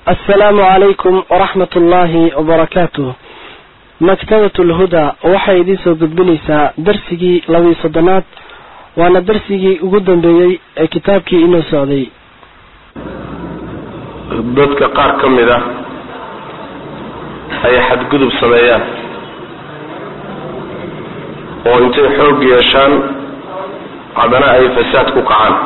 asalaamu calaykum waraxmat ullaahi wabarakaatuh maktabat lhudaa waxay idiin soo gudbinaysaa darsigii labiiyo soddonaad waana darsigii ugu dambeeyey ee kitaabkii inoo socday dadka qaar ka mid ah ay xadgudub sameeyaan oo intay xoog yeeshaan haddana ay fasaad ku kacaan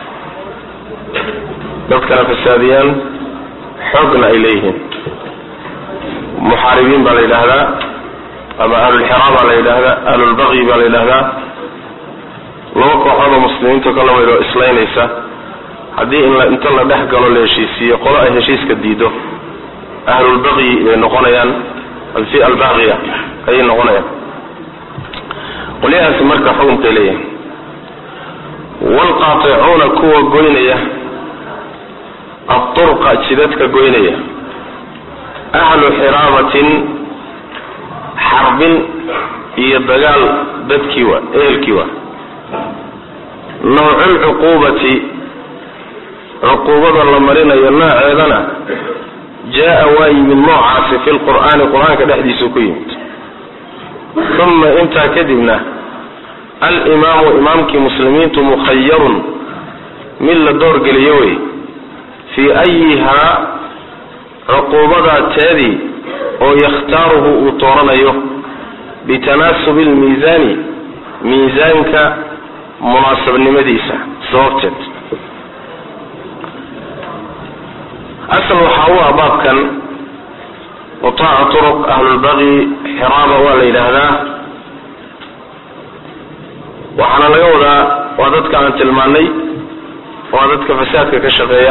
dadkana fasaadiyaan xoogna ay leeyihiin muxaaribiin baa la yidhaahdaa ama ahlulxiraa baa la yidhaahdaa ahlulbaqyi baa la yidhaahdaa laba kooxood oo muslimiinta ka lamid oo islaynaysa haddii in inta la dhex galo la heshiisiiyo qolo ay heshiiska diido ahlulbaqyi bay noqonayaan alfi albaqya ayay noqonayaan qolyahaasi marka xukunkay leeyahay waalqaaticuuna kuwa goynaya aturqa jidadka goynaya ahlu xiraabatin xarbin iyo dagaal dadkii waa ehelkii waa nawcu lcuquubati cuquubada la marinayo nooceedana jaa waa yimid noocaasi fi lqur'aani qur-aanka dhexdiisuu ku yimid uma intaa kadibna alimaamu imaamkii muslimiintu mukhayarun mid la doorgeliyo wey fii ayihaa cuquubadaa teedii oo yakhtaaruhu uu dooranayo bitanaasubi lmiisaani miisaanka munaasabnimadiisa sababteed asal waxaa u ah baabkan qutaaca turuq ahlulbaqi xiraaba waa la yidhaahdaa waxaana laga wadaa waa dadka aan tilmaanay waa dadka fasaadka ka shaqeeya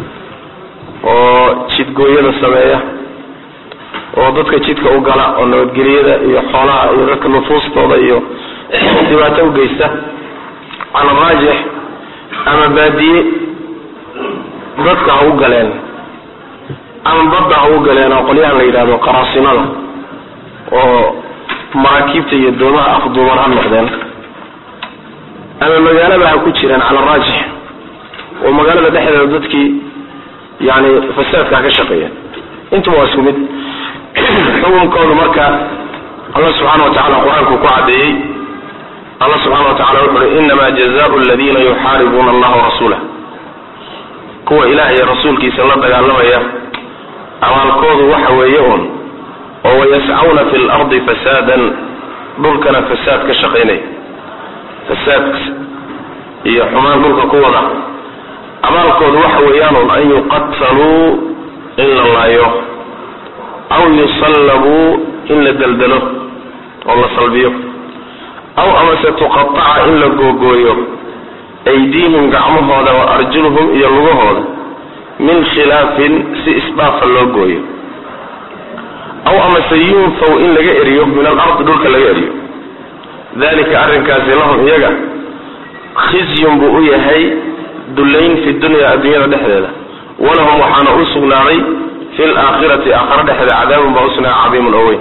oo jidgooyada sameeya oo dadka jidka u gala oo nabadgeliyada iyo xoolaha iyo dadka nufuustooda iyo dhibaato u geysta cala raajix ama baadiye dadka ha u galeen ama badda ha u galeen oo qolyahan la yidhahdo qaraasinada oo maraakiibta iyo doomaha afduuban ha noqdeen ama magaalada ha ku jireen cala raajix oo magaalada dhexdeeda dadkii yani fasaadka ha ka shaqeeya intuba waa isku mid xukunkoodu marka allah subxaana wa tacala qur-aanku ku caddeeyey allah subxaana wa tacala wuxu uhi inama jazaau aladiina yuxaaribuuna allaha warasuulah kuwa ilaah iyo rasuulkiisa la dagaalamaya abaalkoodu waxa weeye uun oo wayascawna fi lardi fasaadan dhulkana fasaad ka shaqaynaya fasaad iyo xumaan dhulka ku wada abaalkoodu waxa weeyaanuun an yuqataluu in la laayo aw yusallabuu in la deldelo oo la salbiyo aw amase tuqataca in la googooyo aydiihim gacmahooda wa arjuluhum iyo lugahooda min khilaafin si isdhaafa loo gooyo aw amase yunfaw in laga eriyo min alardi dhulka laga eriyo dalika arrinkaasi lahum iyaga khizyun buu u yahay dullayn fi dunya adduunyada dhexdeeda walahum waxaana u sugnaaday fi laakhirati aakhara dhexdeeda cadaabun baa usugnaaday cadiimun oo weyn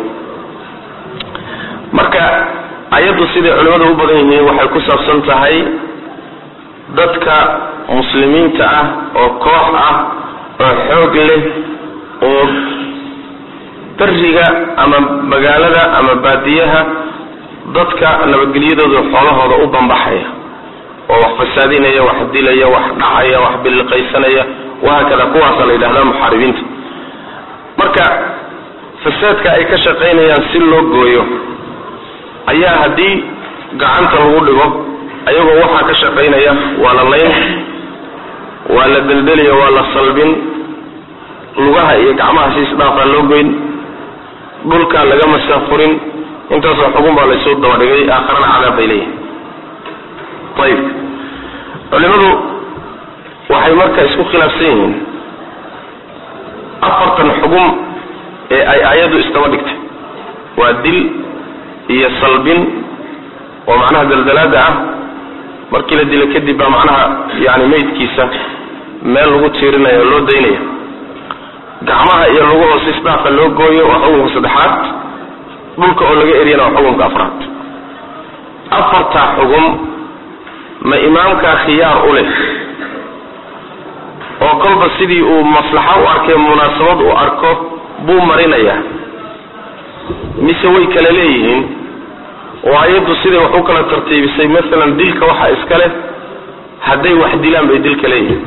marka ayaddu siday culimmadu u badan yihiin waxay ku saabsan tahay dadka muslimiinta ah oo koox ah oo xoog leh oo beriga ama magaalada ama baadiyaha dadka nabadgelyadooda xoolahooda u bambaxaya oo wax fasaadinaya wax dilaya wax dhacaya wax biliqaysanaya wahaakada kuwaasa la yidhahdaa muxaaribiinta marka fasaadka ay ka shaqaynayaan si loo gooyo ayaa haddii gacanta lagu dhigo ayagoo waxaa ka shaqaynaya waa la layn waa la deldeliya waa la salbin lugaha iyo gacmaha si isdhaafaa loo goyn dhulkaa laga masaafurin intaasoo xugun baa laysoo dabadhigay aakharana cadaab bay leeyihin ayib culimadu waxay marka isku khilaafsan yihiin afartan xugum ee ay ayaddu isdaba dhigtay waa dil iyo salbin oo macnaha daldalaada ah markii la dilo kadib baa macnaha yani meydkiisa meel lagu tiirinaya oo loo daynaya gacmaha iyo lagu hoos isdhaafa loo gooyo waa xukunka saddexaad dhulka oo laga eriyana waa xukunka afraad afartaa xugum ma imaamkaa khiyaar u leh oo kolba sidii uu maslaxo u arkay munaasabad u arko buu marinayaa mise way kala leeyihiin oo ayaddu siday wax u kala tartiibisay masalan dilka waxaa iska leh hadday wax dilaan bay dilka leeyihiin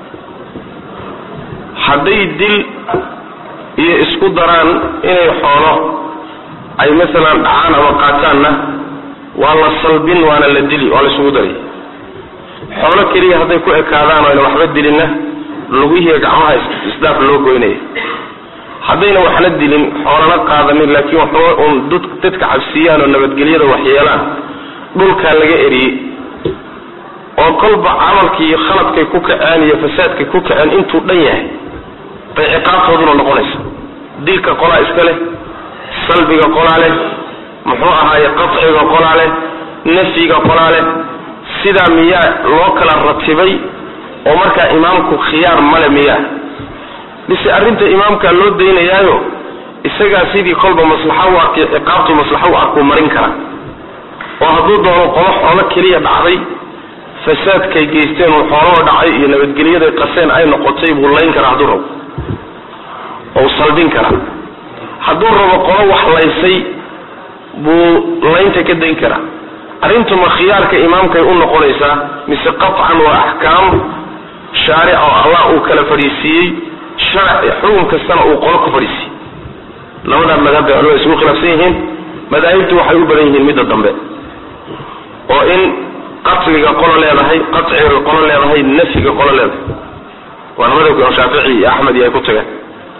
hadday dil iyo isku daraan inay xoolo ay masalan dhacaan ama qaataanna waa la salbin waana la dili waa la isugu daray xoolo keliya hadday ku ekaadaan oo ayna waxba dilinna lugihiiyo gacmaha isdaaf loo goynaya haddayna waxna dilin xoolana qaadanin laakiin waxba uun dadka cabsiiyaan oo nabadgelyada waxyeelaan dhulkaa laga eriyey oo kolba camalkii khaladkay ku kaceen iyo fasaadkay ku kaceen intuu dhan yahay bay ciqaabtooduna noqonaysa dilka qolaa iska leh salbiga qolaa leh muxuu ahaaye qaciga qolaa leh nafyiga qolaa leh sidaa miyaa loo kala ratibay oo markaa imaamku khiyaar male miyaa bise arrinta imaamkaa loo daynayaayo isagaa sidii kolba maslaxa u arkay ciqaabtu maslaxa u arkuu marin kara oo hadduu doono qolo xoolo keliya dhacday fasaadkay geysteen uu xoolahoo dhacay iyo nabadgelyaday qaseen ay noqotay buu layn karaa hadduu rabo ou salbin karaa hadduu rabo qolo wax laysay buu laynta ka dayn karaa arrintuma khiyaarka imaamkay u noqonaysaa mise qatcan waa axkaam shaaric oo allah uu kala fadhiisiiyey sharac xukun kastana uu qolo ku fadhiisiiyey labadaa madhab bay culimada isugu khilaafsan yihiin madaahibtu waxay u badan yihiin midda dambe oo in qatliga qolo leedahay qaciga qolo leedahay nafyiga qolo leedahay waana madhabka imaam shaafici iyo axmed iyo ay ku tageen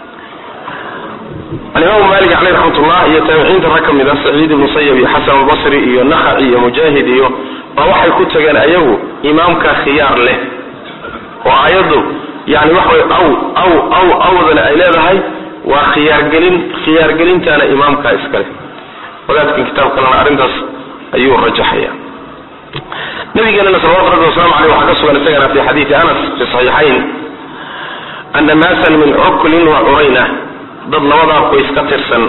alimaamu malik caleyh raxmatullah iyo taabiciinta rag ka mid a saciid ibnu sayab iyo xasan albasri iyo nakhaci iyo mujaahid iyo baa waxay ku tageen ayagu imaamka khiyaar leh oo ayaddu yani waxa way aw aw aw awdana ay leedahay waa khiyaargelin khiyaargelintaana imaamkaa iskale wadaadkan kitaab kalena arrintaas ayuu rajaxaya nabigeenana salawatu rabbi waslamu aleyh waxaa ka sugan isagana fi xadiidi anas fi saxiixayn ana naasan min cuklin wa curayna dad labadaa qoys ka tirsan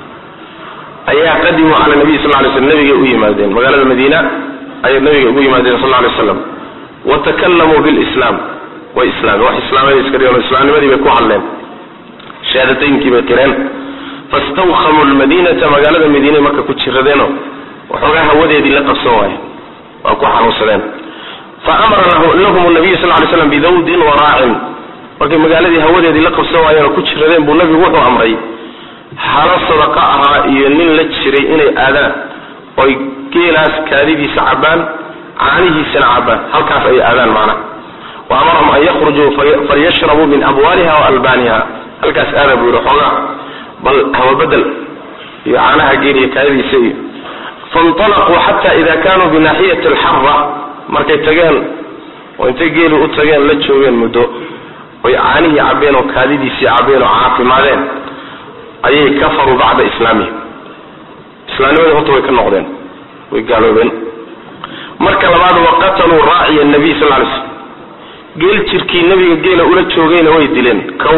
ayaa qadimuu cala nabiy sal lay slm nabigay u yimaadeen magaalada madiina ayay nabiga ugu yimaadeen sal lay slam watakalamuu bilislaam way islaameen wax islaamay iska dhigeen islaamnimadii bay ku hadleen shahaadateyinkii bay qireen fastawkhamuu lmadinata magaalada madiinay marka ku jiradeeno waxoogaa hawadeedii la qabsan waaye waa ku xanuunsadeen fa amara lahum nabiyu sal lay slam bidawdin waraacin markay magaaladii hawadeedii la qabsan waayeen oo ku jiradeen buu nabigu wuxuu amray hala sadaqa ahaa iyo nin la jiray inay aadaan oy geelaas kaadidiisa cabbaan caanihiisana cabbaan halkaas ay aadaan macnaha wa amarahum an yakhrujuu falyashrabuu min abwaaliha wa albaaniha halkaas aada buu yihi xoogaa bal hawabedel iyo caanaha geel iyo kaadidiisa iyo fainطalaquu xata ida kanuu binaaxiyati alxara markay tageen oo intay geeli u tageen la joogeen muddo oy caanihii cabbeen oo kaadidiisii cabbeen oo caafimaadeen ayay kafaruu bacda islaamihim islaamnimadii horta way ka noqdeen way gaaloobeen marka labaad waqataluu raaciya nabiy sal lay slm geel jirkii nabiga geela ula joogayna way dileen kow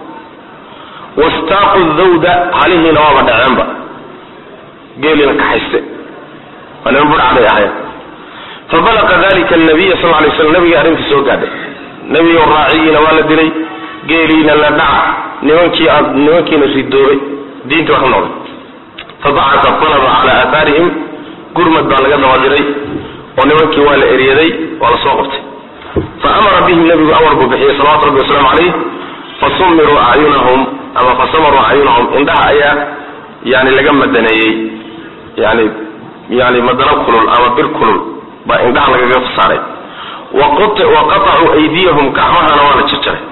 wastaaqu dawda halihiina waaba dhaceenba geeliina kaxayste waa niman budhacday ahayen fabalaqa dalika nabiya sal lay slam nabiga arrintii soo gaadhay nebigo raacigiina waa la dilay geeliina la dhaca nimankii aad nimankiina ridoobay diinta waa ka noqday fabacata talaba cala aahaarihim gurmad baa laga dabadiray oo nimankii waa la eryaday waa la soo qabtay fa amara bihim nebigu amar buu bixiyey salawatu rabbi wasalaamu calayh fasumiruu acyunahum ama fasamaruu acyunahum indhaha ayaa yani laga madaneeyey yani yani madano kulul ama bir kulul baa indhaha lagaga saaray waqatacuu aydiyahum gacmahana waa la jarjaray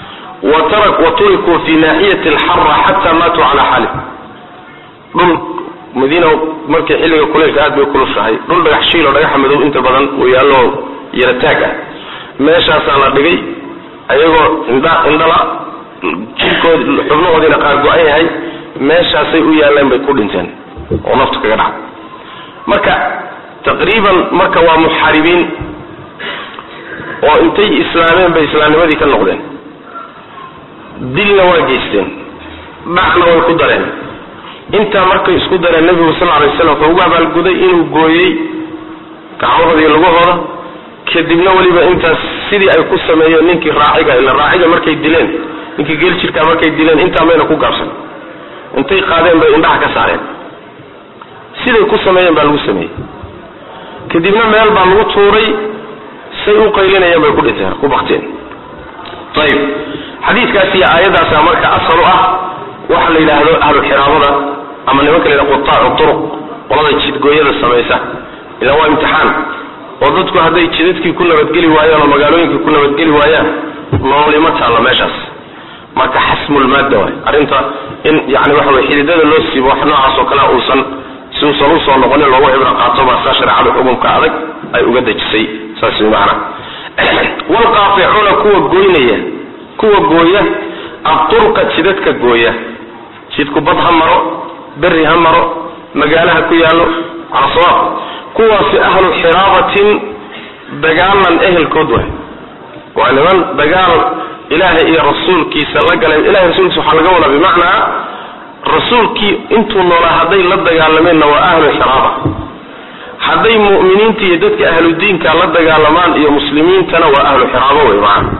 wa turikuu fi naaxiyati alxara xata maatuu cala xaalih dhul madiina markay xilliga kuleylka aad bay kulushahay dhul dhagax shiilo dhagaxa madow inta badan uu yaallo yarataag ah meeshaasaa la dhigay ayagoo indha indhala jirkood xubnahoodiina qaar go-an yahay meeshaasay u yaalleen bay ku dhinteen oo naftu kaga dhaca marka taqriiban marka waa muxaaribiin oo intay islaameen bay islaamnimadii ka noqdeen dilna waa geysteen dhacna way ku dareen intaa markay isku dareen nebigu sal alay slam wuxuu ugu abaalguday inuu gooyey gacmahooda iyo lugahooda kadibna weliba intaas sidii ay ku sameeyeen ninkii raaciga ila raaciga markay dileen ninkii geel jirkaa markay dileen intaa mayna ku gaabsan intay qaadeen bay indhaha ka saareen siday ku sameeyeen baa lagu sameeyey kadibna meel baa lagu tuuray say u qaylinayeen bay ku dhinteen ku bakteen ayib xadiidkaas iyo aayaddaasa marka asal u ah waxa la yidhaahdo ahlu xiraabada ama nimanka la yidhahdo qutaacu turuq qolada jidgooyada samaysa ilaa waa imtixaan oo dadku hadday jidadkii ku nabadgeli waayaan oo magaalooyinkii ku nabadgeli waayaan noolima taallo meeshaas marka xasmulmaadda waay arrinta in yani waxa wey xididada loo siibo wax noocaas oo kale uusan si uusan usoo noqonin loogu cibro qaato baa saa shareecada xukunka adag ay uga dejisay saas way macana wlqaaficuuna kuwa goynaya kuwa gooya aturqa jidadka gooya jidku bad ha maro beri ha maro magaalaha ku yaallo cala sawaab kuwaasi ahlu xiraabatin dagaalan ehelkood waay waa niman dagaal ilaahay iyo rasuulkiisa la galeen ilahay rasuulkiisa waxaa laga wadaa bimacnaa rasuulkii intuu noolaa hadday la dagaalameenna waa ahlu xiraaba hadday mu'miniinta iyo dadka ahludiinka la dagaalamaan iyo muslimiintana waa ahlu xiraabo wey macana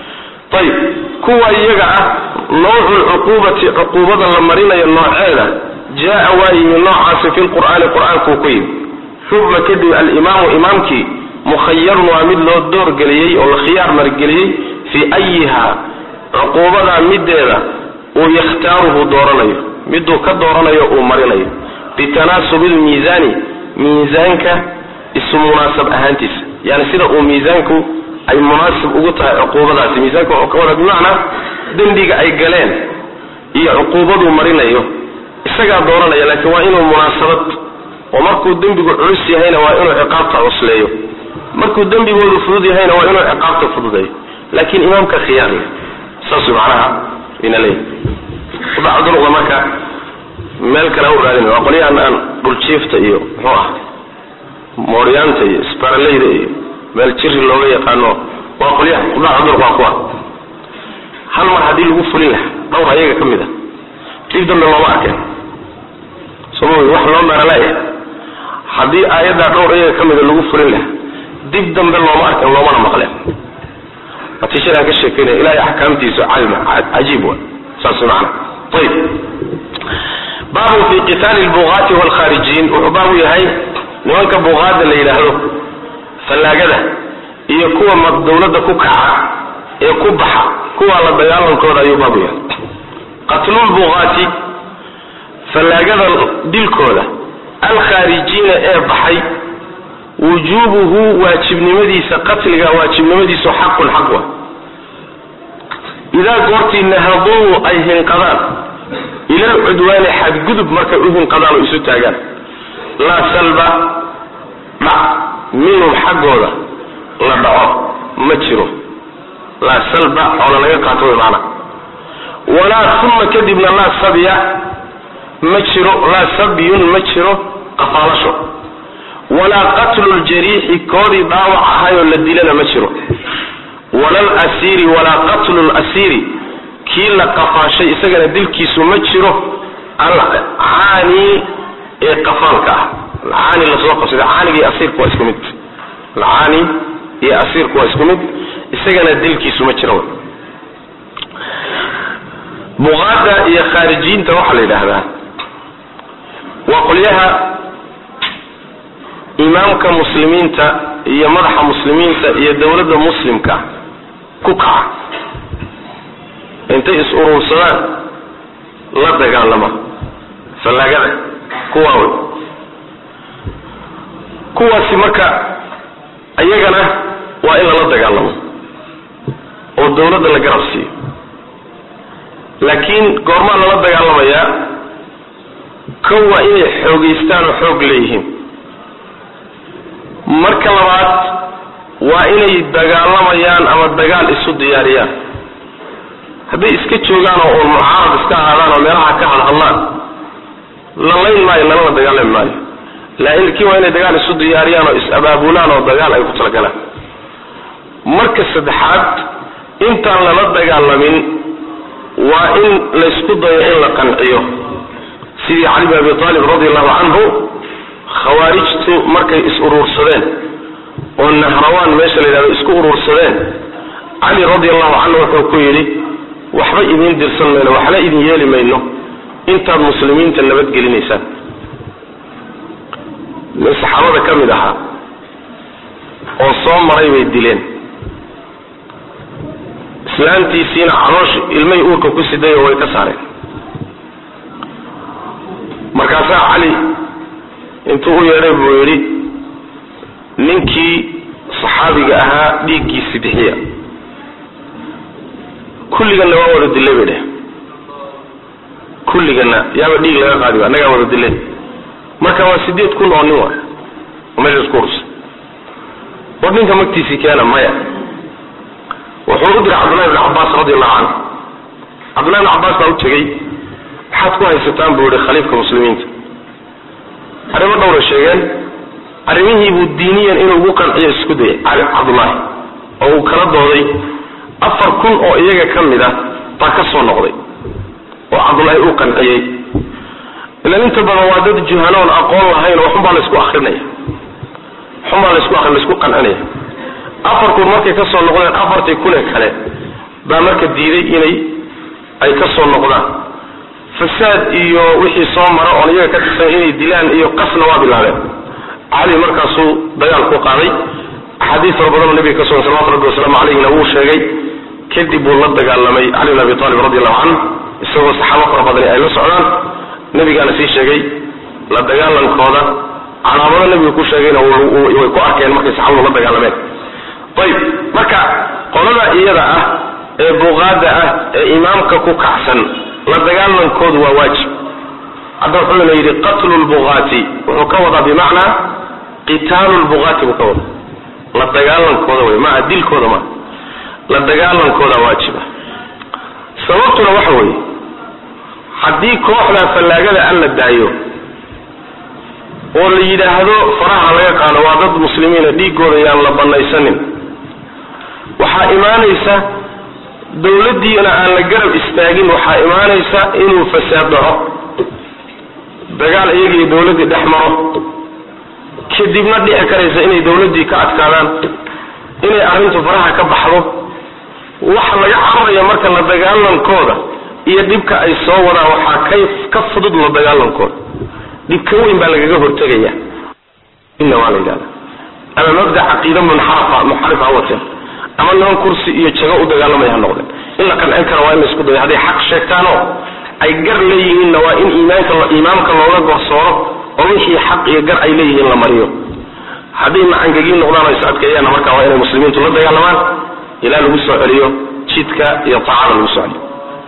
ayib kuwa iyaga ah nawcu lcuquubati cuquubada la marinayo nooceeda jaa waa yimi noocaasi fi lqur'aani qur-aankuu ku yimi xuma kadib alimaamu imaamkii mukhayarun waa mid loo doorgeliyey oo la khiyaar margeliyey fii ayiha cuquubadaa mideeda uu yakhtaaruhu dooranayo miduu ka dooranayo uu marinayo bitanaasubi lmiisaani miisaanka isu munaasab ahaantiisa yani sida uu miisaanku ay munaasib ugu tahay cuquubadaasi miisaanka wuxuu ka wada bimacnaa dembiga ay galeen iyo cuquubaduu marinayo isagaa dooranaya laakiin waa inuu munaasabad oo markuu dembigu culus yahayna waa inuu ciqaabta cusleeyo markuu dembigoodu fudud yahayna waa inuu ciqaabta fududeeyo laakiin imaamka khiyaarle saas macnaha ina leeyahy udacduruqda marka meel kale u raadin waa qolyahan aan dhuljiifta iyo muxuu ah mooryaanta iyo sparaleyda iyo meel jiri looga yaqaano waa qolyaha udacduruq waa kuwa hal mar haddii lagu fulin lahaa dhowr ayaga ka mid a dib dambe looma arkeen soma wax loo meeraleeya haddii aayaddaa dhowr ayaga ka mida lagu fulin lahaa dib dambe looma arken loomana maqleen natiijadaan ka sheekeynaya ilahay axkaamtiisu cajiib wa saas macana ayib baabun fi qitaali lbuqaati waalkhaarijiin wuxuu baabu yahay nimanka buqaada la yidhaahdo fallaagada iyo kuwa ma dawladda ku kaca ee ku baxa kuwa la dagaalankooda ayuu baabu yahay qatlulbuqaati fallaagada dilkooda alkhaarijiina ee baxay wujuubuhu waajibnimadiisa qatliga waajibnimadiisu xaqun xaq wa idaa goortii nahaduu ay hinqadaan ila alcudwaani xadgudub markay u hinqadaan oo isu taagaan laa salba dhac minhum xaggooda la dhaco ma jiro laa salba xoola laga qaato way maana walaa uma kadibna laa sabya ma jiro laa sabyun ma jiro qafaalasho walaa qatlu ljariixi koodii dhaawac ahayoo la dilana ma jiro walal asiiri walaa qatlu lasiiri kii la qafaashay isagana dilkiisu ma jiro alcaani ee qafaalka ah alcaani lasoo qabsada caaniga iyo asiirku waa isku mid alcaani iyo asiirku waa isku mid isagana dilkiisu ma jiro buqaada iyo khaarijiinta waxaa la yidhaahdaa waa qolyaha imaamka muslimiinta iyo madaxa muslimiinta iyo dowladda muslimka ku kaca intay is uruursadaan la dagaalama fallaagada kuwaa wey kuwaasi marka iyagana waa in lala dagaalamo oo dowladda la garab siiyo laakiin goormaa lala dagaalamayaa kow waa inay xoogaystaan oo xoog leeyihiin marka labaad waa inay dagaalamayaan ama dagaal isu diyaariyaan hadday iska joogaan oo uun mucaarad iska ahaadaan oo meelaha ka hadhadlaan la layn maayo lalana dagaalami maayo laakiin waa inay dagaal isu diyaariyaan oo is-abaabulaan oo dagaal ay ku talagalaan marka saddexaad intaan lala dagaalamin waa in laysku dayo in la qanciyo sidii cali bin abi aalib radi allahu canhu khawaarijtu markay is uruursadeen oo nahrawaan meesha la yidhahdo isku uruursadeen cali radi allahu canhu wuxuu ku yidhi waxba idiin dirsan mayno waxna idin yeeli mayno intaad muslimiinta nabadgelinaysaan nin saxaabada ka mid ahaa oo soo maray bay dileen islaantiisiina caloosh ilmay uurka ku siday oo way ka saareen markaasaa cali intuu u yeedhay buu yidhi ninkii saxaabiga ahaa dhiiggiisi bixiya kulliganna waa wada dilay bay dheh kulliganna yaaba dhiig laga qaadi ba annagaa wada dilay marka waa sideed kun oo nin waay oo meesha isku ursa war ninka magtiisii keena maya wuxuu u diray cabdullahi bn cabbaas radi allahu canhu cabdullahi bn cabbaas baa u tegey maxaad ku haysataan buu yihi khaliifka muslimiinta arrimo dhowra sheegeen arrimihii buu diiniyan inuu ugu qanciyo isku dayay cali cabdullaahi oo uu kala dooday afar kun oo iyaga ka mid ah baa ka soo noqday oo cabdullaahi uu qanciyey ilan inta badan waa dad juhanoon aqoon lahayn oo waxunbaa laysku akrinaya waxunbaa laysku akrin laysku qancinaya afar kun markay ka soo noqdeen afartii kun ee kale baa marka diiday inay ay ka soo noqdaan fasaad iyo wixii soo mara oon iyaga ka tirsan inay dilaan iyo qasna waa bilaabeen cali markaasuu dagaal ku qaaday axaadiis fara badanoo nabiga ka sugan salawatu rabbi wasalaamu calayhina wuu sheegay kadib buu la dagaalamay cali bin abi talib radi allahu canhu isagoo saxaabo fara badani ay la socdaan nabigaana sii sheegay la dagaalankooda calaamado nabiga ku sheegayna way ku arkeen markay saxaabadu la dagaalameen ayib marka qolada iyada ah ee buqaada ah ee imaamka ku kacsan la dagaalankoodu waa waajib hadda wuxuuna yidhi qatlu lbuqaati wuxuu ka wadaa bimacnaa qitaalu lbuqaati buu ka wadaa la dagaalankooda wey maa dilkooda maa la dagaalankooda waajiba sababtuna waxa weeye haddii kooxda fallaagada aan la daayo oo la yidhaahdo faraha laga qaado waa dad muslimiina dhiigooda yaan la banaysanin waxaa imaanaysa dawladdiina aan la garab istaagin waxaa imaanaysa inuu fasaad dhaco dagaal iyagiiyo dawladdii dhex maro kadibna dhici karaysa inay dawladdii ka adkaadaan inay arrintu faraha ka baxdo waxa laga cararaya marka la dagaalankooda iyo dhibka ay soo wadaan waxaa ka ka fudud la dagaalankooda dhib ka weyn baa lagaga hortegaya inna waa la yidhahda ama mabda caqiida munxarafa munxarif ha wateen ama niman kursi iyo jago u dagaalamaya ha noqdeen in la qancin kara waa in la isku dayo hadday xaq sheegtaanoo ay gar leeyihiinna waa in iimaanka imaamka looga gorsooro oo wixii xaq iyo gar ay leeyihiin la mariyo hadday macangegiin noqdaan ay socodkeeyaanna markaa waa inay muslimiintu la dagaalamaan ilaa lagu soo celiyo jidka iyo taacada lagu soo celiyo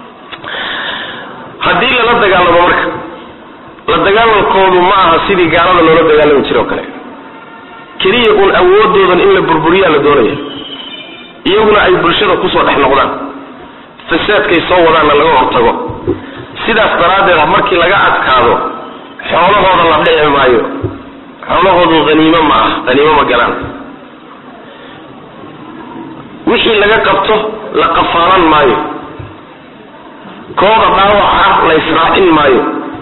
haddii lala dagaalamo marka la dagaalankoodu ma aha sidii gaalada loola dagaalami jira oo kale keliya uun awoodoodan in la burburiyaa la doonaya iyaguna ay bulshada kusoo dhex noqdaan fasaadkay soo wadaanna laga hortago sidaas daraaddeed markii laga adkaado xoolahooda la dhici maayo xoolahoodu haniimo ma ah haniimo ma galaan wixii laga qabto la qafaalan maayo kooda dhaawaca la israacin maayo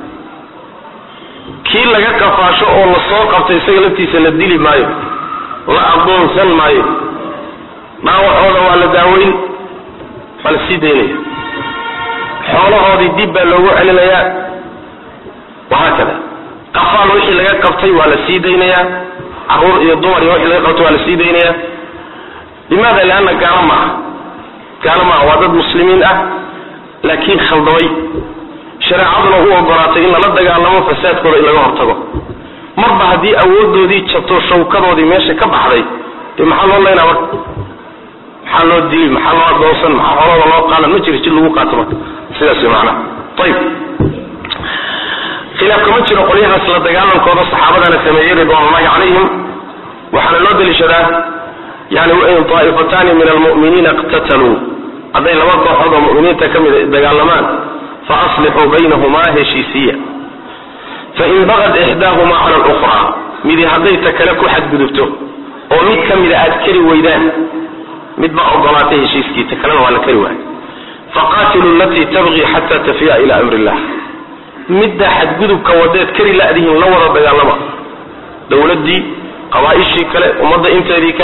kii laga qafaasho oo la soo qabto isaga laftiisa la dili maayo la adoonsan maayo dhaawacooda waa la daaweyn waa la sii daynaya xoolahoodii dib baa loogu celinayaa wahaakada qafaal wixii laga qabtay waa la sii daynayaa caruur iyo dumar iyo wixii laga qabtay waa la sii daynayaa limaada lianna gaalo maaha gaalo maaha waa dad muslimiin ah laakiin khaldamay shareecaduna u ogolaatay in lala dagaalamo fasaadkooda in laga hortago marba haddii awoodoodii jabto shawkadoodii meesha ka baxday dee maxaa loo laynaa marka maxaa loo dili maxaa loo adoonsan maxaa xoolada loo qaadan ma jiro jid lagu qaato marka sidaas way macnaha ayib khilaaf kama jiro qolyahaas la dagaalankooda saxaabadana sameeyey ridwanullahi calayhim waxaana loo deliishadaa yani wain taa'ifataani min almu'miniina iqtataluu hadday laba kooxood oo mu'miniinta ka mida dagaalamaan fa aslixuu baynahumaa heshiisiya fain bagad ixdaahumaa cala alukhraa midi hadday ta kale ku xadgudubto oo mid ka mida aad kari weydaan mid baa ogolaatay heshiiskii ta kalena waa la kari waayay faqaatilu alatii tabqii xata tafiya ila amri illah midda xadgudubka wadeed kari la'dihiin la wada dagaalama dowladdii qabaa'ishii kale ummadda inteedii kale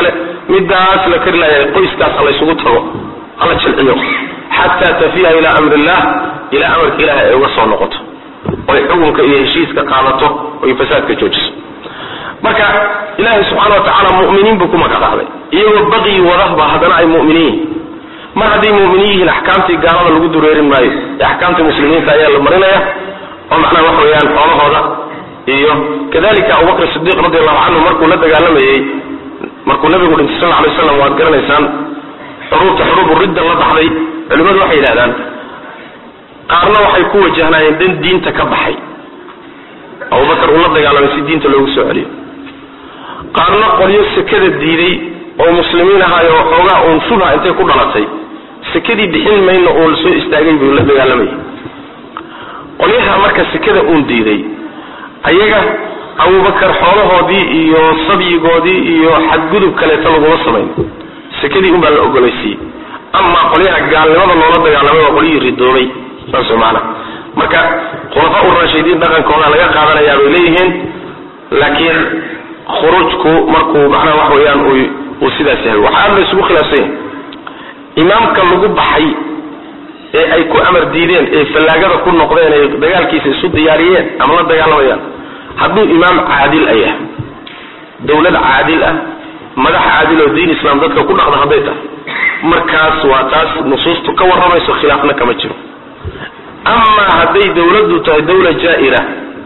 midaas la kari lahay qoyskaas ha laysugu tago hala jilciyo xataa tafiya ilaa amri illah ilaa amarka ilaah ay uga soo noqoto oy xukunka iyo heshiiska qaadato oy fasaadka joojiso marka ilaahay subxaana wa tacaala mu'miniin buu ku magacdaabay iyagoo baqyi wadahba haddana ay mu'miniin yihiin mar hadday mu'miniin yihiin axkaamtii gaalada lagu dureerin maayo ee axkaamtii muslimiinta ayaa la marinaya oo macnaha waxa weeyaan xoolahooda iyo kadalika abubakr sidiiq radi allahu canhu markuu la dagaalamayey markuu nabigu dhintay sal alay slam waad garanaysaan xuruubta xuruubu ridda la baxday culimmadu waxay yidhahdaan qaarna waxay ku wajahnaayeen dan diinta ka baxay abubakar uu la dagaalamay si diinta loogu soo celiyo qaarna qolyo sekada diiday oo muslimiin ahaayo waxoogaa uun shubha intay ku dhalatay sekadii bixin mayna uun soo istaagay buu la dagaalamayay qolyaha marka sekada uun diiday ayaga abubakar xoolahoodii iyo sabyigoodii iyo xadgudub kaleeta laguma samayn sekadii un baa la ogolaysiiyey amaa qolyaha gaalnimada loola dagaalamay waa qolyihii ridoobay saas maana marka khulafaa u raashidiin dhaqankooda laga qaadanayaa bay leeyihiin laakiin khuruujku markuu macnaha wax weeyaan uu sidaas yahay waxaa aad la isugu khilaafsan yahay imaamka lagu baxay ee ay ku amar diideen ee fallaagada ku noqdeen ee dagaalkiisa isu diyaariyeen ama la dagaalamayaan hadduu imaam caadil a yahay dawlad caadil ah madax caadil oo diin islaam dadka ku dhaqda hadday tahay markaas waa taas nusuustu ka warramayso khilaafna kama jiro amaa hadday dawladdu tahay dawla jaa'ira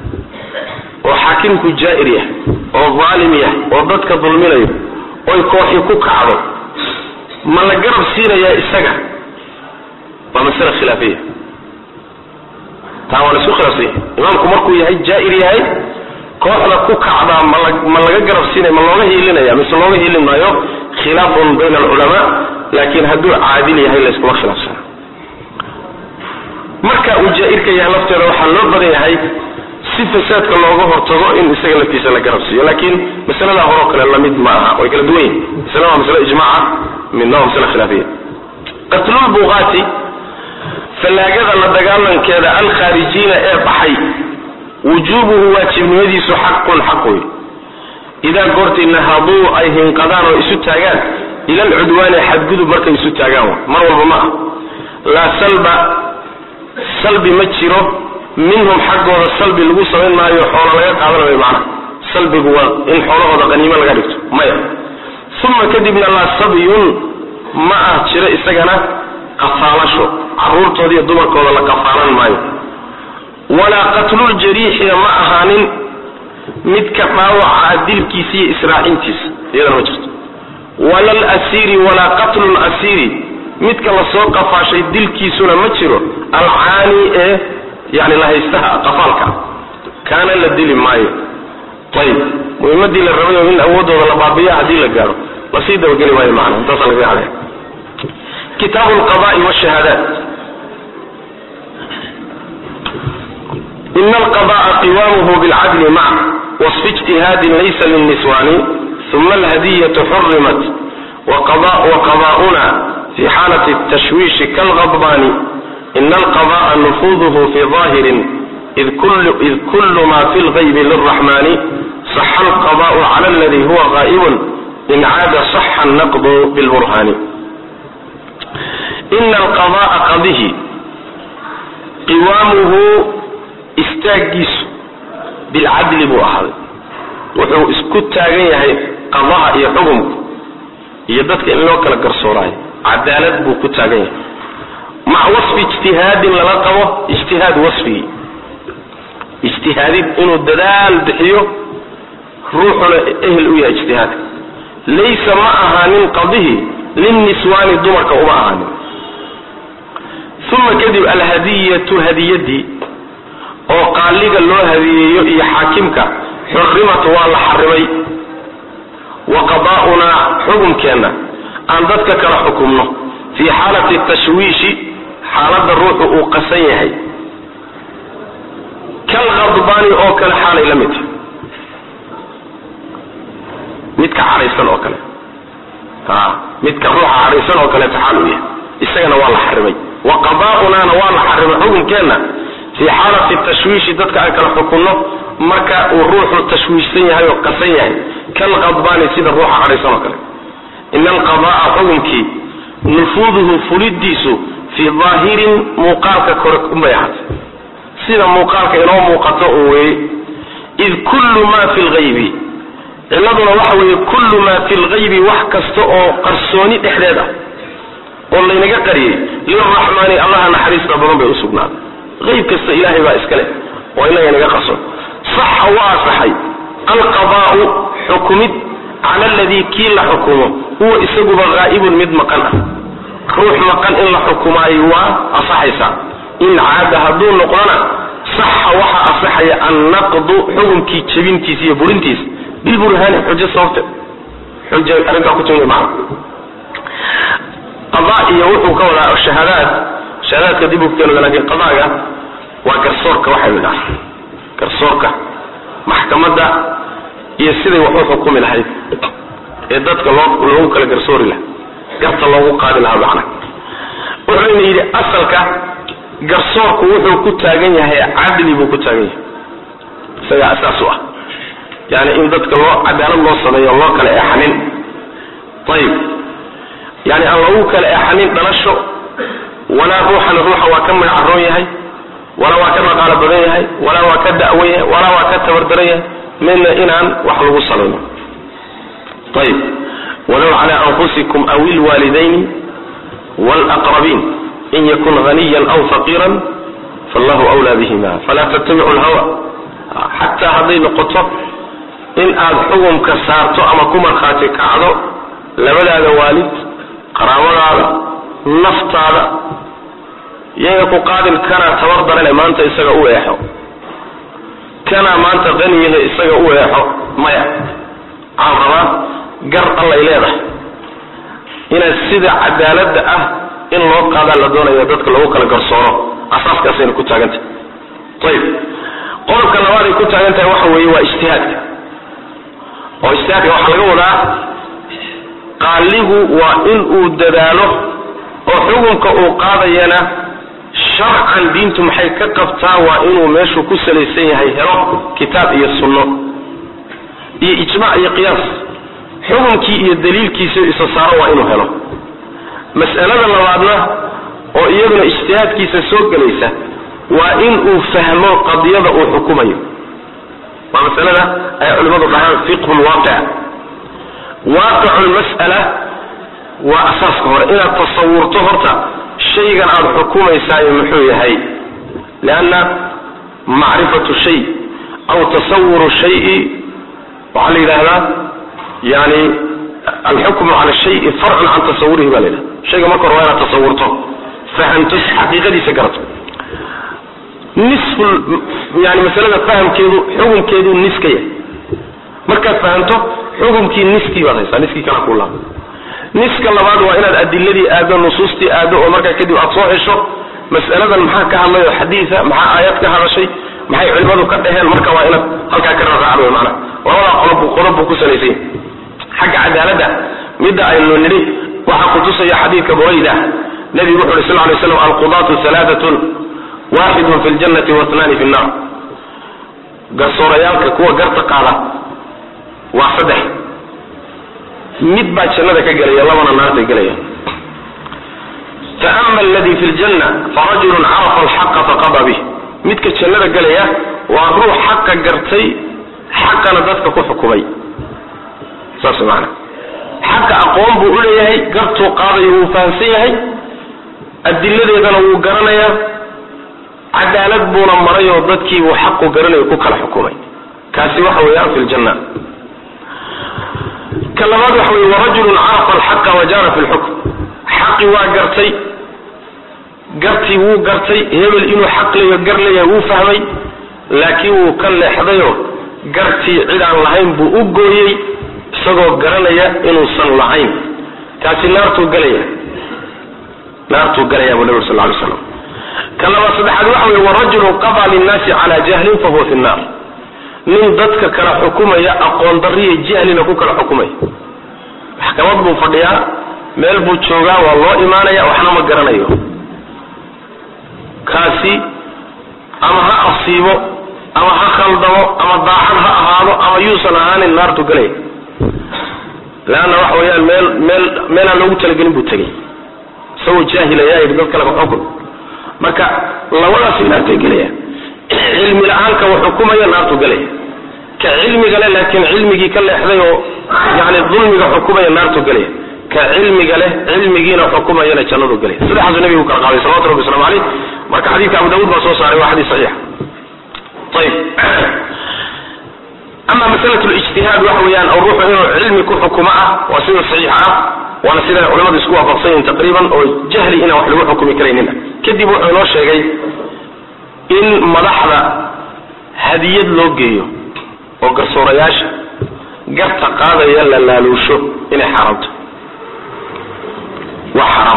oo xaakimku jaa'ir yahay oo daalim yahay oo dadka dulminayo oy kooxi ku kacdo ma la garab siinayaa isaga waa masale khilaafiya taa waa la isku khilaafsan yahay imaamku markuu yahay jaa'ir yahay kooxda ku kacdaa mala ma laga garab siinaya ma looga hiilinaya mise looga hiilin maayo khilaafun bayna alculamaa laakiin hadduu caadil yahay la iskuma khilaafsana marka uu jaa'irka yahay lafteeda waxaa loo badan yahay si fasaadka looga hortago in isaga laftiisa la garab siiyo laakiin masalada horoo kale lamid ma aha way kala duwan yihin masale waa masale ijmaaca midna waa masale khilaafiya qatlulbuqaati fallaagada la dagaalankeeda alkhaarijiina ee baxay wujuubuhu waajibnimadiisu xaqun xaq wey idaa goortii nahaduu ay hinqadaan oo isu taagaan ila alcudwaani xadgudub markay isu taagaan mar walba ma ah laa salba salbi ma jiro minhum xaggooda salbi lagu samayn maayo xoolo laga qaadanayo macnaha salbigu waa in xoolahooda qaniimo laga dhigto maya uma kadibna laa sabyun ma ah jiro isagana qafaalasho caruurtooda iyo dumarkooda la qafaalan maayo walaa qatluljariixina ma ahaanin midka dhaawaca dilkiisa iyo israacintiisa iyadana ma jirto wala lasiiri walaa qatlu lasiiri midka lasoo qafaashay dilkiisuna ma jiro alcaani ee yani lahaystaha qafaalka kaana la dili maayo ayib muhimadii la rabayo in awoodooda la baabiya haddii la gaaro lasii dabageli maayo macna intaasa laga hadlaya kitaabu lqada'i wshahaadaat in alqada'a qiwaamuhu bilcadli mac wasfi ijtihaadin laysa lilniswaani uma alhadiyatu xurimat waqada'una fi xaalati tashwiishi kalqadbaani ina alqada'a nufuduhu fi ظaahirin id kulu ma fi lgaybi lilraxmani saxa alqada'u cala aladi huwa qaa'ibun in caada saxa annaqdu bilburhaani ina alqada'a qadihi qiwaamuhu istaaggiisu bilcadli buu ahaaday wuxuu isku taagan yahay qadaha iyo xukumku iyo dadka in loo kala garsooraayo cadaalad buu ku taagan yahay maca wasfi ijtihaadin lala qabo ijtihaad wasfigii ijtihaadid inuu dadaal bixiyo ruuxuna ehel u yahay ijtihaadka laysa ma ahaanin qadihi lilniswaani dumarka uma ahaanin uma kadib alhadiyatu hadiyadii oo qaaliga loo hadiyeeyo iyo xaakimka xurimat waa la xarimay wa qadaa'unaa xukumkeenna aan dadka kala xukumno fii xaalati tashwiishi xaaladda ruuxu uu qasan yahay kal khadbaani oo kale xaalay la mid tahay midka cadhaysan oo kale a midka ruuxa cadhaysan oo kaleeto xaal uu yahay isagana waa la xarimay wa qadaa'unaana waa la xarimay xukumkeenna fii xaalati tashwiishi dadka aan kala xukunno marka uu ruuxu tashwiishsan yahay oo qasan yahay kal qadbaani sida ruuxa cadhaysan oo kale ina alqada'a xukunkii nufuuduhu fulidiisu fii daahirin muuqaalka kore unbay ahaatay sida muuqaalka inoo muuqato un weeye id kullu maa fi lgaybi ciladuna waxa weeye kullu maa fi lgaybi wax kasta oo qarsooni dhexdeed ah oo laynaga qariyey liraxmaani allaha naxariista badan bay usugnaaday ayb kasta ilaahay baa iska leh oo inaga naga qarsoon saxa waa asaxay alqadaa'u xukumid cala aladii kii la xukumo huwa isaguba haa'ibun mid maqan ah ruux maqan in la xukumaayo waa asaxaysaa in caada hadduu noqdona saxa waxaa asaxaya annaqdu xukunkii jebintiisa iyo burintiisa bilburhaani xujo sababte xuj arrintaa ku timid macna qada iyo wuxuu ka wadaa shahaadaad shahaadaadka dib u keeno laakiin qadaaga waa garsoorka waxa la yidhaha garsoorka maxkamadda iyo siday wax u xukumi lahayd ee dadka loo loogu kala garsoori laha garta loogu qaadi lahaa macna wuxuuna yidhi asalka garsoorku wuxuu ku taagan yahay cadli buu ku taagan yahay isagaa asaas u ah yani in dadka loo cadaalad loo sameeyo loo kala eexanin ayib yani aan lagu kala eexanin dhalasho walaa ruuxan ruuxa waa ka magacaroon yahay walaa waa ka dhaqaalo badan yahay walaa waa ka da'wan yahay walaa waa ka tabardaran yahay midna inaan wax lagu salayno ayib walow cala anfusikum aw ilwaalidayni wlaqrabiin in yakun haniyan aw faqiiran fallahu wlaa bihima falaa tattabicu lhawa xataa hadday noqoto in aad xukumka saarto ama ku markhaati kacdo labadaada waalid qaraabadaada naftaada yayna ku qaadin kanaa tabar darane maanta isaga u eexo kanaa maanta qaniyahe isaga u eexo maya waxaan rabaa gar allay leedahay inaad sida cadaaladda ah in loo qaadaa la doonaya dadka lagu kala garsooro asaaskaasayna ku taagantahay ayib qodobka labaad ay ku taagan tahay waxa weeye waa ijtihaadka oo ijtihaadka waxaa laga wadaa qaaligu waa in uu dadaalo oo xukunka uu qaadayana sharcan diintu maxay ka qabtaa waa inuu meeshuu ku salaysan yahay helo kitaab iyo sunno iyo ijmac iyo qiyaas xukunkii iyo daliilkiisa isa saaro waa inuu helo mas'alada labaadna oo iyaduna ijtihaadkiisa soo gelaysa waa in uu fahmo qadiyada uu xukumayo waa masalada ay culimmadu dhahaan fiqhu lwaaqic waaqicu lmas'ala waa asaaska hore inaad tasawurto horta shaygan aada xukumaysaayo muxuu yahay lianna macrifatu shay aw tasawuru shayi waxaa la yidhaahdaa yani alxukmu cala shayi farcun can tasawurihi ba la yidhahda shayga marka hore waa inaad tasawurto fahamto xaqiiqadiisa garato nisfu yani masalada fahamkeedu xukunkeedu niska yahay markaad fahamto xukunkii niskii baad haysaa niskii kala kula niska labaad waa inaad adiladii aado nusuustii aado oo markaa kadib aad soo hesho mas'aladan maxaa ka hadlay oo xadiisa maxaa aayad ka hadashay maxay culimadu ka dheheen marka waa inaad halkaa ka raraacdo mana labadaa qodob qodob buu ku salaysanya xagga cadaaladda midda aynu nidhi waxaa kutusaya xadiidka burayda nabigu wuxu uhi sal lay slam alqudaatu alaaatun waaxidun fi ljannati wathnaani fi nnar garsoorayaalka kuwa garta qaada waa saddex mid baa jannada ka gelaya labana naartay gelaya faama aladi fi ljanna farajulun carafa alxaqa faqada bih midka jannada gelaya waa ruux xaqa gartay xaqana dadka ku xukumay saas maana xaqa aqoon buu u leeyahay gartuu qaadayo wuu fahamsan yahay adiladeedana wuu garanayaa cadaalad buuna maray oo dadkii buu xaqu garanayo ku kala xukumay kaasi waxa weeyaan fi ljanna ka labaad waxa weye warajulun carafa alxaqa wajaara fi lxukm xaqi waa gartay gartii wuu gartay hebel inuu xaq leeyo gar leeyahay wuu fahmay laakiin wuu ka leexdayo gartii cid aan lahayn buu u gooyey isagoo garanaya inuusan lahayn kaasi naartuu galaya naartuu galaya buu nabi sal ly slam ka labaad saddexaad waxa weye warajulun qadaa linnaasi cala jahlin fahuwa fi nnar nin dadka kala xukumaya aqoon dariya jahlina ku kala xukumaya maxkamad buu fadhiyaa meel buu joogaa waa loo imaanaya waxna ma garanayo kaasi ama ha asiibo ama ha khaldamo ama daacad ha ahaado ama yuusan ahaanin naartu galaya leanna waxa weeyaan meel meel meel aan loogu talagelin buu tegey isagoo jaahil ayaa yidhi dad kale xukun marka labadaasi naartay gelaya cilmi la-aanka uu xukumaya naartu gelaya ka cilmiga le laakiin cilmigii ka leexday oo yani dulmiga xukumaya naartu gelaya ka cilmiga leh cilmigiina xukumayana jannadu gelaya saddexaasu nabigu u kala qaaday salawatu rabbi waslamu caleyh marka xadiidka abu daawud baa soo saaray waa xadiis saxiixa ayib ama masalatu lijtihaad waxa weeyaan oo ruuxu inuu cilmi ku xukumo ah waa sida saxiixa ah waana sida culamadu isku waafaqsan yihin taqriiban oo jahli inaan wax lagu xukumi karaynin kadib wuxuu inoo sheegay in madaxda hadiyad loo geeyo oo garsoorayaasha garta qaadaya la laaluusho inay xaaraamto waa xaraam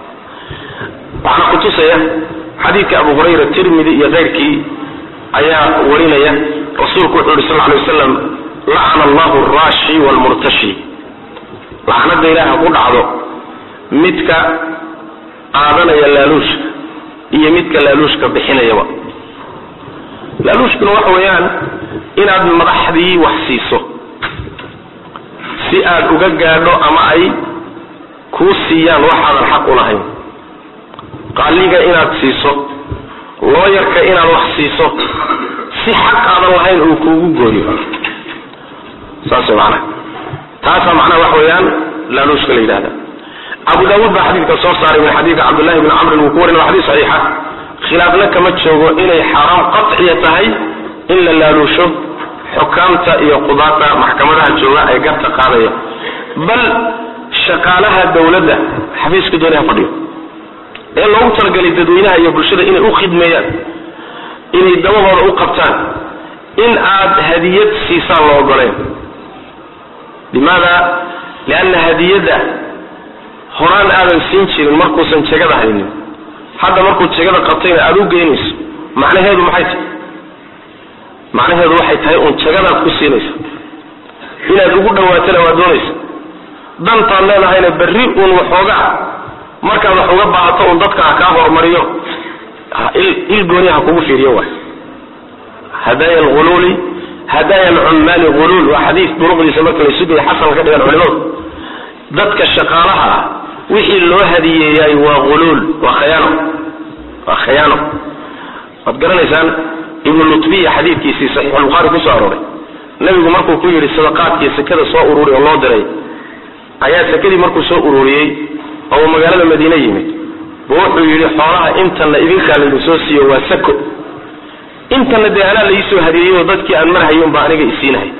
waxaana kutusaya xadiidka abu hurayra tirmidi iyo keyrkii ayaa warinaya rasuulku wuxuu yihi sal lay waslam lacana allahu araashi waalmurtashi lacnada ilaaha ku dhacdo midka qaadanaya laaluushka iyo midka laaluushka bixinayaba laaluushkuna waxa weeyaan inaad madaxdii wax siiso si aad uga gaadho ama ay kuu siiyaan waxaadan xaq u lahayn qaaliga inaad siiso looyarka inaad wax siiso si xaq aadan lahayn uu kuugu gooyo saas macnaha taasaa macnaha waxa weeyaan laaluushka la yidhahda abu daawuud baa xadiidka soo saaray min xadiidka cabdullahi bni camrin wuu ku warin waa xadiis saxiixa khilaafna kama joogo inay xaaraam qaciya tahay in la laaluusho xukaamta iyo qudaata maxkamadaha jooga ee garta qaadaya bal shaqaalaha dawladda xafiiska doonay ha fadhiyo ee loogu talagalay dadweynaha iyo bulshada inay u khidmeeyaan inay dabahooda u qabtaan in aad hadiyad siisaan la ogoleen limaada lianna hadiyadda horaan aadan siin jirin markuusan jegada haynin hadda markuu jegada qabtayna aada u geynayso macnaheedu maxay tahay macnaheedu waxay tahay uun jegadaad ku siinaysa inaad ugu dhawaatana waa doonaysa dantaad leedahayna berri uun waxoogaa markaad wax uga baahato uun dadka ha kaa hormariyo il gooni ha kugu fiiriyo waay hadaaya alghuluuli hadaaya alcummaali huluul waa xadiis duruqdiisa marka la sugaya xasan ka dhigan culimadu dadka shaqaalaha ah wixii loo hadiyeeyay waa huluul waa khayaano waa khayaano waad garanaysaan ibnu lutbiya xadiidkiisii saxiixulbukhaari kusoo arooray nabigu markuu ku yidhi sadaqaadkii sekada soo ururi oo loo diray ayaa sekadii markuu soo ururiyey oo uu magaalada madiine yimid bu wuxuu yidhi xoolaha intana idinkaa laydin soo siiyo waa sako intana dee anaa laisoo hadiyeeyey oo dadkii aan marhayin baa aniga isiinahay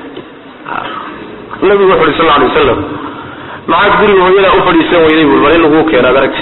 nabigu wuxu uhi sal alay wasalam maxaad guriga hooyadaa u fadhiisan weyday bul bal in laguu keeno ad aragti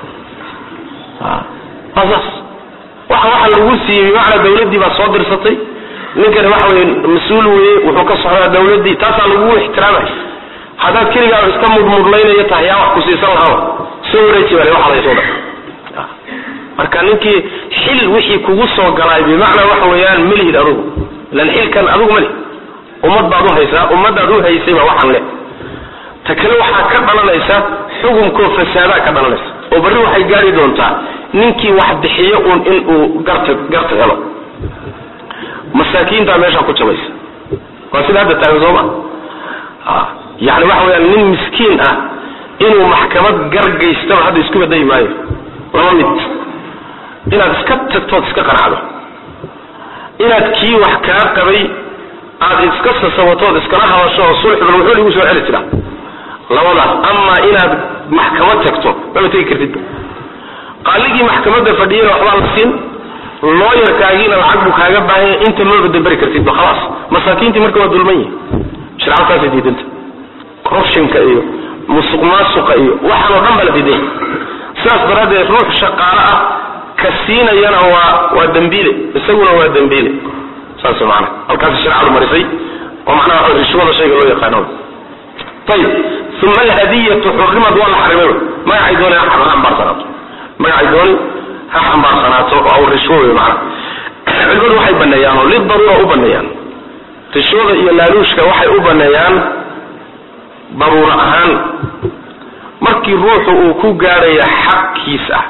saas waxa waxa lagu siiyey bimacnaa dawladdii baa soo dirsatay ninkani waxa weye mas-uul weye wuxuu ka socdaa dawladdii taasaa lagu ixtiraamay haddaad keligaa iska mudmudlaynaya tahay yaa wax ku siisan lahaa soo wareeji bale waxa laysoo dha marka ninkii xil wixii kugu soo galaay bimacnaa waxa weeyaan melihid adugu ilan xilkan adugu mali ummad baad u haysaa ummadaad u haysay baa waxaan le ta kale waxaa ka dhalanaysa xukunkoo fasaadaa ka dhalanaysa oo barri waxay gaari doontaa ninkii wax bixiyo uun in uu garta garta helo masaakiintaa meeshaa ku jabaysa waa sida hadda taagan sooma yani waxa weyaan nin miskiin ah inuu maxkamad gargaystaba hadda isku badayi maayo laba mid inaad iska tagtood iska qanacdo inaad kii wax kaa qabay aad iska sasabatood iskala hadasho oo sulx bal wuxuu igu soo celi jiraa labadaas amaa inaad maxkamad tagto maba tegi kartid qaaligii maxkamadda fadhiyana waxbaa la siin looyarkaagiina lacag buu kaaga baahanya inta maba daberi kartidba khalaas masaakiintii marka waa dulman yihi shircalkaasay diidanta corruptionka iyo musuq maasuqa iyo waxaan oo dhan baa la diidanya sidaas daraaddeed ruux shaqaale ah ka siinayana waa waa dembiile isaguna waa dembiile saas maana halkaas sharcadu marisay oo macnaha waxa rishwada shayga loo yaqaano ayib uma alhadiyatu xurimad waa la xarimay magacay dooni ha xambaarsanaato magacay dooni ha xambaarsanaato oo rishwo wey macna culimadu waxay baneeyaan oo lidaruura u baneeyaan rishwada iyo laaluushka waxay u baneeyaan daruuro ahaan markii ruuxu uu ku gaadhaya xaqkiis ah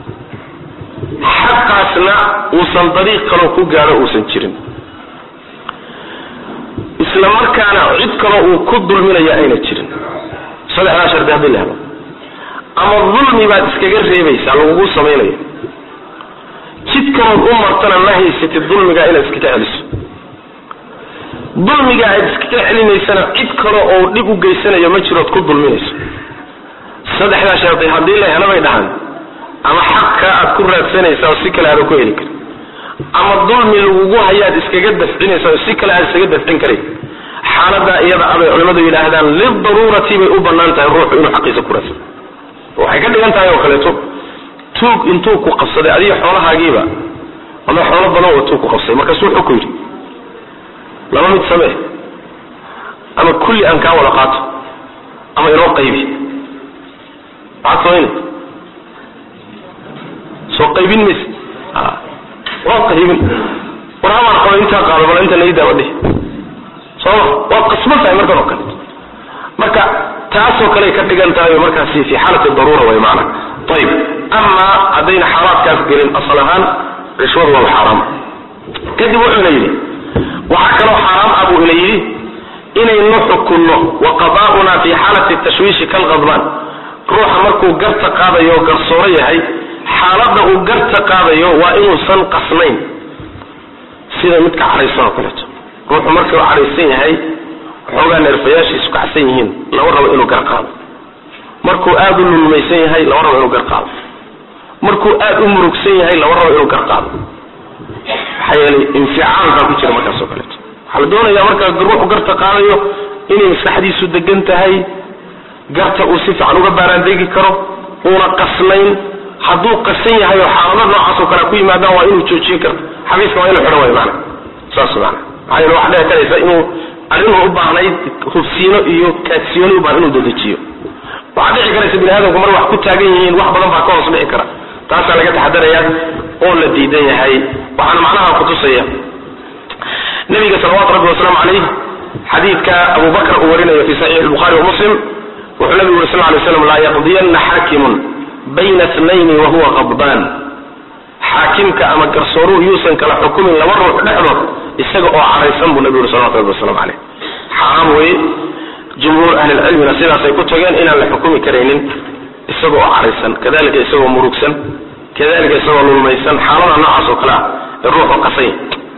xaqaasna uusan dariiq kaloo ku gaadho uusan jirin isla markaana cid kaloo uu ku dulminayo ayna jirin saddexdaa shardi haddii la helo ama dulmi baad iskaga reebaysaa lagugu samaynayo jid kalood u martana ma haysatid dulmigaa inaad iskaga celiso dulmiga aad iskaga celinaysana cid kale oo dhib u geysanayo ma jirood ku dulminayso saddexdaa shardi haddii la helo bay dhahaan ama xaqka aad ku raadsanaysaa oo si kale aada ku heli karin ama dulmi lagugu hayaad iskaga dafcinaysaa oo si kale aad iskaga dafcin karay xaaladaa iyada abay culimmadu yidhaahdaan lidaruurati bay u bannaan tahay ruuxu inuu xaqiisa ku raadsado waxay ka dhigan tahay oo kaleeto tuug intuu ku qabsaday adiga xoolahaagiiba ama xoolo badan oo tuug ku qabsaday markaasuu wuxuu ku yidhi laba mid samee ama kulli aan kaa wada qaato ama inoo qaybi maxaad samaynay soo qaybin mayse waa qaybin war hamaan qaba intaa qaado bal inta nayi daaba dhihi sooma waad qasban tahay markan oo kale marka taasoo kale ka dhigan tahay oo markaasi fi xaalati daruura way macna ayib amaa haddayna xaalaadkaas gelin asal ahaan rishwadu waa xaaraam kadib wuxuuna yidhi waxaa kaloo xaaraam ah buu ina yidhi inaynu xukunno wa qadaa'una fi xaalati tashwiishi kalqadbaan ruuxa markuu garta qaadayo oo garsooro yahay xaaladda uu garta qaadayo waa inuusan qasnayn sida midka cadhaysan oo kaleeto ruuxu markuu cadhaysan yahay waxoogaa neerfayaashiisu kacsan yihiin lama rabo inuu gar qaado markuu aada u lulmaysan yahay lama rabo inuu gar qaado markuu aada u murugsan yahay lama rabo inuu gar qaado maxaa yeelay inficaal baa ku jira markaas oo kaleeto waxaa la doonayaa markaa ruuxu garta qaadayo inay maskaxdiisu degan tahay garta uu si fiican uga baaraandeegi karo uuna qasnayn hadduu qasan yahay oo xaalado noocaas oo kale ku yimaadaan waa inuu joojin karto xabiiska waa inuu xidho way maana saas maana maxaa yeele waxaa dhici karaysa inuu arrinuu u baahnayd hubsiino iyo kaadsiyooni u baahan inuu dedejiyo waxaa dhici karaysa bini aadamku mar wax ku taagan yihiin wax badan baa ka hoos dhici kara taasaa laga taxadarayaa oo la diidan yahay waxaana macnaha kutusaya nabiga salawaatu rabbi wasalaamu calayh xadiidka abu bakr uu warinayo fi saxiix lbukhari wa muslim wuxuu nabigu yuri sal lay slam laa yaqdiyanna xaakimun bayna tnayni wahuwa qadbaan xaakimka ama garsooruhu yuusan kala xukumin laba ruux dhexdood isaga oo caraysan buu nabi yuri salawatu rabbi waslamu caleyh xaaraam weye jumhuur ahlilcilmina sidaasay ku tageen inaan la xukumi karaynin isaga oo caraysan kadalika isagoo murugsan kadalika isagoo lulmaysan xaalada noocaas oo kale ah ee ruuxu qasanya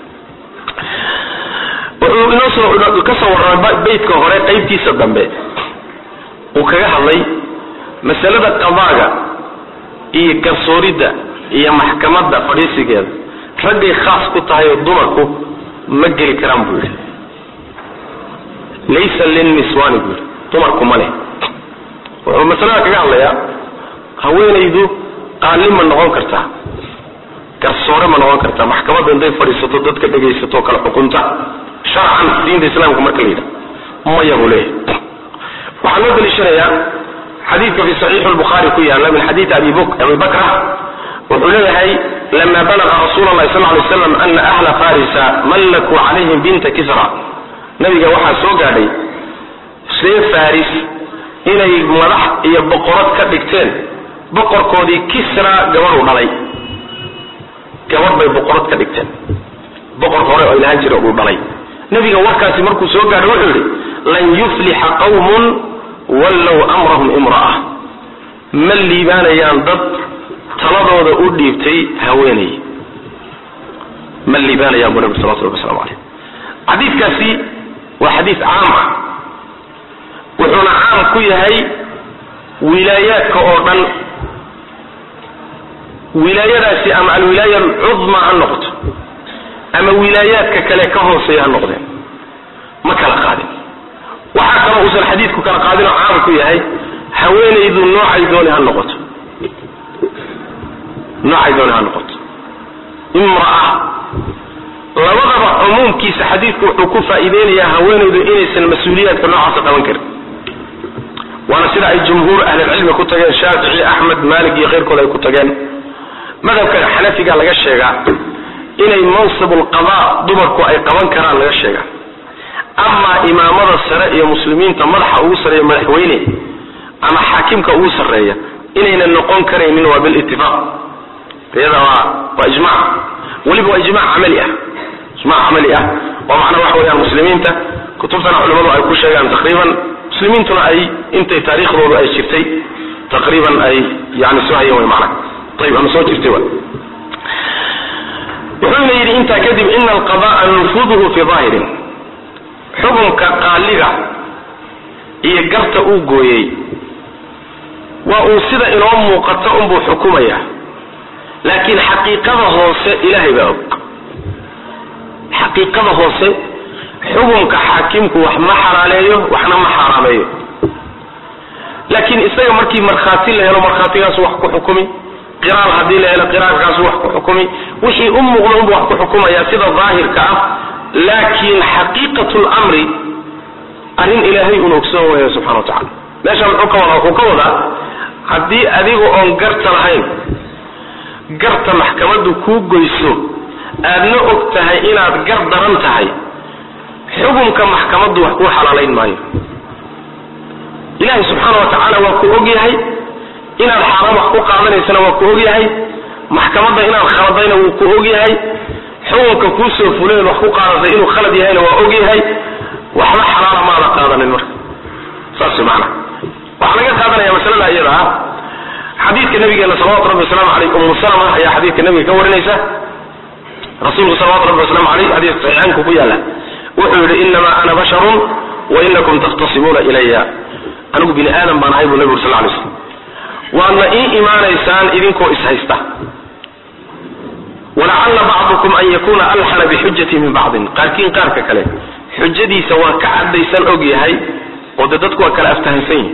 wuxuu inoosoo ka soo warramay beytka hore qaybtiisa dambe uu kaga hadlay masalada qadaaga iyo garsooridda iyo maxkamadda fadhiisigeeda raggay khaas ku tahay oo dumarku ma geli karaan buu yidhi laysa linniswani buu yidhi dumarku ma leh wuxuu masalada kaga hadlayaa haweenaydu qaali ma noqon kartaa garsoore ma noqon kartaa maxkamadda intay fadhiisato dadka dhegaysato kala xukunta sharcan diinta islaamka marka la yidhaha maya buu leeyahay waxaa loo daliishanayaa xadiidka fi saxiixi lbukhaari ku yaala min xadiidi abi abi bakra wuxuu leeyahay lama balaga rasuul allahi sal lay slam ana ahla farisa mallakuu calayhim binta kisra nabiga waxaa soo gaadhay reer faris inay madax iyo boqorad ka dhigteen boqorkoodii kisra gabadhu dhalay gabadh bay boqorad ka dhigteen boqor hore oo ilahaan jira uu dhalay nabiga warkaasi markuu soo gaadho wuxuu yidhi lan yuflixa qawmun wallow amrahum imra'a ma liibaanayaan dad taladooda u dhiibtay haweenay ma liibaanayaan buu nabi salawatu rabbi waslamu caleyh xadiidkaasi waa xadiis caam ah wuxuuna caam ku yahay wilaayaadka oo dhan wilaayadaasi ama alwilaaya alcudma ha noqoto ama wilaayaadka kale ka hooseeya ha noqdeen ma kala qaadin waxaa kaloo uusan xadiidku kala qaadin oo caam ku yahay haweenaydu noocay dooni ha noqoto noocay dooni ha noqoto imra'a labadaba cumuumkiisa xadiidku wuxuu ku faa'iideynayaa haweenaydu inaysan mas-uuliyaadka noocaasa qaban karin waana sida ay jumhuur ahlilcilmi ku tageen shaafici axmed maalik iyo keyrkood ay ku tageen madhabka xanafiga laga sheegaa inay mansib lqada dumarku ay qaban karaan laga sheegaa amaa imaamada sare iyo muslimiinta madaxa ugu sareeya madaxweyne ama xaakimka ugu sarreeya inayna noqon karaynin waa bilitifaaq iyada waa waa ijmac weliba waa ijmac camali ah ijmac camali ah oo macnaa waxa weeyaan muslimiinta kutubtana culimadu ay ku sheegaan taqriiban muslimiintuna ay intay taariikhdoodu ay jirtay taqriiban ay yani soo hayeen way macnaha ayib ama soo jirtay wa wuxuuna yidhi intaa kadib ina alqada'a nufuduhu fi daahirin xukunka qaaliga iyo garta uu gooyey waa uu sida inoo muuqato unbuu xukumaya laakiin xaqiiqada hoose ilaahay baa og xaqiiqada hoose xukunka xaakimku wax ma xalaaleeyo waxna ma xaaraameeyo laakiin isaga markii markhaati la helo markhaatigaasu wax ku xukumi qiraal haddii la helo qiraalkaasu wax ku xukumi wixii u muuqda unbu wax ku xukumaya sida daahirka ah laakiin xaqiiqatu lmri arrin ilaahay un ogsoon waya subxana wa tacala meesha muxuu ka wadaa wuxuu ka wadaa haddii adiga oon garta lahayn garta maxkamaddu kuu goyso aadna og tahay inaad gar daran tahay xukunka maxkamaddu wax kuu xalaalayn maayo ilaahay subxaana wa tacaala waa ku og yahay inaad xaaraan wax ku qaadanaysana waa ku og yahay maxkamadda inaad khaladayna wuu ku og yahay xukunka kuu soo fuleen wax ku qaadatay inuu khalad yahayna waa og yahay waxba xalaala maada qaadanin marka saas maana waxaa laga qaadanaya masalada iyada ah xadiidka nabigeena salawatu rabbi wasalaamu aleyh umu salama ayaa xadiidka nabiga ka warinaysa rasuulku salawatu rabbi waslamu aleyh xadiiska saxiixaanku ku yaala wuxuu yidhi inamaa ana basharun wa inakum takhtasimuuna ilaya anigu bini aadam baan ahay buu nabigu sal lay slam waadna ii imaanaysaan idinkoo ishaysta walacalla bacdukum an yakuna alxana bixujati min bacdin qaarkiin qaarka kale xujadiisa waa ka caddaysan og yahay oo de dadku waa kala aftahansan yihin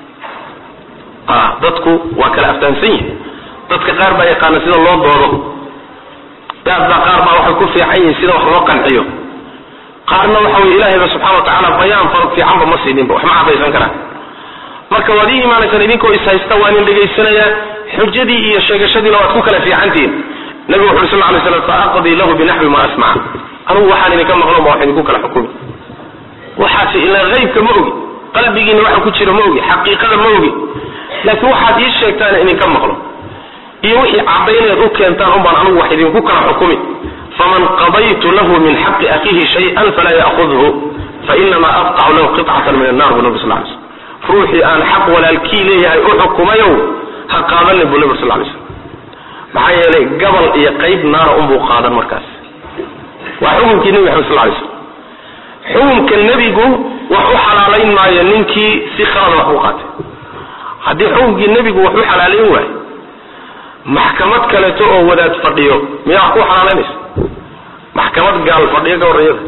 dadku waa kala aftahansan yihin dadka qaar baa yaqaana sida loo doodo daadbaa qaar baa waxay ku fiican yihin sida wax loo qanciyo qaarna waxa wey ilahayba subxana wa tacaala bayaan far fiicanba ma siininba wax ma caddaysan karaan marka waad ii imaanaysaan idinkoo ishaysta waa idin dhegaysanayaa xujadii iyo sheegashadiina waad ku kala fiicantihiin nabigu wuxu uri sal lay slam faaqdii lahu binaxwi ma asmaca anugu waxaan idinka maqlo ma wax idinku kala xukumi waxaase ilaa haybka ma ogi qalbigiina waxa ku jira ma ogi xaqiiqada ma ogi laakiin waxaad ii sheegtaan idinka maqlo iyo wixii cadayneed u keentaan unbaan anugu wax idinku kala xukumi faman qadaytu lahu min xaqi akiihi shay-an falaa ya'khudhu fainamaa aqtacu lahu qitcatan min annar bu nabi sal lay slm ruuxii aan xaq walaalkii leeyahay u xukumayow ha qaadanin buu nabi sal lay slm maxaa yeelay gabal iyo qayb naara unbuu qaadan markaas waa xukunkii nebi maxamed sal lay slm xukunka nebigu wax u xalaalayn maayo ninkii si khalada wax u qaatay haddii xukunkii nebigu wax u xalaalayn waayo maxkamad kaleeto oo wadaad fadhiyo miyaa wax ku xalaalaynaysa maxkamad gaal fadhiyo ka horreeyada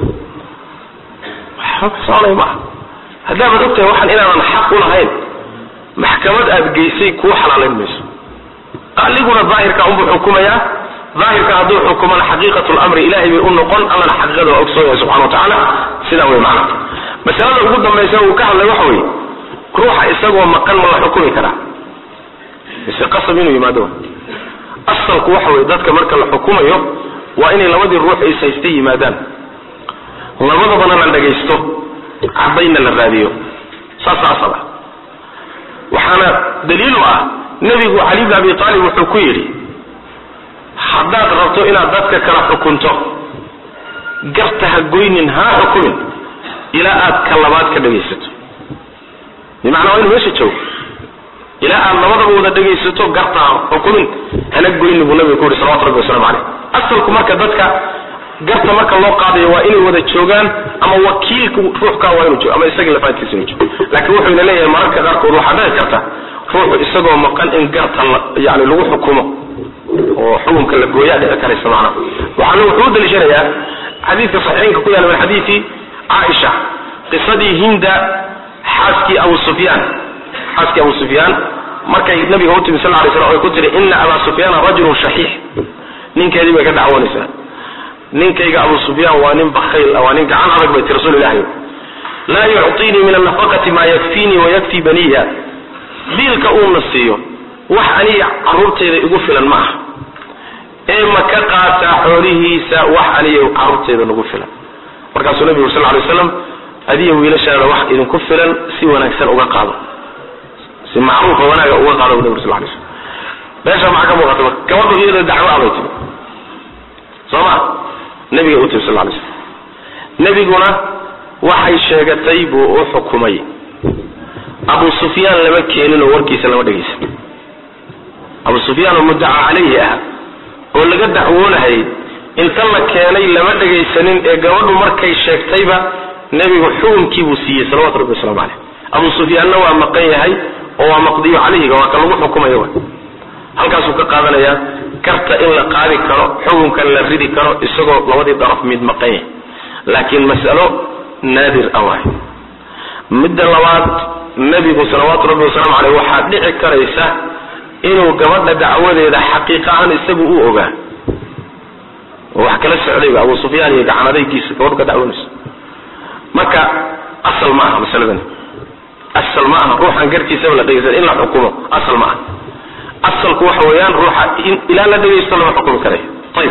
soconay maaha haddaabaad og tahay waxaan inaadan xaq u lahayn maxkamad aad geysay kuu xalaalayn mayso qaaliguna daahirka unbuu xukumayaa daahirka hadduu xukumana xaqiiqatu lamri ilahay bay u noqon allana xaqiiqada waa ogsoon yahay subxana wa tacaala sidaa wey macna masalada ugu dambaysa uu ka hadlay waxa weeye ruuxa isagoo maqan ma la xukumi karaa mise qasab inuu yimaado asalku waxa weye dadka marka la xukumayo waa inay labadii ruux is haysta yimaadaan labadabana la dhagaysto cadayna la raadiyo saasa asal ah waxaana daliilu ah nebigu cali bn abi aalib wuxuu ku yidhi haddaad rabto inaad dadka kala xukunto garta ha goynin hana xukumin ilaa aad ka labaad ka dhagaysato bimacnaa waa inu meesha joogo ilaa aad labadaba wada dhagaysato garta ha xukumin hana goynin buu nabiga ku yihi salawatu rabbi waslamu caleyh asalku marka dadka garta marka loo qaadayo waa inay wada joogaan ama wakiilka ruuxkaa waa inuu joogo ama isagii lafaadkiisa inuu joogo laakiin wuxuu ina leeyahay mararka qaarkood waxaa dhici karta ruuxu isagoo maqan in garta yani lagu xukumo oo xukunka la gooyaa dhici karaysa macnaha waxaana wuxuu u daliishanayaa xadiidka saxiixinka ku yaala min xadiidi caaisha qisadii hinda xaaskii abu sufyaan xaaskii abu sufyaan markay nabiga u timi sal ly slam ay ku tiri ina abaa sufyaana rajulun shaxiix ninkeedii bay ka dacwoonaysaa ninkayga abu sufyaan waa nin bakayl waa nin gacan adag bay ti rasuul ilahi laa yucطiinii min annafaqati maa yakfiinii wayakfii baniya biilka uuna siiyo wax aniga caruurtayda igu filan ma aha ee ma ka qaataa xoolihiisa wax aniga caruurtayda nagu filan markaasuu nabigu sal lay slam adiya wiilashaada wax idinku filan si wanaagsan uga qaado si macruufa wanaaga uga qaado bu nabig sal lay slam meesha maxaa ka muuqata marka gabadhu iyada dacwo abay timi soo ma nabiga u timi sal lay slam nebiguna waxay sheegatay buu u xukumay abu sufyaan lama keenin oo warkiisa lama dhegaysan abu sufyaan oo muddaca calayhi ah oo laga dacwoonahayay inta la keenay lama dhegaysanin ee gabadhu markay sheegtayba nebigu xukunkii buu siiyey salawatu rabbi waslamu caleyh abu sufyaanna waa maqan yahay oo waa maqdiyo calayhiga waa ka lagu xukumayo wa halkaasuu ka qaadanayaa garta in la qaadi karo xukunkan la ridi karo isagoo labadii daraf mid maqan yahay laakiin mas'alo naadir ah waay midda labaad nebigu salawaatu rabbi wasalaamu caleyh waxaa dhici karaysa inuu gabadha dacwadeeda xaqiiqa ahaan isagu u ogaa oo wax kala socdayba abu sufyaan iyo gacanadaygiisa gabadhu ka dacwoonayso marka asal ma aha masaladan asal ma aha ruuxan garkiisaba la dhegaysan in la xukumo asal ma aha asalku waxa weeyaan ruuxa ilaa la dhegaysto lama xukumi karayo ayib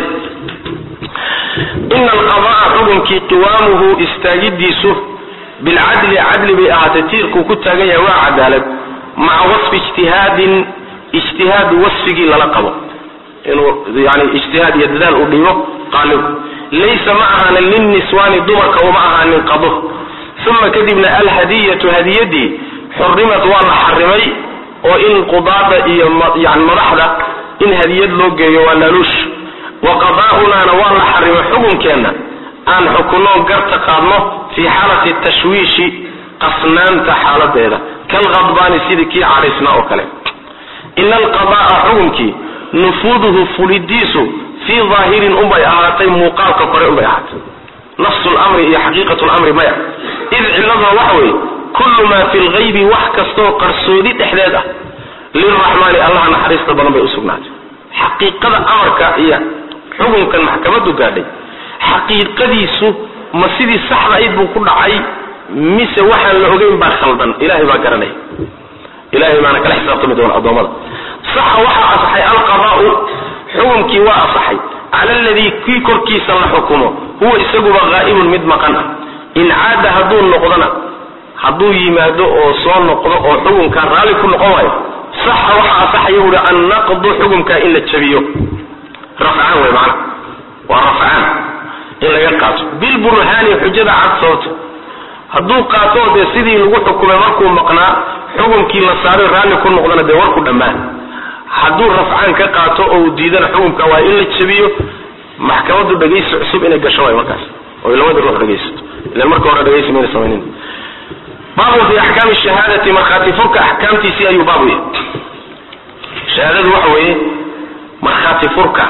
ina alqadaa xukunkii qiwaamuhu istaagidiisu bilcadli cadli bay ahaatay tiirkuu ku taagan yahay waa cadaalad maca wasfi ijtihaadin ijtihaad wasfigii lala qabo inuu yani ijtihaad iyo dadaal u dhibo qaaligu laysa ma ahaanin lilniswaani dumarka uma ahaanin qado uma kadibna alhadiyatu hadiyadii xurimat waa la xarimay oo in qudaada iyo yani madaxda in hadiyad loo geeyo waa laaluush wa qadaa'unaana waa la xarimay xukunkeenna aan xukunno garta qaadno fii xaalati tashwiishi qasnaanta xaaladeeda kalqadbaani sidii kii cadhaysna oo kale ina alqada'a xukunkii nufuuduhu fulidiisu fii daahirin unbay ahaatay muuqaalka kore unbay ahaatay nafsu lamri iyo xaqiiqatu lamri maya id ciladuna waxa weeye kullu maa fi lgaybi wax kastaoo qarsoodi dhexdeed ah lilraxmaani allaha naxariista badan bay usugnaatay xaqiiqada amarka iyo xukunkan maxkamadu gaadhay xaqiiqadiisu ma sidii saxda ayd buu ku dhacay mise waxaan la ogeyn baa khaldan ilahay baa garanaya ilahay baana kala xisaabtami doona addoommada saxa waxaa asaxay alqadaau xukunkii waa asaxay cala aladii kii korkiisa la xukumo huwa isaguba haa'ibun mid maqan ah in caada hadduu noqdona hadduu yimaado oo soo noqdo oo xukunkaa raalli ku noqon waayo saxa waxaa asaxaya buuhi annaqdu xukunkaa in la jabiyo rafcaan wey macana waa rafcaan in laga qaato bilburhaani xujada cad sababta hadduu qaato dee sidii lagu xukumay markuu maqnaa xukunkii la saaray raalli ku noqdana dee warku dhammaan hadduu rafcaan ka qaato oo uu diidana xukunka waa in la jabiyo maxkamadu dhegaysi cusub inay gasho waay markaas oy labada ruux dhegaysato ilan marka hore dhegaysi mayna samaynin baabun fi axkaami shahaadati markhaati furka axkaamtiisii ayuu baabu yahay shahaadadu waxa weeye markhaati furka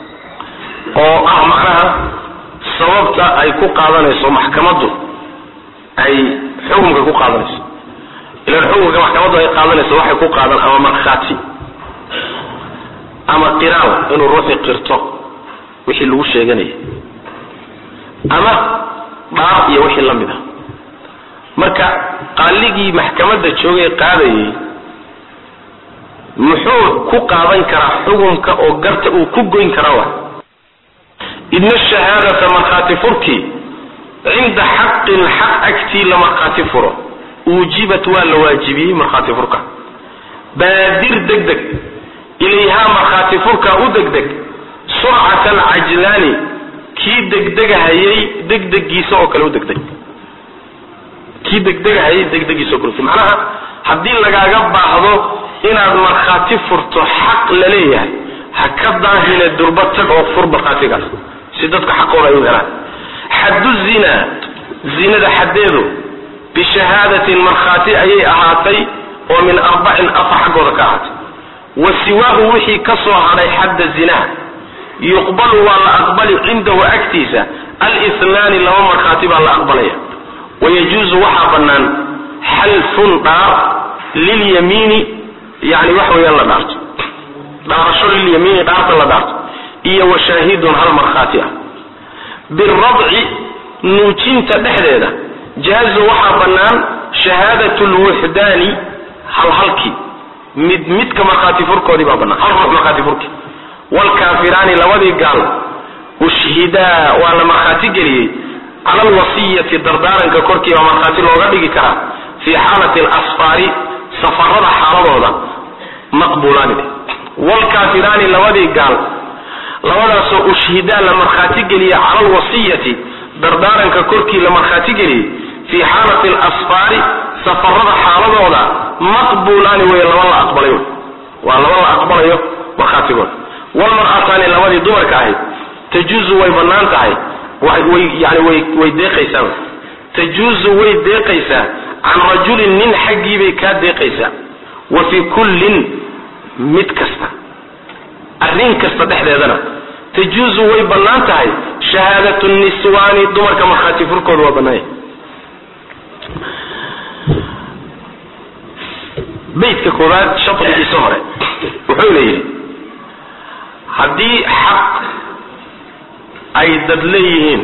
oo ah macnaha sababta ay ku qaadanayso maxkamaddu ay xukunka ku qaadanayso ilan xukunka maxkamaddu ay qaadanayso waxay ku qaadan ama markhaati ama qiraal inuu ruuxii qirto wixii lagu sheeganayay ama dhaar iyo wixii la mid a marka qaaligii maxkamadda joogay qaadayay muxuu ku qaadan karaa xukunka oo garta uu ku goyn karaa wa idna shahaadata markhaati furkii cinda xaqin xaq agtii la markhaati furo uujibat waa la waajibiyey markhaati furka baadir deg deg ilayhaa markhaati furka u degdeg surcata alcajlaani kii degdegahayay degdegiisa oo kale u degdeg kii degdegahayay degdegiisa oo kale macnaha haddii lagaaga baahdo inaad markhaati furto xaq la leeyahay ha ka daahine durba tag oo fur markhaatigaas si dadka xaqooda ay u helaan xaddu zinaa zinada xaddeedu bishahaadatin markhaati ayay ahaatay oo min arbacin afa xaggooda ka ahaatay wa siwaahu wixii ka soo hadhay xadda zinaha yuqbalu waa la aqbali cindahu agtiisa alihnaani laba markhaati baa la aqbalaya wayajuuzu waxaa bannaan xalfun dhaar lilyamiini yani wax weeyaan la dhaarto dhaarasho lilyamiini dhaarta la dhaarto iyo wa shaahidun hal markhaati ah biradci nuujinta dhexdeeda jaazu waxaa bannaan shahaadat lwuxdaani halhalkii mid midka markhaati furkoodii baa bannaan hal ruux markhaati furkii waalkaafiraani labadii gaal ushhidaa waa la markhaati geliyey cala alwasiyati dardaaranka korkii baa markhaati looga dhigi karaa fii xaalati alasfaari safarada xaaladooda maqbuulaani waalkaafiraani labadii gaal labadaasoo ushhidaa la markhaati geliyey cala alwasiyati dardaaranka korkii la markhaati geliyey fii xaalati alasfaari safarada xaaladooda maqbuulaani wey laba la aqbalay waa laba la aqbalayo markhaatigooda walmar'ataani labadii dumarka ahayd tajuuzu way bannaan tahay way yani way way deeqaysaa tajuuzu way deeqaysaa can rajulin nin xaggii bay kaa deeqaysaa wa fii kullin mid kasta arrin kasta dhexdeedana tajuuzu way bannaan tahay shahaadatu niswaani dumarka markhaati furkooda waa bannaanya beydka koowaad shadrigiisa hore wuxuu leeyihi haddii xaq ay dad leeyihiin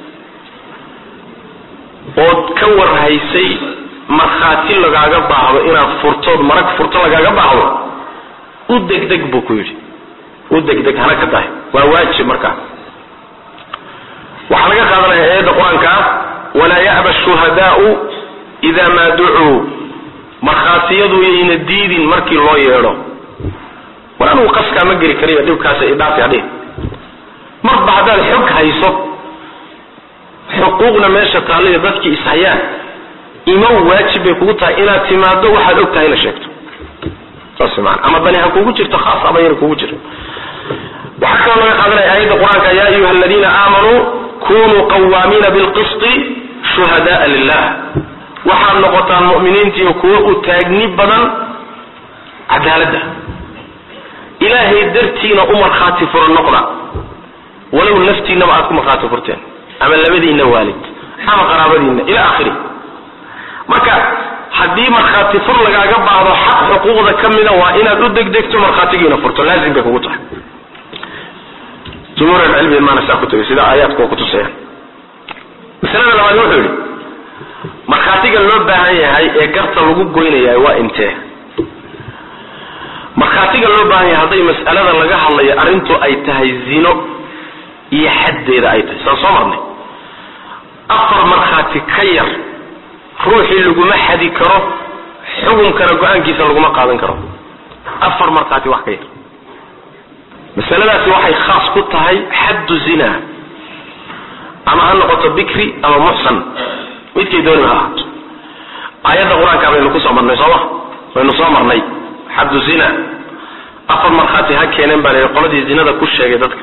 ood ka warhaysay markhaati lagaaga baahdo inaad furtood marag furto lagaaga baahdo u degdeg buu ku yidhi u degdeg hana ka tahay waa waajib markaa waxaa laga qaadanaya aayadda qur-aanka ah walaa ya'ba shuhadaau idaa maa ducuu markhaatiyadu yayna diidin markii loo yeedho war anugu qaskaa ma geli kariyo dhibkaas idhaafi hadhi marba haddaad xog hayso xuquuqna meesha taallaya dadkii ishayaan imow waajib bay kugu tahay inaad timaado waxaad og tahayna sheegto saas maana ama dani ha kugu jirto khaas ama yana kugu jiro waxaa kaloo laga qaadanaya aayadda qur-aanka ya ayuha aladiina aamanuu kunuu qawaamiina bilqisti shuhada'a lilah waxaad noqotaan mu'miniintiiyo kuwo u taagni badan cadaaladda ilaahay dartiina u markhaati furo noqda walow naftiinaba aad ku markhaati furteen ama labadiinna waalid ama qaraabadiinna ila akhiri marka haddii markhaati fur lagaaga baahdo xaq xuquuqda ka mida waa inaad u degdegto markhaatigiina furto laazim bay kugu tahay jumhuur alcilmi maana saa ku tegay sida aayaadku waa kutusayaan masalada labaad wuxuu yidhi markhaatiga loo baahan yahay ee garta lagu goynaya waa intee markhaatiga loo baahan yahay hadday mas'alada laga hadlayo arrintu ay tahay zino iyo xaddeeda ay tahay saan soo marnay afar markhaati ka yar ruuxii laguma xadi karo xukunkana go-aankiisa laguma qaadan karo afar markhaati wax ka yar masaladaasi waxay khaas ku tahay xaddu zina ama ha noqoto bikri ama muxsan midkay dooniba ha ahaato aayadda qur-aanka baynu kusoo marnay sooma baynu soo marnay xaddu zina afar markhaati ha keeneen baa la qoladii zinada ku sheegay dadka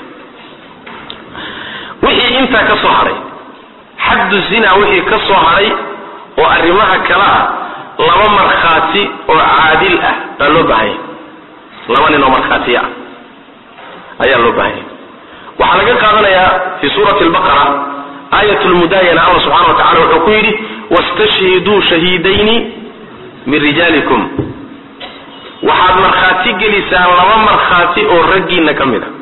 wixii intaa ka soo hadhay xaddu zina wixii ka soo hadhay oo arrimaha kale ah laba markhaati oo caadil ah baa loo baahanya laba nin oo markhaatiya ah ayaa loo baahanya waxaa laga qaadanayaa fi suurati albaqara aayat lmudaayana allah subxana wa tacala wuxuu ku yidhi wastashhiduu shahiidayni min rijaalikum waxaad markhaati gelisaan laba markhaati oo raggiina ka mid a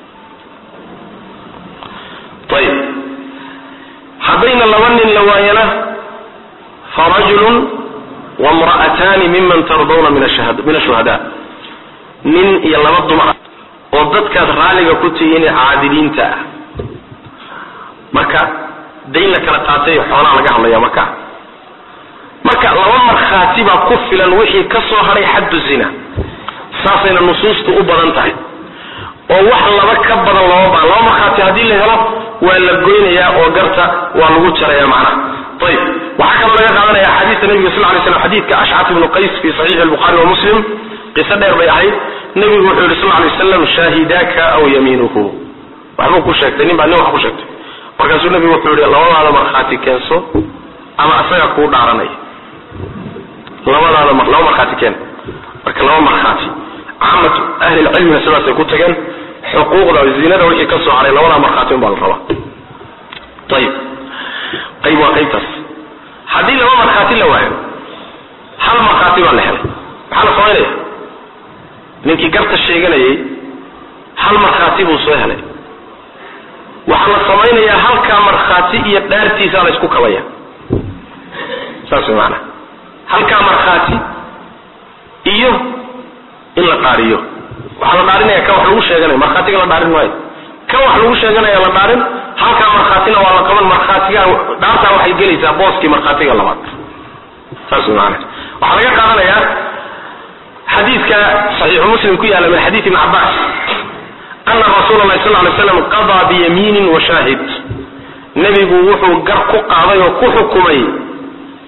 ayib haddayna laba nin la waayana farajulun wamra'ataani miman tardawna min ashuhada nin iyo laba dumar oo dadkaad raalliga ku tihiin caadiliinta ah marka dayn la kala qaatay xoolaha laga hadlaya marka marka laba markhaati baa ku filan wixii ka soo hadhay xaddu zina saasayna nusuustu u badan tahay oo wax laba ka badan lama baan laba markhaati haddii la helo waa la goynayaa oo garta waa lagu jaraya macnaha ayib waxaa kaloo laga qaadanaya xadiista nabiga sal lay slam xadiidka ashcat ibnu qays fi saxiixi albukhaari wa muslim qiso dheer bay ahayd nebigu wuxuu yihi sal lay waslam shaahidaaka aw yamiinuhu waxbuu ku sheegtay nin baa nin wax ku sheegtay markaasuu nebigu wuxuu yihi labadaada markhaati keenso ama asaga kuu dhaaranaya labadaada laba markhaati keen marka laba markhaati caamatu ahli lcilmina sidaasay ku tageen xuquuqda zinada wixii ka soo haray labadaa markhaati un baa la rabaa ayib qayb waa qaybtaas haddii laba markhaati la waayo hal markhaati baa la helay maxaa la samaynaya ninkii garta sheeganayay hal markhaati buu soo helay waxaa la samaynayaa halkaa markhaati iyo dhaartiisaa la isku kabaya saas way maanaa halkaa markhaati iyo in la dhaariyo waxaa la dhaarinaya kan wax lagu sheeganaya markhaatiga la dhaarin maayo kan wax lagu sheeganaya la dhaarin halkaa markhaatina waa la qaban markhaatiga dhaartaa waxay gelaysaa booskii markhaatiga labaad saas way maanaa waxaa laga qaadanayaa xadiidka saxiixu muslim ku yaalla min xadiid ibni cabbaas ana rasuula allahi sal lay slam qadaa biyamiinin wa shaahid nebigu wuxuu gar ku qaaday oo ku xukumay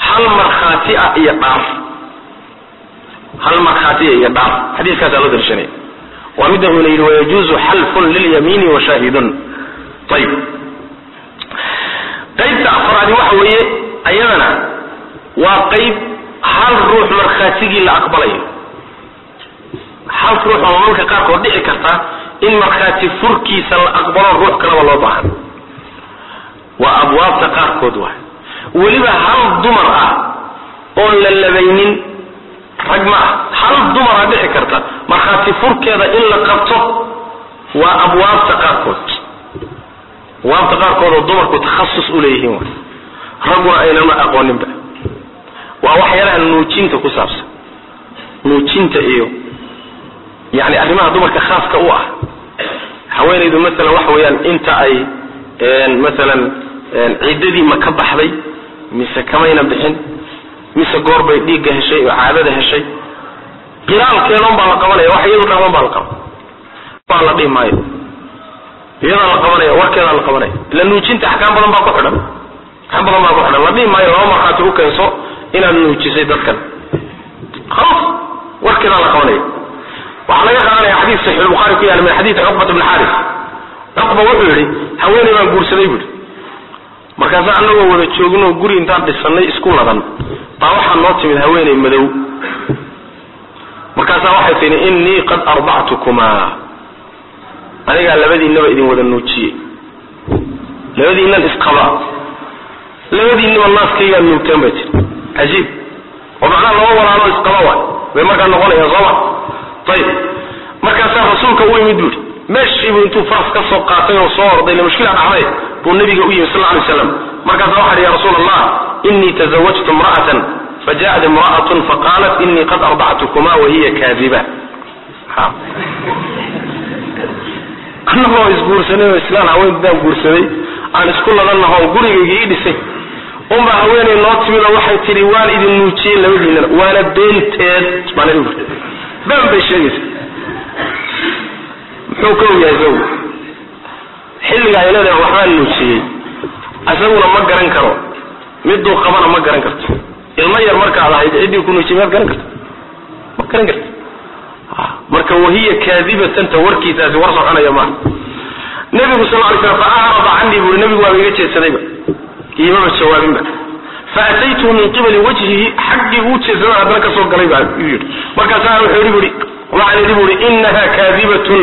hal markhaati ah iyo dhaar hal markhaatiya iyo dhaar xadiiskaasaa loo darshanaya waa midda uuna yidhi wayajuuzu xalfun lilyamiini wa shaahidun ayib qaybta afraadi waxa weeye ayadana waa qayb hal ruux markhaatigii la aqbalayo hal ruux oo marka qaarkood dhici karta in markhaati furkiisa la aqbalo ruux kalaba loo baahan waa abwaabta qaarkood waay weliba hal dumar ah oon la labaynin rag ma ah hal dumara dhici karta markhaati furkeeda in la qabto waa abwaabta qaarkood abwaabta qaarkood oo dumarku takhasus u leeyihiin waay ragguna aynama aqooninba waa waxyaalaha nuujinta ku saabsan nuujinta iyo yani arrimaha dumarka khaaska u ah haweenaydu maalan waxa weeyaan inta ay maalan ciddadii ma ka baxday mise kamayna bixin mise goor bay dhiigga heshay oo caadada heshay qilaalkeedoon baa la qabanaya wax iyadu dhahman baa la qaba baa la dhihi maayo iyadaa la qabanaya warkeedaa la qabanaya ila nuujinta axkaam badan baa ku xidhan axkaam badan baa ku xidhan la dhihi maayo laba markhaati u keenso inaad nuujisay dadkan khalaas warkeedaa la qabanaya waxaa laga qaadanaya xadiis saxiix buhaari ku yaala min xadiidi cuqbat bn xaaris cuqba wuxuu yidhi haweeney baan guursaday buuhi markaasa anagoo wada jooginoo guri intaan dhisanay isku ladan baa waxaa noo timid haweeney madow markaasaa waxay tihi innii qad ardactukumaa anigaa labadiinaba idin wada nuujiyey labadiinan isqaba labadiinaba naaskaygaa nuugteen bay tii cajiib oo macnaha laba walaalo isqaba waay bay markaa noqonayaan sooma ayib markaasaa rasuulka u yimid buuhi meeshiibuu intuu faras ka soo qaatay oo soo orday le mushkila dhacday buu nabiga u yimi sal lla lay slam markaasa waxa hi ya rasuul allah inii tazawajtu imra'atan fajaءat imra'atun faqaalat inii qad ardactukuma wahiya kaadiba anagoo isguursanay oo islaan haweentaan guursaday aan isku ladannaho gurigayga ii dhisay unbaa haweeney noo timid oo waxay tidhi waan idin nuujiyey labadiinana waana beenteed baan been bay sheegaysa muxuu ka ogyahay isagu xilliga ay leedahay waxbaan nuujiyey isaguna ma garan karo miduu qabana ma garan karto ilmo yar markaad ahayd ciddii ku nuujiyey maad garan karta ma garan karta marka wahiya kaadibatanta warkiisaasi war soconaya maaha nabigu sal lay slam fa acrada canii buuri nabigu waaba iga jeedsadayba iimaba jawaabinba faataytuhu min qibali wajhihi xaggii uu jeedsada haddana kasoo galay baa yii markaasaa wuxuu yidhi bui waxaan idhi buuri inaha kaadibatun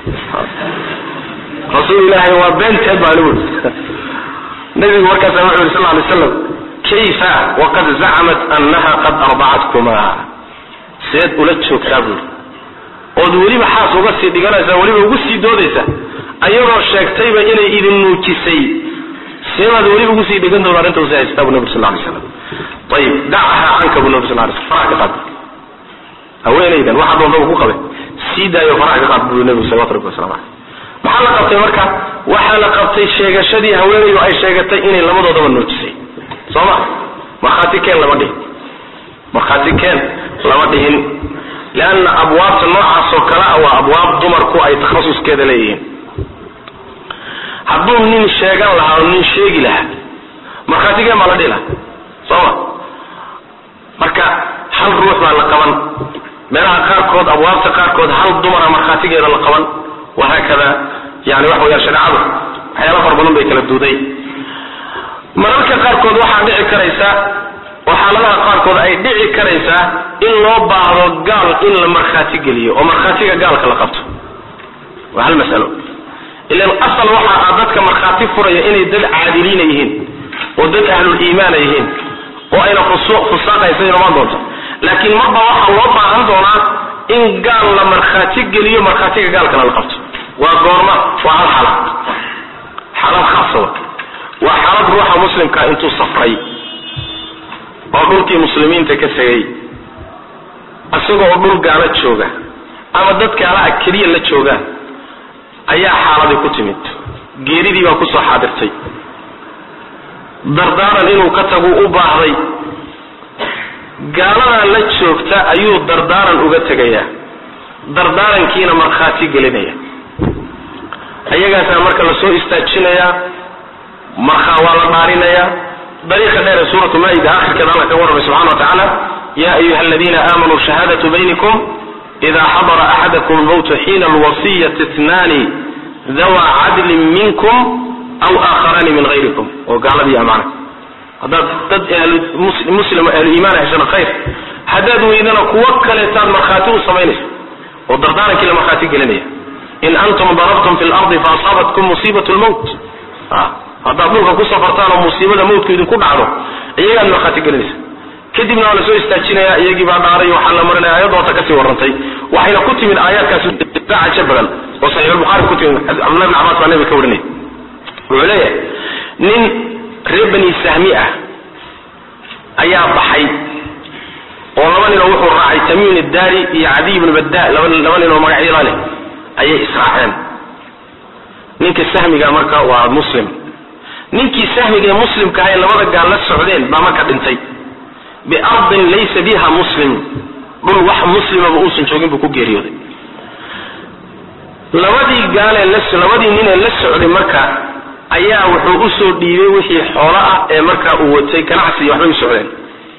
rasuul ilaahay waa beenteed baa anigu nabigu markaasa wuxuu yidhi sal lay slam kayfa waqad zacamat annaha qad ardacatkuma seed ula joogtaa buuri ood weliba xaas uga sii dhiganaysaa weliba ugu sii doodaysa ayadoo sheegtayba inay idin nuujisay seebaad weliba ugu sii dhigan doona arrinta usi haystaa bu nabig sal lay slam ayib dacaha canka bu nabi sal lay slam faraha ka qaad haweenaydan waxa doonta ku qabe sii daayo faraha ka qaad buu nabigu salawatu rabbi wasalam aleyh maxaa la qabtay marka waxaa la qabtay sheegashadii haweenaydu ay sheegatay inay labadoodaba nuujisay soo ma markhaati keen lama dhihin markhaati keen lama dhihin leanna abwaabta noocaas oo kale ah waa abwaab dumarku ay takhasuskeeda leeyihiin hadduu nin sheegan lahaa oo nin sheegi lahaa markhaati keen baa la dhihi lahaa soo ma marka hal ruux baa la qaban meelaha qaarkood abwaabta qaarkood hal dumara markhaatigeeda la qaban wahaakada yani waxa weyaan shareecadu waxyaala fara badan bay kala duuday mararka qaarkood waxaa dhici karaysa oo xaaladaha qaarkood ay dhici karaysaa in loo baahdo gaal in la markhaati geliyo oo markhaatiga gaalka la qabto waa hal masalo ilan asal waxa ah dadka markhaati furaya inay dad caadiliina yihiin oo dad ahlul iimaana yihiin oo ayna fusaaqaysa inumaan doonto laakiin marba waxaa loo baahan doonaa in gaal la markhaati geliyo markhaatiga gaalkana la qabto waa goorma waa hal xaalad xaalad khaasaba waa xaalad ruuxa muslimka intuu safray oo dhulkii muslimiinta ka tegay isagoo dhul gaalo jooga ama dad gaalaha keliya la joogaan ayaa xaaladii ku timid geeridii baa kusoo xaadirtay dardaaran inuu ka tagu u baahday gaaladaa la joogta ayuu dardaaran uga tegayaa dardaarankiina markhaati gelinaya ayagaasaa marka lasoo istaajinayaa markaa waa la dhaarinayaa dariiqa dheer ee suuratu maa-ida akhirkeeda alla ka warramay subxana wa tacaala ya ayuha aladiina aamanuu shahaadatu baynikum ida xadara axadakum lmowtu xiina alwasiyati itnaani dawa cadlin minkum aw aakharaani min hayrikum oo gaaladii amaana haddaad dad muslim ahlu iimaan heshana khayr haddaad weydana kuwo kaleetaad markhaati u samaynaysa oo dardaarankii la markhaati gelinaya in antum darabtum fi lardi faasaabatkum musiibat lmowt haddaad dhulka ku safartaan oo musiibada mawtku idinku dhacdo iyagaad markhaati gelinaysa kadibna waa lasoo istaajinaya iyagii baa dhaaray waxaa la marinaya ayadoota kasii warrantay waxayna ku timid aayaadkaasi cajo badan oo saxiixulbukhaari ku timid cabdullahi bn cabas baa nabiga ka warinaya wuxuu leeyahay nin reer bani sahmi ah ayaa baxay oo laba ninoo wuxuu raacay tamiim iddaari iyo cadiy ibnu badda laba laba nin oo magacyada leh ayay israaceen ninka sahmiga marka waa muslim ninkii sahmiga ee muslimka ahay labada gaal la socdeen baa marka dhintay biardin laysa biha muslim dhul wax muslimaba uusan joogin buu ku geeriyooday labadii gaalee labadii ninee la socday marka ayaa wuxuu usoo dhiibay wixii xoolo ah ee markaa uu watay ganacsi waxbay u socdeen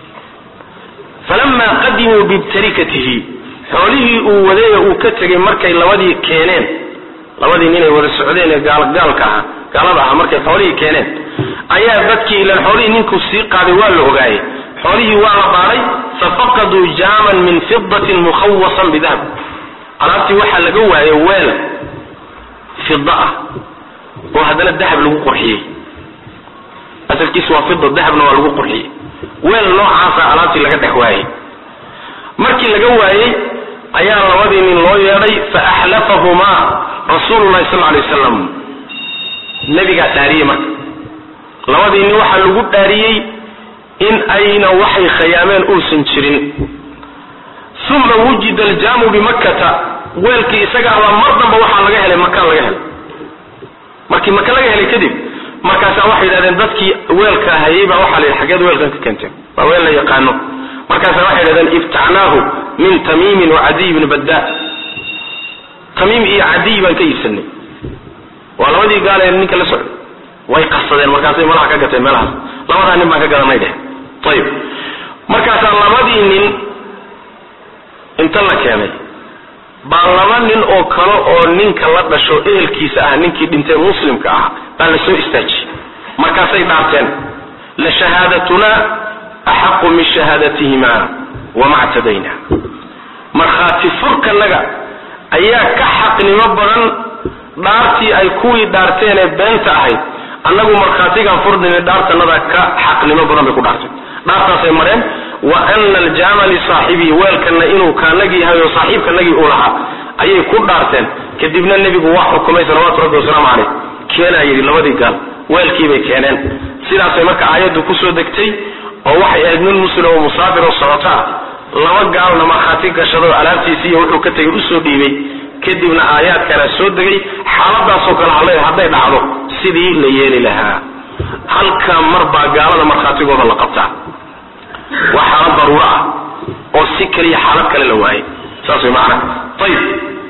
falamaa qadimuu bibtarikatihi xoolihii uu waday ee uu ka tegay markay labadii keeneen labadii ninay wada socdeen ee gaalka aha gaalada aha markay xoolihii keeneen ayaa dadkii ilan xoolihii ninkuu sii qaaday waa la ogaayay xoolihii waa la baaray fafaqaduu jaaman min fidatin mukhawasan bidahab alaabtii waxaa laga waayay weel fida ah oo haddana dahab lagu qurxiyey asalkiisu waa fida dahabna waa lagu qurxiyey weel noocaasa alaabtii laga dhex waayey markii laga waayey ayaa labadii nin loo yeedhay fa axlafahumaa rasuululahi sal alay wasalam nebigaa dhaariyey marka labadii nin waxaa lagu dhaariyey in ayna waxay khayaameen uusan jirin uma wujida aljaamu bimakkata weelkii isaga abaa mar damba waxaa laga helay makaan laga helay markii maka laga helay kadib markaasaa waxay yidhahdeen dadkii weelka hayay baa waxaa la yidhi xageed weelkan ka keenteen waa weel la yaqaano markaasaa waxay yidhahdeen ibtacnaahu min tamiimin wa cadiy bni badda tamiim iyo cadiy baan ka iibsanay waa labadii gaal ee ninka la socday way qasadeen markaasay malaha ka gateen meelahaas labadaa nin baan ka gadanay dheh ayib markaasaa labadii nin inta la keenay baa laba nin oo kale oo ninka la dhasho ehelkiisa ah ninkii dhintay muslimka ah baa la soo istaajiyey markaasay dhaarteen la shahaadatuna axaqu min shahaadatihima wama ctadayna markhaati furkanaga ayaa ka xaqnimo badan dhaartii ay kuwii dhaarteen ee beenta ahayd annagu markhaatigaan furdini dhaartanada ka xaqnimo badan bay ku dhaarteen dhaartaasay mareen wa ana aljaama lisaaxibihi weelkana inuu kaanagii yahay oo saaxiibkanagii uu lahaa ayay ku dhaarteen kadibna nebigu waa xukumay salawaatu rabbi wasalaamu caleyh keenaa yidhi labadii gaal weelkiibay keeneen sidaasay marka aayaddu kusoo degtay oo waxay ahayd nin muslim oo musaafir oo socoto ah laba gaalna markhaati gashado alaabtiisii iyo wuxuu ka tegay usoo dhiibay kadibna aayaadkana soo degay xaaladaasoo kale hale hadday dhacdo sidii la yeeli lahaa halka mar baa gaalada markhaatigooda la qabtaa waa xaalad daruuro ah oo si kaliya xaalad kale la waayay saas way macana ayib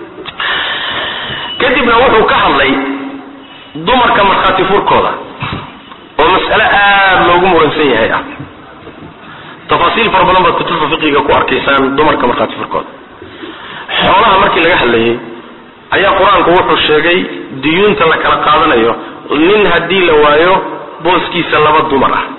kadibna wuxuu ka hadlay dumarka markhaati furkooda oo mas'ale aada loogu muransan yahay ah tafaasiil fara badan baad kutubta fiqiga ku arkaysaan dumarka markhaati furkooda xoolaha markii laga hadlayay ayaa qur-aanku wuxuu sheegay diyuunta la kala qaadanayo nin haddii la waayo booskiisa laba dumar ah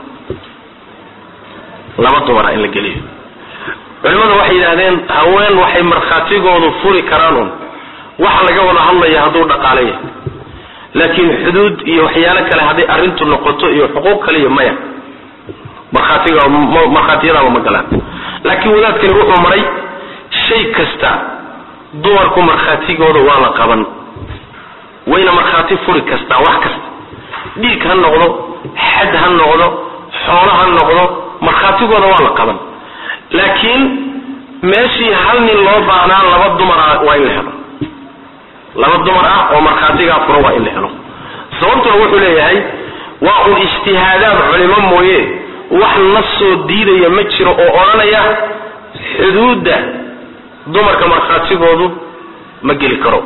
laba dumar ah in la geliyo culimmadu waxay yidhahdeen haween waxay markhaatigoodu furi karaan un waxa laga wada hadlaya hadduu dhaqaale yahay laakiin xuduud iyo waxyaalo kale hadday arrintu noqoto iyo xuquuq kale iyo maya markhaatiga markhaatiyadaaba ma galaan laakiin wadaadkani wuxuu maray shay kasta dumarku markhaatigooda waa la qaban wayna markhaati furi kastaa wax kasta dhiig ha noqdo xad ha noqdo xoolo ha noqdo markhaatigooda waa la qaban laakiin meeshii hal nin loo baahnaa laba dumar ah waa in la helo laba dumar ah oo markhaatigaa fura waa in la helo sababtuna wuxuu leeyahay waa un ijtihaadaad culimo mooye wax na soo diidaya ma jiro oo odhanaya xuduudda dumarka markhaatigoodu ma geli karo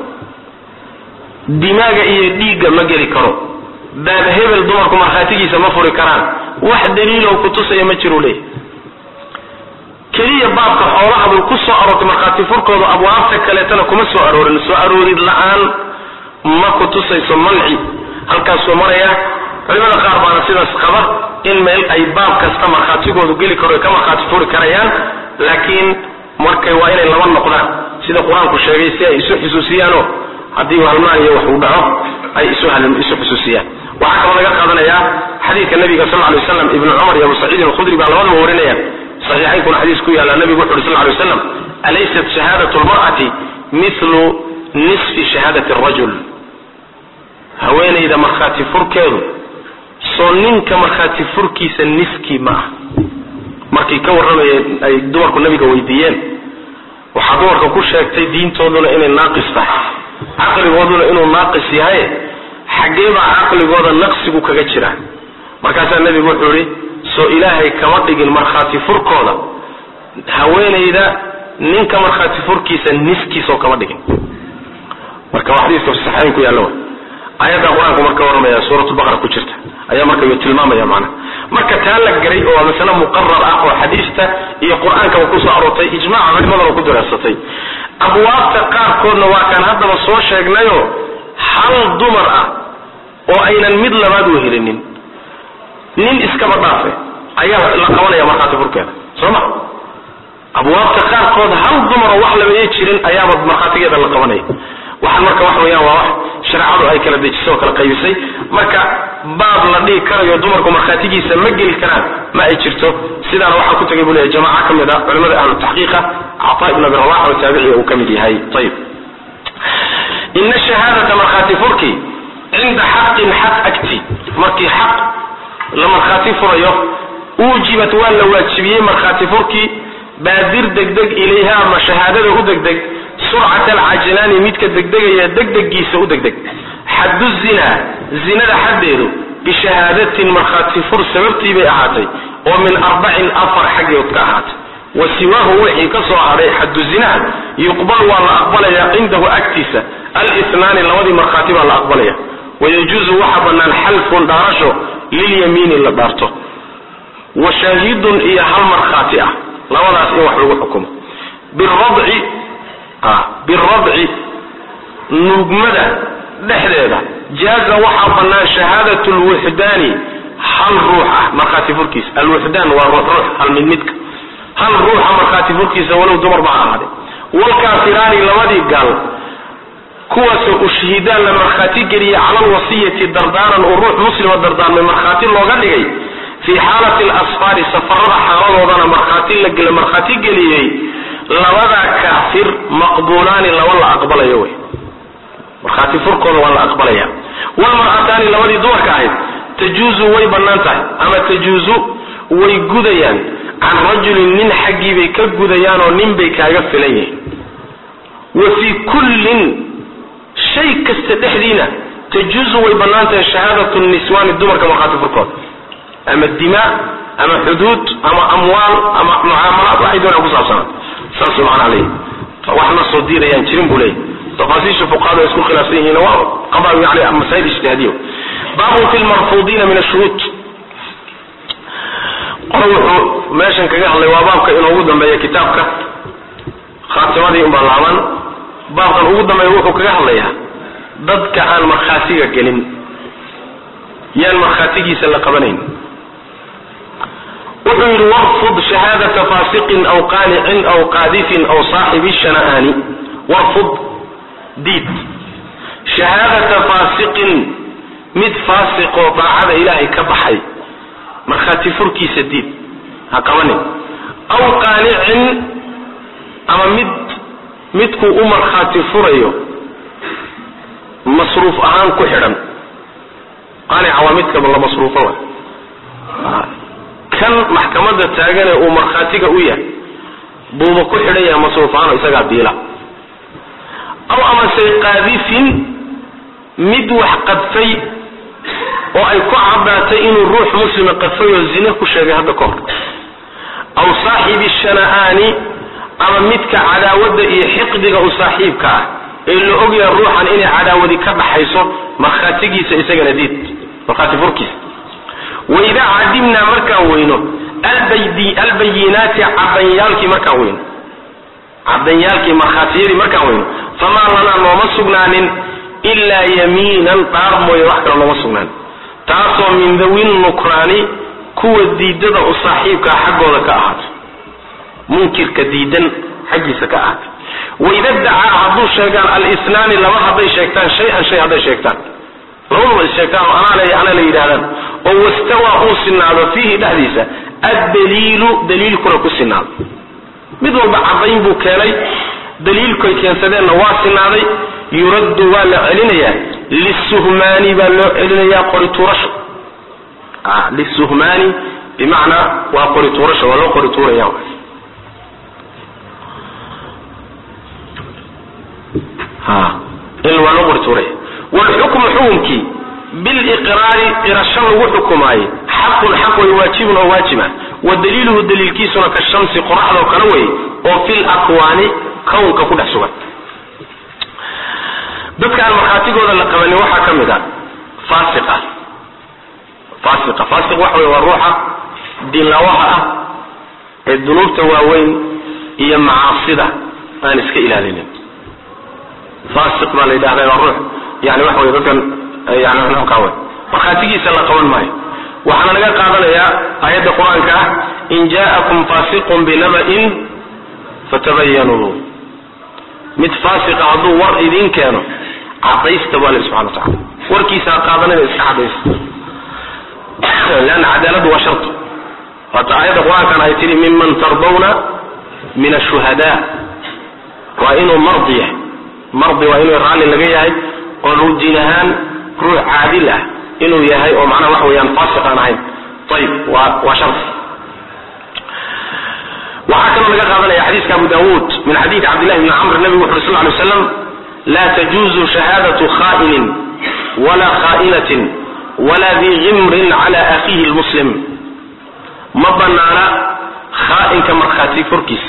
dimaaga iyo dhiigga ma geli karo baab hebel dumarku markhaatigiisa ma furi karaan wax daliiloo kutusaya ma jiru leeyahy keliya baabka xoolaha bay ku soo aroortay markhaati furkooda abwaabta kaleetana kuma soo aroorin soo aroorid la-aan ma kutusayso manci halkaasuu maraya culimada qaar baana sidaas qaba in meel ay baab kasta markhaatigoodu geli karo ka markhaati furi karayaan laakiin markay waa inay laba noqdaan sida qur-aanku sheegay si ay isu xusuusiyaanoo haddii halmaan iyo wax uu dhaco ay isu isu xusuusiyaan waxaa kaloo laga qaadanayaa xadiidka nabiga sal lay waslam ibnu cumar iyo abu saciidin alkhudri baa labadaba warinayaan saxiixaynkuna xadiis ku yaalla nabigu wuxu uhi sal lay waslam alaysat shahaadatu lmar'ati mithlu nisfi shahaadati arajul haweenayda markhaati furkeedu soo ninka markhaati furkiisa niskii ma ah markay ka warramayeen ay dumarku nabiga weydiiyeen waxaa dumarka ku sheegtay diintooduna inay naaqis tahay caqligooduna inuu naaqis yahay xaggee baa caqligooda naqsigu kaga jira markaasaa nebigu wuxuu yihi soo ilaahay kama dhigin markhaati furkooda haweenayda ninka markhaati furkiisa niskiisoo kama dhigin marka waa xadiiska saxayn ku yaalla aayadda qur-aanku marka warramaya suuratulbaqara ku jirta ayaa marka uu tilmaamaya macnaha marka taa la garay oo waa masale muqarar ah oo xadiista iyo qur-aankaba kusoo aroortay ijmaaca culimadana ku dareersatay abwaabta qaarkoodna waa kaan haddaba soo sheegnayoo hal dumar ah oo aynan mid labaad wehelinin nin iskaba dhaafe ayaa la qabanaya markhaati furkeeda soo ma abwaabta qaarkood hal dumar oo wax labaye jirin ayaaba markhaatigeeda la qabanaya waxaan marka wax weeyaan waa wax shareecadu ay kala dejisay oo kala qaybisay marka baab la dhihi karayo dumarku markhaatigiisa ma geli karaan ma ay jirto sidaana waxaa ku tagay buu leeyahy jamaca ka mid a culimada ahlu taxqiiqa cataa ibn abi rawax oo taabiciga uu ka mid yahay ayib ina shahaadata markhaati furki cinda xaqin xaq agti markii xaq la markhaati furayo uujibat waa la waajibiyey markhaati furkii baadir degdeg ilayha ama shahaadada u degdeg surcat alcajlaani midka degdegaya degdegiisa u degdeg xaddu zina zinada xaddeedu bishahaadatin markhaati fur sababtii bay ahaatay oo min arbacin afar xaggeed ka ahaatay wa siwaahu wixii ka soo hadhay xaddu zinaha yuqbal waa la aqbalaya cindahu agtiisa alithnaani labadii markhaati baa la aqbalaya wayajuuzu waxa bannaan xalfun dhaarasho lilyamiini la dhaarto wa shaahidun iyo hal markhaati ah labadaas in wax lagu xukumo biradci biradci nuugmada dhexdeeda jaaza waxaa bannaan shahaadat lwuxdaani hal ruux ah markhaati furkiisa alwuxdaan waa ruux hal mid midka hal ruuxa markhaati furkiisa walow dumar ba ha ahaade walkaafiraani labadii gaal kuwaasoo ushhidaan la markhaati geliya cala alwasiyati dardaaran uu ruux muslima dardaarmay markhaati looga dhigay fii xaalati alasfaari safarada xaaladoodana markhaati la markhaati geliyey labadaa kaafir maqbuulaani laba la aqbalayo wey markhaati furkooda waa la aqbalaya walmar'ataani labadii dumarka ahayd tajuuzu way bannaan tahay ama tajuuzu way gudayaan can rajulin nin xaggii bay ka gudayaanoo nin bay kaaga filan yihiin wa fii kullin shay kasta dhexdiina tajuuzu way bannaan tahay shahaadatu niswaani dumarka markhaati furkooda ama dimaa ama xuduud ama amwaal ama mucaamalaad waxay doonaan ku saabsanaa saas macnaa leeyahy wax na soo diirayaan jirin buu leeyahy tafaasiisha fuqahada ay isku khilaafsan yihiin waa qaba yani masaa'il ijtihaadiya baabun fi lmarfuudiina min ashuruud qolo wuxuu meeshan kaga hadlay waa baabka inoogu dambeeya kitaabka khaatimadii unbaa laaban baabkan ugu dambeeya wuxuu kaga hadlayaa dadka aan markhaatiga gelin yaan markhaatigiisa la qabanayn wuxuu yidhi warfud shahaadata faasiqin aw qaanicin aw qaadifin aw saaxibi shana'aani warfud diid shahaadata faasiqin mid faasiqoo daacada ilaahay ka baxay markhaati furkiisa diid ha qabanin aw qaanicin ama mid midkuu u markhaati furayo masruuf ahaan ku xidhan qaanica waa midka la masruufo wa kan maxkamadda taagane uu markhaatiga u yahay buuba ku xidhan yahay masruufaano isagaa biila aw amase qaadifin mid wax qadfay oo ay ku caddaatay inuu ruux muslima qadfay oo zine ku sheegay hadda ka hor aw saaxibi shana'aani ama midka cadaawadda iyo xiqdiga u saaxiibka ah ee la ogyaha ruuxan inay cadaawadi ka dhaxayso markhaatigiisa isagana diid markhaati furkiisa waidaa cadimnaa markaan weyno albayinaati cadanyaalkii markaan weyno cadanyaalkii markhaatiyadii markaan weyno famaa lanaa nooma sugnaanin ilaa yamiinan dhaar mooye wax kale nooma sugnaanin taasoo min dawin nukraani kuwa diidada u saaxiibkaa xaggooda ka ahaatay munkirka diidan xaggiisa ka ahaatay waida dacaa hadduu sheegaan alisnaani laba hadday sheegtaan shay-an shay hadday sheegtaan labaduba is sheegtaan oo anaa le anaa la yidhahdaan oo wastawaa uu sinaado fiihi dhexdiisa addaliilu daliilkuna ku sinaado mid walba cadayn buu keenay daliilkoy keensadeenna waa sinaaday yuraddu waa la celinayaa lisuhmaani baa loo celinayaa qorituurasho lisuhmaani bimacnaa waa qorituurasho waa loo qorituuraya in waa loo qorituuraya wlxukmu xukumkii biliqraari qirasho lagu xukumaaye xaqun xaq way waajibun oo waajiba wa daliiluhu daliilkiisuna ka shamsi qoraxdoo kale wey oo fil akwaani kownka ku dhex sugan dadka aan markhaatigooda la qabanin waxaa ka mid a fasiqa fasiqa fasiq waxa wey waa ruuxa diinlawaha ah ee dunuubta waaweyn iyo macaasida aan iska ilaalinin fasiq baa la yidhahda waa ruux yani waxa wey dadkan yani nuuka wey markhaatigiisa la qaban maayo waxaana laga qaadanayaa aayadda qur-aanka ah in ja'akum fasiqun binaba'in fatabayanuu mid fasiqa hadduu war idin keeno cadaysta baa lahi subxana watacala warkiisa ha qaadanina iska cadaysta leanna cadaaladu waa shart waata aayadda qur-aankan ay tihi miman tardawna min ashuhada waa inuu mardi yahay mardi waa inuu raalli laga yahay oo rudiin ahaan ruux caadil ah inuu yahay oo macnaha waxa weeyaan fasiq aan ahayn ayib waa waa shart waxaa kaloo laga qaadanaya xadiiska abu dawuud min xadiidi cabdillahi bni camr nabigu wuxu uri sal lay slam laa tajuuzu shahaadatu kha'inin wala kha'inatin wala di gimrin cala akhiihi lmuslim ma banaana khaa'inka markhaati furkiis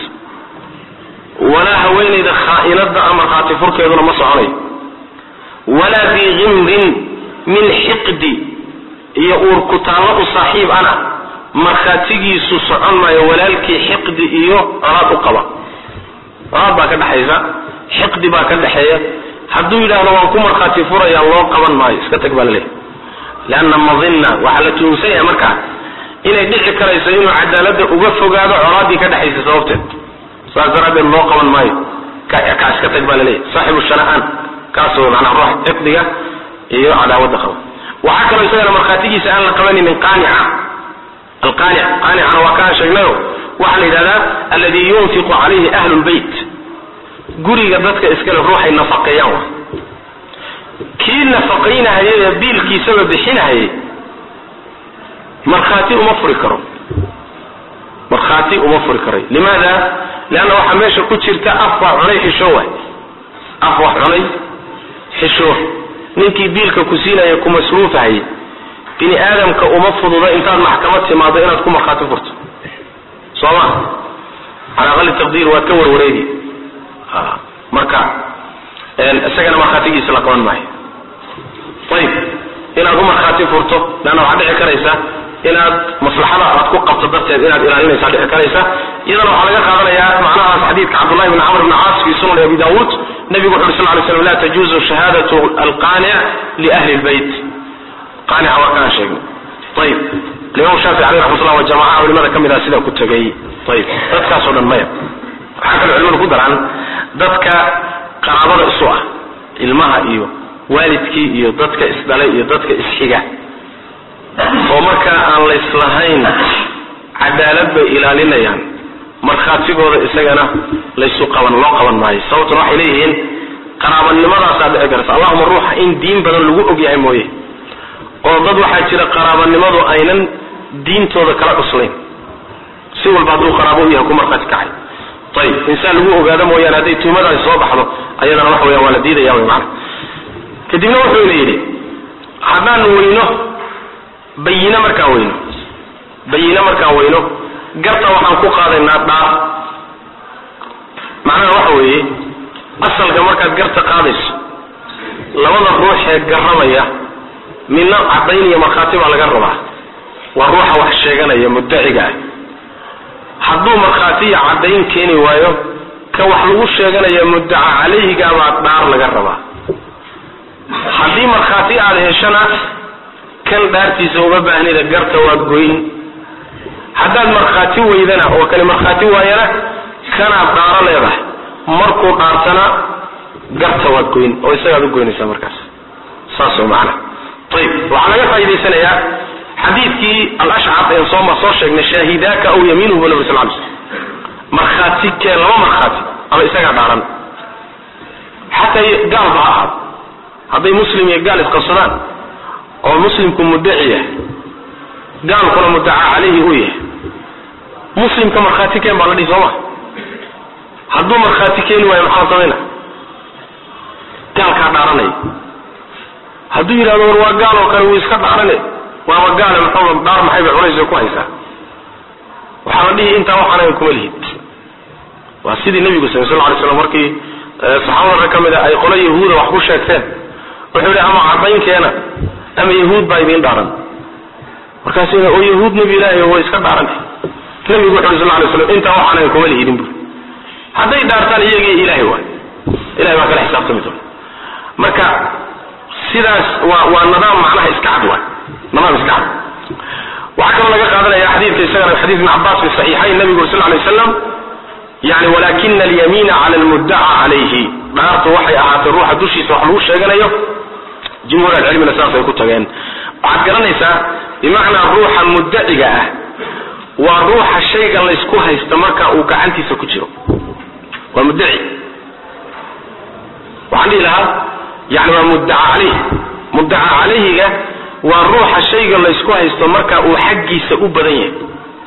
walaa haweenayda khaa'inada a markhaati furkeeduna ma soconayo walaa di gimrin min xiqdi iyo uurkutaallo u saaxiib ana markhaatigiisu socon maayo walaalkii xiqdi iyo colaad u qaba colaad baa ka dhexaysa xiqdi baa ka dhexeeya hadduu yidhaahdo waan ku markhaati furaya loo qaban maayo iska tag baa laleeyahy leanna madinna waxaa la tuhunsan yahay markaa inay dhici karayso inuu cadaaladda uga fogaado colaaddii ka dhexaysa sababteed saas daraaddeed loo qaban maayo ka ka iska tag baa laleeyahy saaxibu shana'aan kaasoo macnaa ruux xiqdiga iyo cadaawadda qaba waxaa kaloo isagana markhaatigiisa aan la qabaninin qaanica alqaanic qaanicana waa kaan sheegnayo waxaa la yidhahdaa alladii yunfiqu calayhi ahlu lbeyt guriga dadka iskale ruuxay nafaqeeyaan wa kii nafaqaynahayay ee biilkiisaba bixinahayay markhaati uma furi karo markhaati uma furi karay limaada leanna waxaa meesha ku jirta af wax cunay xisho waay af wax cunay xisho ninkii biilka ku siinaya ku masruufahayay bini aadamka uma fududa intaad maxkamad timaado inaad ku markhaati furto soo ma cala aqali taqdiir waad ka warwareegi marka isagana markhaatigiisa la qaban maayo ayib inaad u markhaati furto leanna waxaad dhici karaysa inaad maslaxada aad ku qabto darteed inaad ilaalinaysaa dhici karaysa iyadana waxaa laga qaadanayaa macnahaas xadiidka cabdullahi bn camr bn caas fi sunan abi dawuud nabigu wuxu uri sal ly slam la tajuuzu shahaadatu alqaanic liahli lbeyt qaanica waa kaan sheegnay ayib alimaam shaafici aleyh raxmatullah waa jamacaha culimada ka mid ah sidaa ku tegay ayib dadkaasoo dhan maya waxaa kaloo culimadu ku daraan dadka qaraabada isu ah ilmaha iyo waalidkii iyo dadka isdhalay iyo dadka isxiga oo markaa aan layslahayn cadaalad bay ilaalinayaan markhaatigooda isagana laysu qaban loo qaban maayo sababtuna waxay leeyihiin qaraabannimadaasaa dhici karta allahuma ruuxa in diin badan lagu ogyahay mooye oo dad waxaa jira qaraabanimadu aynan diintooda kala cuslayn si walba hadduu qaraabo u yahay ku markhaati kacay ayib insaan lagu ogaado mooyaane hadday tuhmadaasi soo baxdo ayadana waxa weya waa la diidaya wy maana kadibna wuxuuna yidhi haddaanu weyno bayine markaan weyno bayine markaan weyno garta waxaan ku qaadaynaa dhaar macnaha waxa weeye asalka markaad garta qaadayso labada ruux ee garramaya midna caddayn iyo markhaati baa laga rabaa waa ruuxa wax sheeganaya muddaciga ah hadduu markhaatiya caddayn keeni waayo ka wax lagu sheeganaya muddaca calayhigaabaa dhaar laga rabaa haddii markhaati aada heshana kan dhaartiisa uma baahnida garta waad goyn haddaad markhaati weydana oo kale markhaati waayana kanaad dhaaro leedahay markuu dhaartana garta waad goyn oo isagaad u goynaysaa markaas saas oo macana ayib waxaa laga faa'idaysanayaa xadiidkii alashcab een sooma soo sheegnay shaahidaaka aw yamiinuhu bu nabi sal ly slm markhaati keen laba markhaati ama isagaa dhaaran xataa gaalba ha ahaado hadday muslim iyo gaal isqabsadaan oo muslimku muddaci yahay gaalkuna muddaca calayhi uu yahay muslimka markhaati keen baa la dhihi sooma hadduu markhaati keeni waayo maxaa samayna gaalkaa dhaaranaya hadduu yidhahdo war waa gaal oo kale wuu iska dhaarane waaba gaale muxuu dhaar maxay bay cunaysa ku haysaa waxaa la dhihi intaa waxaanaga kuma lihid waa sidii nabigu sal sal lay slam markii saxaabada rag ka mid a ay qolo yahuuda wax ku sheegteen wuxuu yihi ama caddaynkeena ama yahuud baa idiin dhaaran markaasu oo yahuud nebi ilaahi way iska dhaaran nabigu wuxu uri sal lay slam intaa waxaanaga kuma lihidin bu hadday dhaartaan iyagii ilaahay waay ilahay baa kala xisaabtami doona marka sidaas waa waa nidaam macnaha iska cad waay nidaam iska cad waxaa kaloo laga qaadanaya xadiidka isagana xadiid ibn cabbaas fi saxiixayn nabigu uri sal lay waslam yani walakina alyamiina cala almuddaca calayhi dhaartu waxay ahaatay ruuxa dushiisa wax lagu sheeganayo jumhuur alcilmina saasay ku tageen waxaad garanaysaa bimacnaa ruuxa muddaciga ah waa ruuxa shaygan laysku haysta marka uu gacantiisa ku jiro waa muddaci waxaan dhihi lahaa yani waa muddaca calayh muddaca calayhiga waa ruuxa shayga laysku haysto marka uu xaggiisa u badan yahay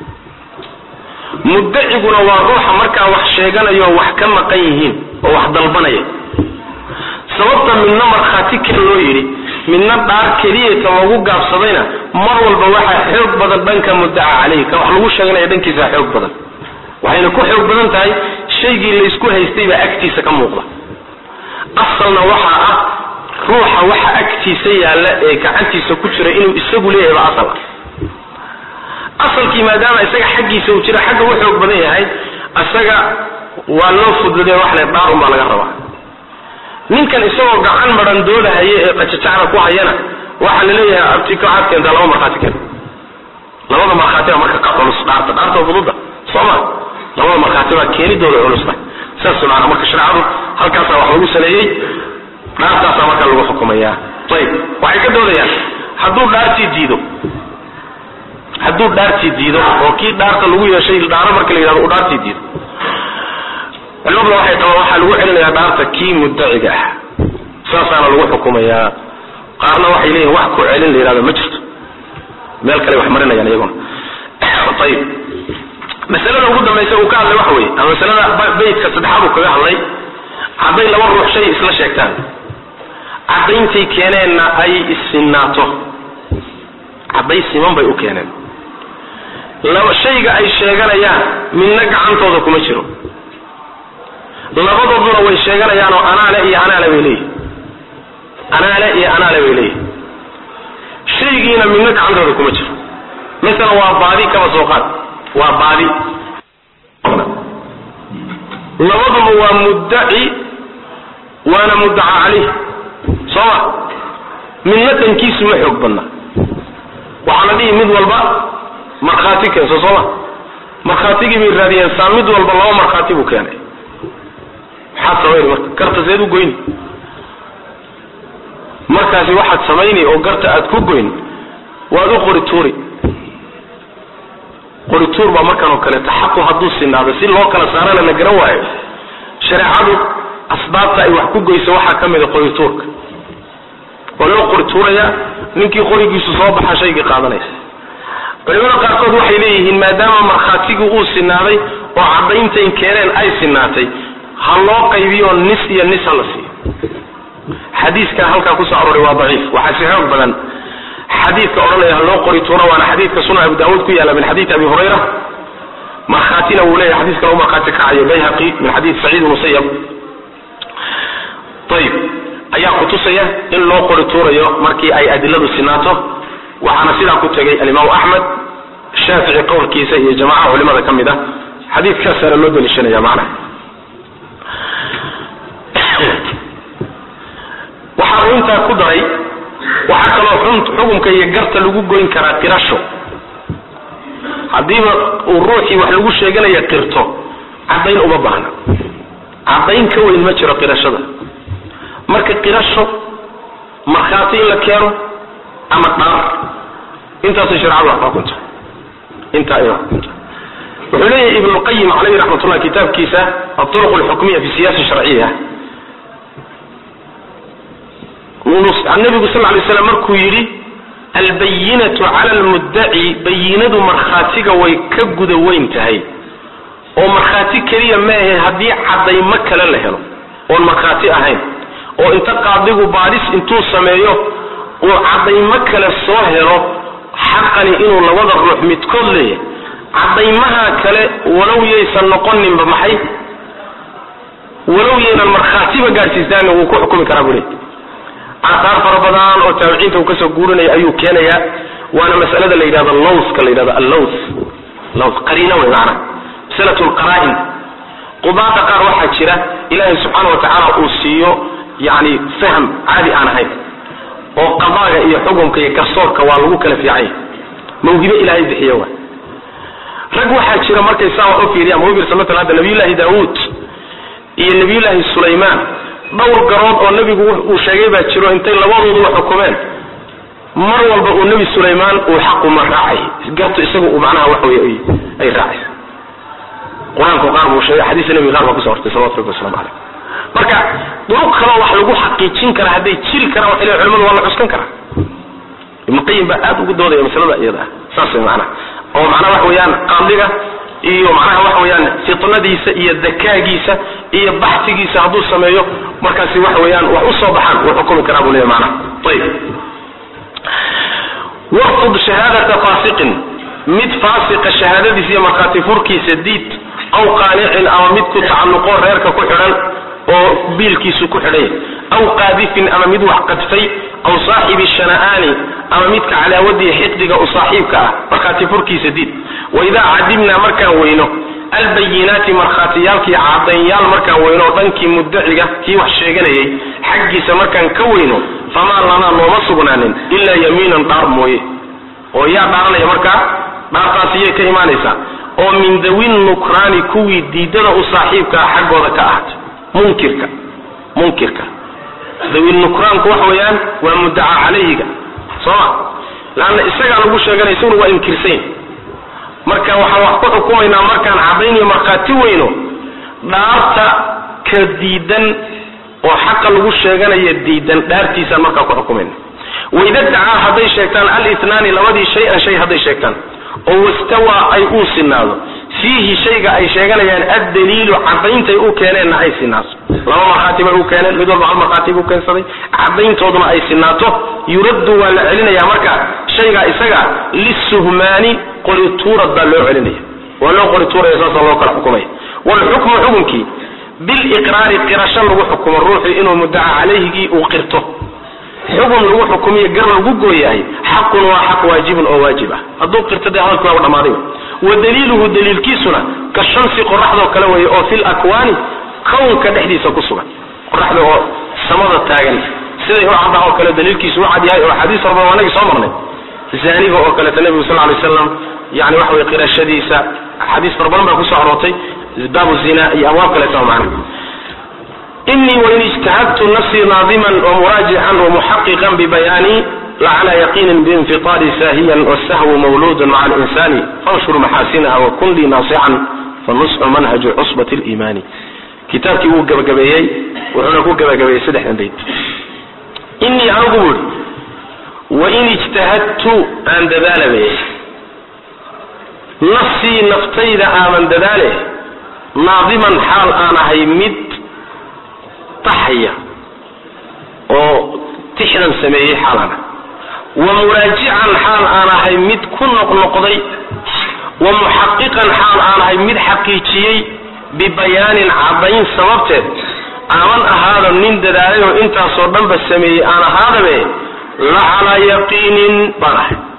muddaciguna waa ruuxa markaa wax sheeganayo wax ka maqan yihiin oo wax dalbanaya sababta midna markhaati kale loo yidhi midna dhaar keliyata loogu gaabsadayna mar walba waxaa xoog badan dhanka muddaca calayhi ka wax lagu sheeganaya dhankiisa xoog badan waxayna ku xoog badan tahay shaygii laysku haystay baa agtiisa ka muuqda asalna waxaa ah ruuxa waxa agtiisa yaalla ee gacantiisa ku jira inuu isagu leeyahay ba asal ah asalkii maadaama isaga xaggiisa uu jira xagga u xoog badan yahay isaga waa loo fududee wax le dhaar un baa laga rabaa ninkan isagoo gacan maran doodahaya ee qajajacda ku hayana waxaa la leeyahay abtiko waxaad keentaa laba markhaati keen labada markhaati baa marka ka culus dhaarta dhaarta fududa soo ma labada markhaati baa keenidooda culusta saas maana marka shareecadu halkaasaa wax lagu saleeyey dhaartaasaa marka lagu xukumayaa ayib waxay ka doodayaan hadduu dhaartii diido hadduu dhaartii diido oo kii dhaarta lagu yeeshay dhaaro marka la yidhahdo uu dhaartii diido culimadu waxay qabaan waxaa lagu celinayaa dhaarta kii muddaciga ah saasaana lagu xukumayaa qaarna waxay leeyihin wax ku celin la yidhahdo ma jirto meel kale wax marinayaan iyaguna ayib masalada ugu dambaysa uu ka hadlay waxa weeye ama masalada beytka saddexaad uu kaga hadlay hadday laba ruux shay isla sheegtaan caddayntay keeneenna ay issinaato cadday siman bay u keeneen laba shayga ay sheeganayaan midna gacantooda kuma jiro labadooduna way sheeganayaanoo anaale iyo anaale bay leeyihin anaale iyo anaale bay leeyihin shaygiina midna gacantooda kuma jiro masalan waa baadi kaba soo qaad waa baadi labaduba waa muddaci waana muddaca calayh soo ma midna dhankiisu ma xoog badna waxaa la dhihi mid walba markhaati keenso soo ma markhaatigii bay raadiyeen saa mid walba laba markhaati buu keenay maxaad samayni marka garta seed u goyni markaasi waxaad samayni oo garta aad ku goyn waad u qori tuuri qori tuur baa markan oo kaleeto xaqu hadduu sinaado si loo kala saarana la garan waayo shareecadu asbaabta ay wax ku goyso waxaa ka mid a qori tuurka waa loo qori tuurayaa ninkii qorigiisu soo baxa shaygii qaadanaysa culimada qaarkood waxay leeyihiin maadaama markhaatigu uu sinaaday oo caddayntayn keeneen ay sinaatay ha loo qaybiyo nis iyo nis ha la siiyo xadiiska halkaa kusoo arooray waa daciif waxaa si xoog badan xadiidka odhanaya ha loo qori tuuro waana xadiidka sunan abu daawuud ku yaalla min xadiidi abi hurayra markhaatina wuu leeyahay xadiiska lagu markhaati kacayo bayhaqi min xadiid saciid musayab ayib ayaa kutusaya in loo qori tuurayo markii ay adiladu sinaato waxaana sidaa ku tegay alimaamu axmed shaafici qowlkiisa iyo jamaca culimada ka mid ah xadiidkaasaana loo daliishanaya macnaha waxa uu intaa ku daray waxaa kaloo xukumka iyo garta lagu goyn karaa qirasho haddiiba uu ruuxii wax lagu sheeganaya qirto caddayn uma baahna caddayn ka weyn ma jiro qirashada marka qirasho markhaati in la keeno ama dhaar intaasay shareecadu wax xukunta intaa ay wax xukunta wuxuu leeyahay ibn lqayim caleyhi raxmatullah kitaabkiisa aطuruq alxukmiya fi siyaasa sharciya nabigu sal lay slam markuu yidhi albayinatu cala almuddaci bayinadu markhaatiga way ka guda weyn tahay oo markhaati keliya maahe haddii caddaymo kale la helo oon markhaati ahayn oo inta qaadigu baadhis intuu sameeyo uu caddaymo kale soo helo xaqani inuu labada ruux midkood leeyahay caddaymaha kale walow yaysan noqoninba maxay walow yaynan markhaatiba gaadhsiistaan wuu ku xukumi karaa buu leey aataar fara badan oo taabiciinta uu kasoo guurinaya ayuu keenaya waana masalada la yidhahdo lowska la yidhahdo allows lows qariina wey maanaa masalatu lqaraa'in qudaada qaar waxaa jira ilaahay subxaana watacaala uu siiyo yani fahm caadi aan ahayn oo qadaaga iyo xukumka iyo garsoorka waa lagu kala fiican yahay mawhibe ilaahay bixiye wa rag waxaa jira markay saa wax u fiiriyaan mawbirsa matala hadda nabiyullaahi daawuud iyo nabiyullaahi sulaymaan dhowr garood oo nebigu uu sheegay baa jiro intay labadooduba xukumeen mar walba uu nebi sulaymaan uu xaquma raacay gartu isagu uu macnaha wax wey ay raacay qur-aanku qaar buu sheegay xadiista nebiga qaar baa kuso hortay salawatu rabbi waslamu caleyh marka duruq kaloo wax lagu xaqiijin karaa hadday jiri karaan waxay leeyihin culimadu waa la cuskan karaa ibnu qayim baa aad ugu doodaya masalada iyada ah saas way macnaha oo macnaha waxa weeyaan qaadiga iyo macnaha waxa weeyaan fitnadiisa iyo dakaagiisa iyo baxtigiisa hadduu sameeyo markaasi waxa weeyaan wax u soo baxaan wuu xukumi karaa buu leeyahy macnaha ayib warfud shahaadata faasiqin mid faasiqa shahaadadiisa iyo markhaati furkiisa diid aw qaanicin ama mid ku tacalluqo reerka ku xidhan oo biilkiisu ku xidhan yahay aw qaadifin ama mid wax qadfay aw saaxibi shana'aani ama midka calaawadii xiqdiga u saaxiibka ah markhaati furkiisa diid waidaa cadimnaa markaan weyno albayinaati markhaatiyaalkii cadaynyaal markaan weyno dhankii muddaciga kii wax sheeganayay xaggiisa markaan ka weyno famaa lanaa nooma sugnaanin ilaa yamiinan dhaar mooye oo yaa dhaaranaya markaa dhaartaasi yay ka imaanaysaa oo min dawin nukraani kuwii diidada u saaxiibkaa xaggooda ka ahaatay munkirka munkirka dawin nukraanku waxa weeyaan waa muddaca calayhiga sooma laanna isagaa lagu sheeganaya isaguna waa inkirsayn marka waxaan wax ku xukumaynaa markaan cadayniyo markhaati weyno dhaarta ka diidan oo xaqa lagu sheeganaya diidan dhaartiisaan markaa ku xukumayna waida dacaa hadday sheegtaan alitnaani labadii shay-an shay hadday sheegtaan oo wastawaa ay uu sinaado fiihi shayga ay sheeganayaan addaliilu cadayntay u keeneenna ay sinaato laba markhaati bay u keeneen mid walba hal markhaati buu keensaday cadayntooduna ay sinaato yuraddu waa la celinaya marka shaygaa isaga lisuhmaani qorituurad baa loo celinaya waa loo qorituuraya saasa loo kala xukumaya waalxukmu xukunkii biliqraari qirasho lagu xukumo ruuxu inuu muddaca calayhigii uu qirto xukun lagu xukumiyo gar lagu gooyahay xaqun waa xaq waajibun oo waajib ah hadduu qirto dee hadalki waaba dhamaaday wa daliiluhu daliilkiisuna ka shamsi qoraxdoo kale weeye oo fil akwaani kownka dhexdiisa ku sugan qoraxda oo samada taagan siday u caddaha oo kale daliilkiisu u cad yahay oo xadiis horba waa nagii soo marnay zaaniga oo kaleeta nebigu sal lay slam yani waxa weye qirashadiisa xadiis fara badan baa kusoo aroortay baabu zina iyo abwaab kaleeta macna inii wain ijtahadtu nafsii naadiman wamuraajican wamuxaqiqan bibayaani lacala yaqiinin biinfiطaari saahiyan wsahwu mawluudu maca alinsani fanshur maxaasinaha wakun lii naasixan fanusxu manhaju cusbat liimaani kitaabkii wuu gabagabeeyey wuxuuna ku gabagabeeyey saddexdan bayd inii anigu buuri wain ijtahadtu aan dadaalabe nafsii naftayda aaman dadaale naadiman xaal aan ahay mid taxaya oo tixdan sameeyey xaalana wa muraajican xaal aan ahay mid ku noqnoqday wa muxaqiqan xaal aan ahay mid xaqiijiyey bibayaanin caddayn sababteed aaman ahaado nin dadaalay oo intaasoo dhanba sameeyey aan ahaadabe la calaa yaqiinin baan ahay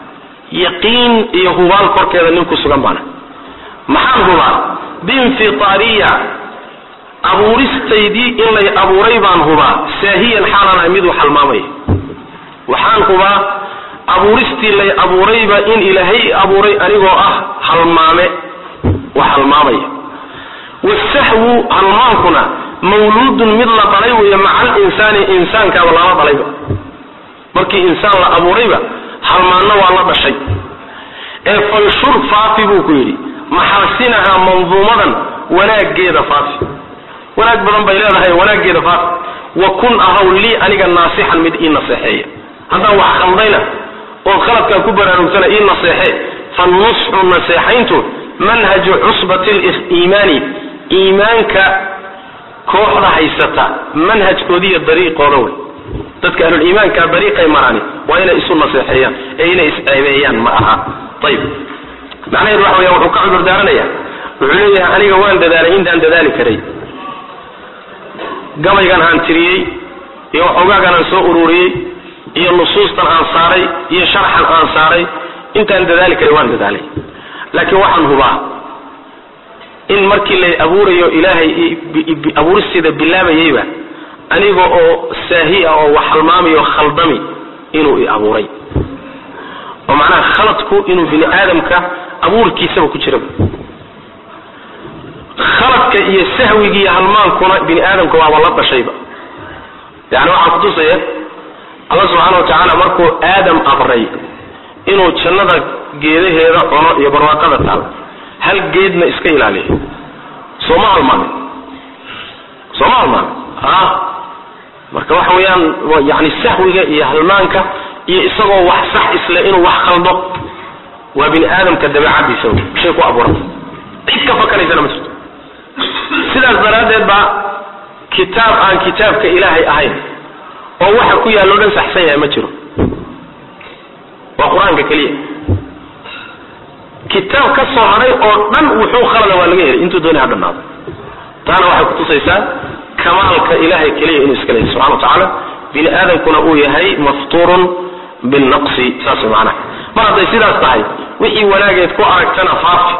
yaqiin iyo hubaal korkeeda nin ku sugan baana maxaan hubaa biinfitaariya abuuristaydii in lay abuuray baan hubaa saahiyan xaalaan ahay miduu halmaamaya waxaan hubaa abuuristii lay abuurayba in ilaahay abuuray anigoo ah halmaame wax halmaamaya wasahwu halmaankuna mawluudun mid la dhalay weeye maca alinsaani insaankaaba lala dhalayba markii insaan la abuurayba halmaanna waa la dhashay ee fanshur faafi buu ku yidhi maxaasinahaa manduumadan wanaaggeeda faafi wanaag badan bay leedahay wanaaggeeda faafi wa kun ahaw lii aniga naasixan mid ii naseexeeya haddaan wax khaldayna ood khaladkaan ku baraarugsana ii naseexe fanusxu naseexayntu manhaju cusbati liimaani iimaanka kooxda haysata manhajkoodiiyo dariiqooda wey dadka ahluliimaanka dariiqay maraani waa inay isu naseexeeyaan ee inay isceebeeyaan ma aha ayib macnaheedu waxa weya wuxuu ka cudur daaranaya wuxuu leeyahay aniga waan dadaalay intaan dadaali karay gabaygan aan tiriyey iyo waxoogaagan aan soo ururiyey iyo nusuustan aan saaray iyo sharxan aan saaray intaan dadaali karay waan dadaalay laakiin waxaan hubaa in markii lay abuurayo ilaahay abuuristeeda bilaabayeyba aniga oo saahi ah oo wax halmaamayo khaldami inuu i abuuray oo macnaha khaladku inuu bini aadamka abuurkiisaba ku jiraba khaladka iyo sahwiga iyo halmaankuna bini aadamka waaba la dhashayba yani waxaa kutusaya alla subxaana wa tacaala markuu aadam abray inuu jannada geedaheeda cuno iyo barwaaqada taal hal geedna iska ilaaliyo sooma halmaamin sooma halmaamin a marka waxa weeyaan yani sahwiga iyo halmaanka iyo isagoo wax sax isle inuu wax khaldo waa bini aadamka dabeecadiisa wey shay ku abuuran cid ka fakanaysana ma jirto sidaas daraaddeed baa kitaab aan kitaabka ilaahay ahayn oo waxa ku yaallo dhan saxsan yahay ma jiro waa qur-aanka keliya kitaab ka soo haray oo dhan wuxuu khalada waa laga helay intuu doonay ha dhannaado taana waxay kutusaysaa kamaalka ilahay keliya inuu iska leeyahy subxana wa tacaala bini aadamkuna uu yahay maftuurun binnaqsi saas way macnaha mar hadday sidaas tahay wixii wanaageed ku aragtana faafi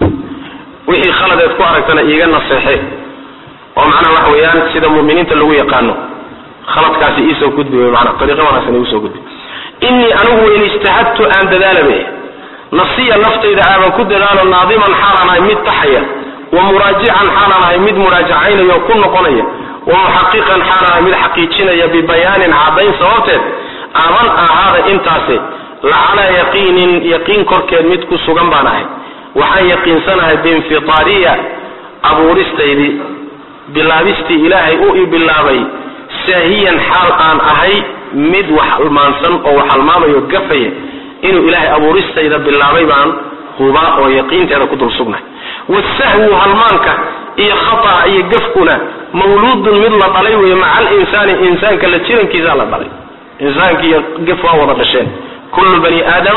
wixii khaladeed ku aragtana iiga naseexe oo macnaha waxa weeyaan sida mu'miniinta lagu yaqaano khaladkaasi iisoo gudbi wey maanaa ariiqo wanaagsan igu soo gudbi innii anigu in ijtahadtu aan dadaalabe nafsiya naftayda aaban ku dadaalo naadiman xaalaan ahay mid taxaya wa muraajican xaalaan ahay mid muraajacaynaya oo ku noqonaya wa muxaqiqan xaalaan ahay mid xaqiijinaya bibayaanin caddayn sababteed aaban ahaada intaasi lacalaa yaqiinin yaqiin korkeed mid ku sugan baan ahay waxaan yaqiinsanahay biinfitaariya abuuristaydii bilaabistii ilaahay u i bilaabay saahiyan xaal aan ahay mid wax halmaansan oo wax halmaamayo gafaya inuu ilaahay abuuristayda bilaabay baan hubaa oo yaqiinteeda ku dul sugnahay wasahwu halmaanka iyo khata'a iyo gafkuna mawluudun mid la dhalay weeye maca alinsaani insaanka la jirankiisaa la dhalay insaanka iyo gaf waa wada dhasheen kullu bani aadam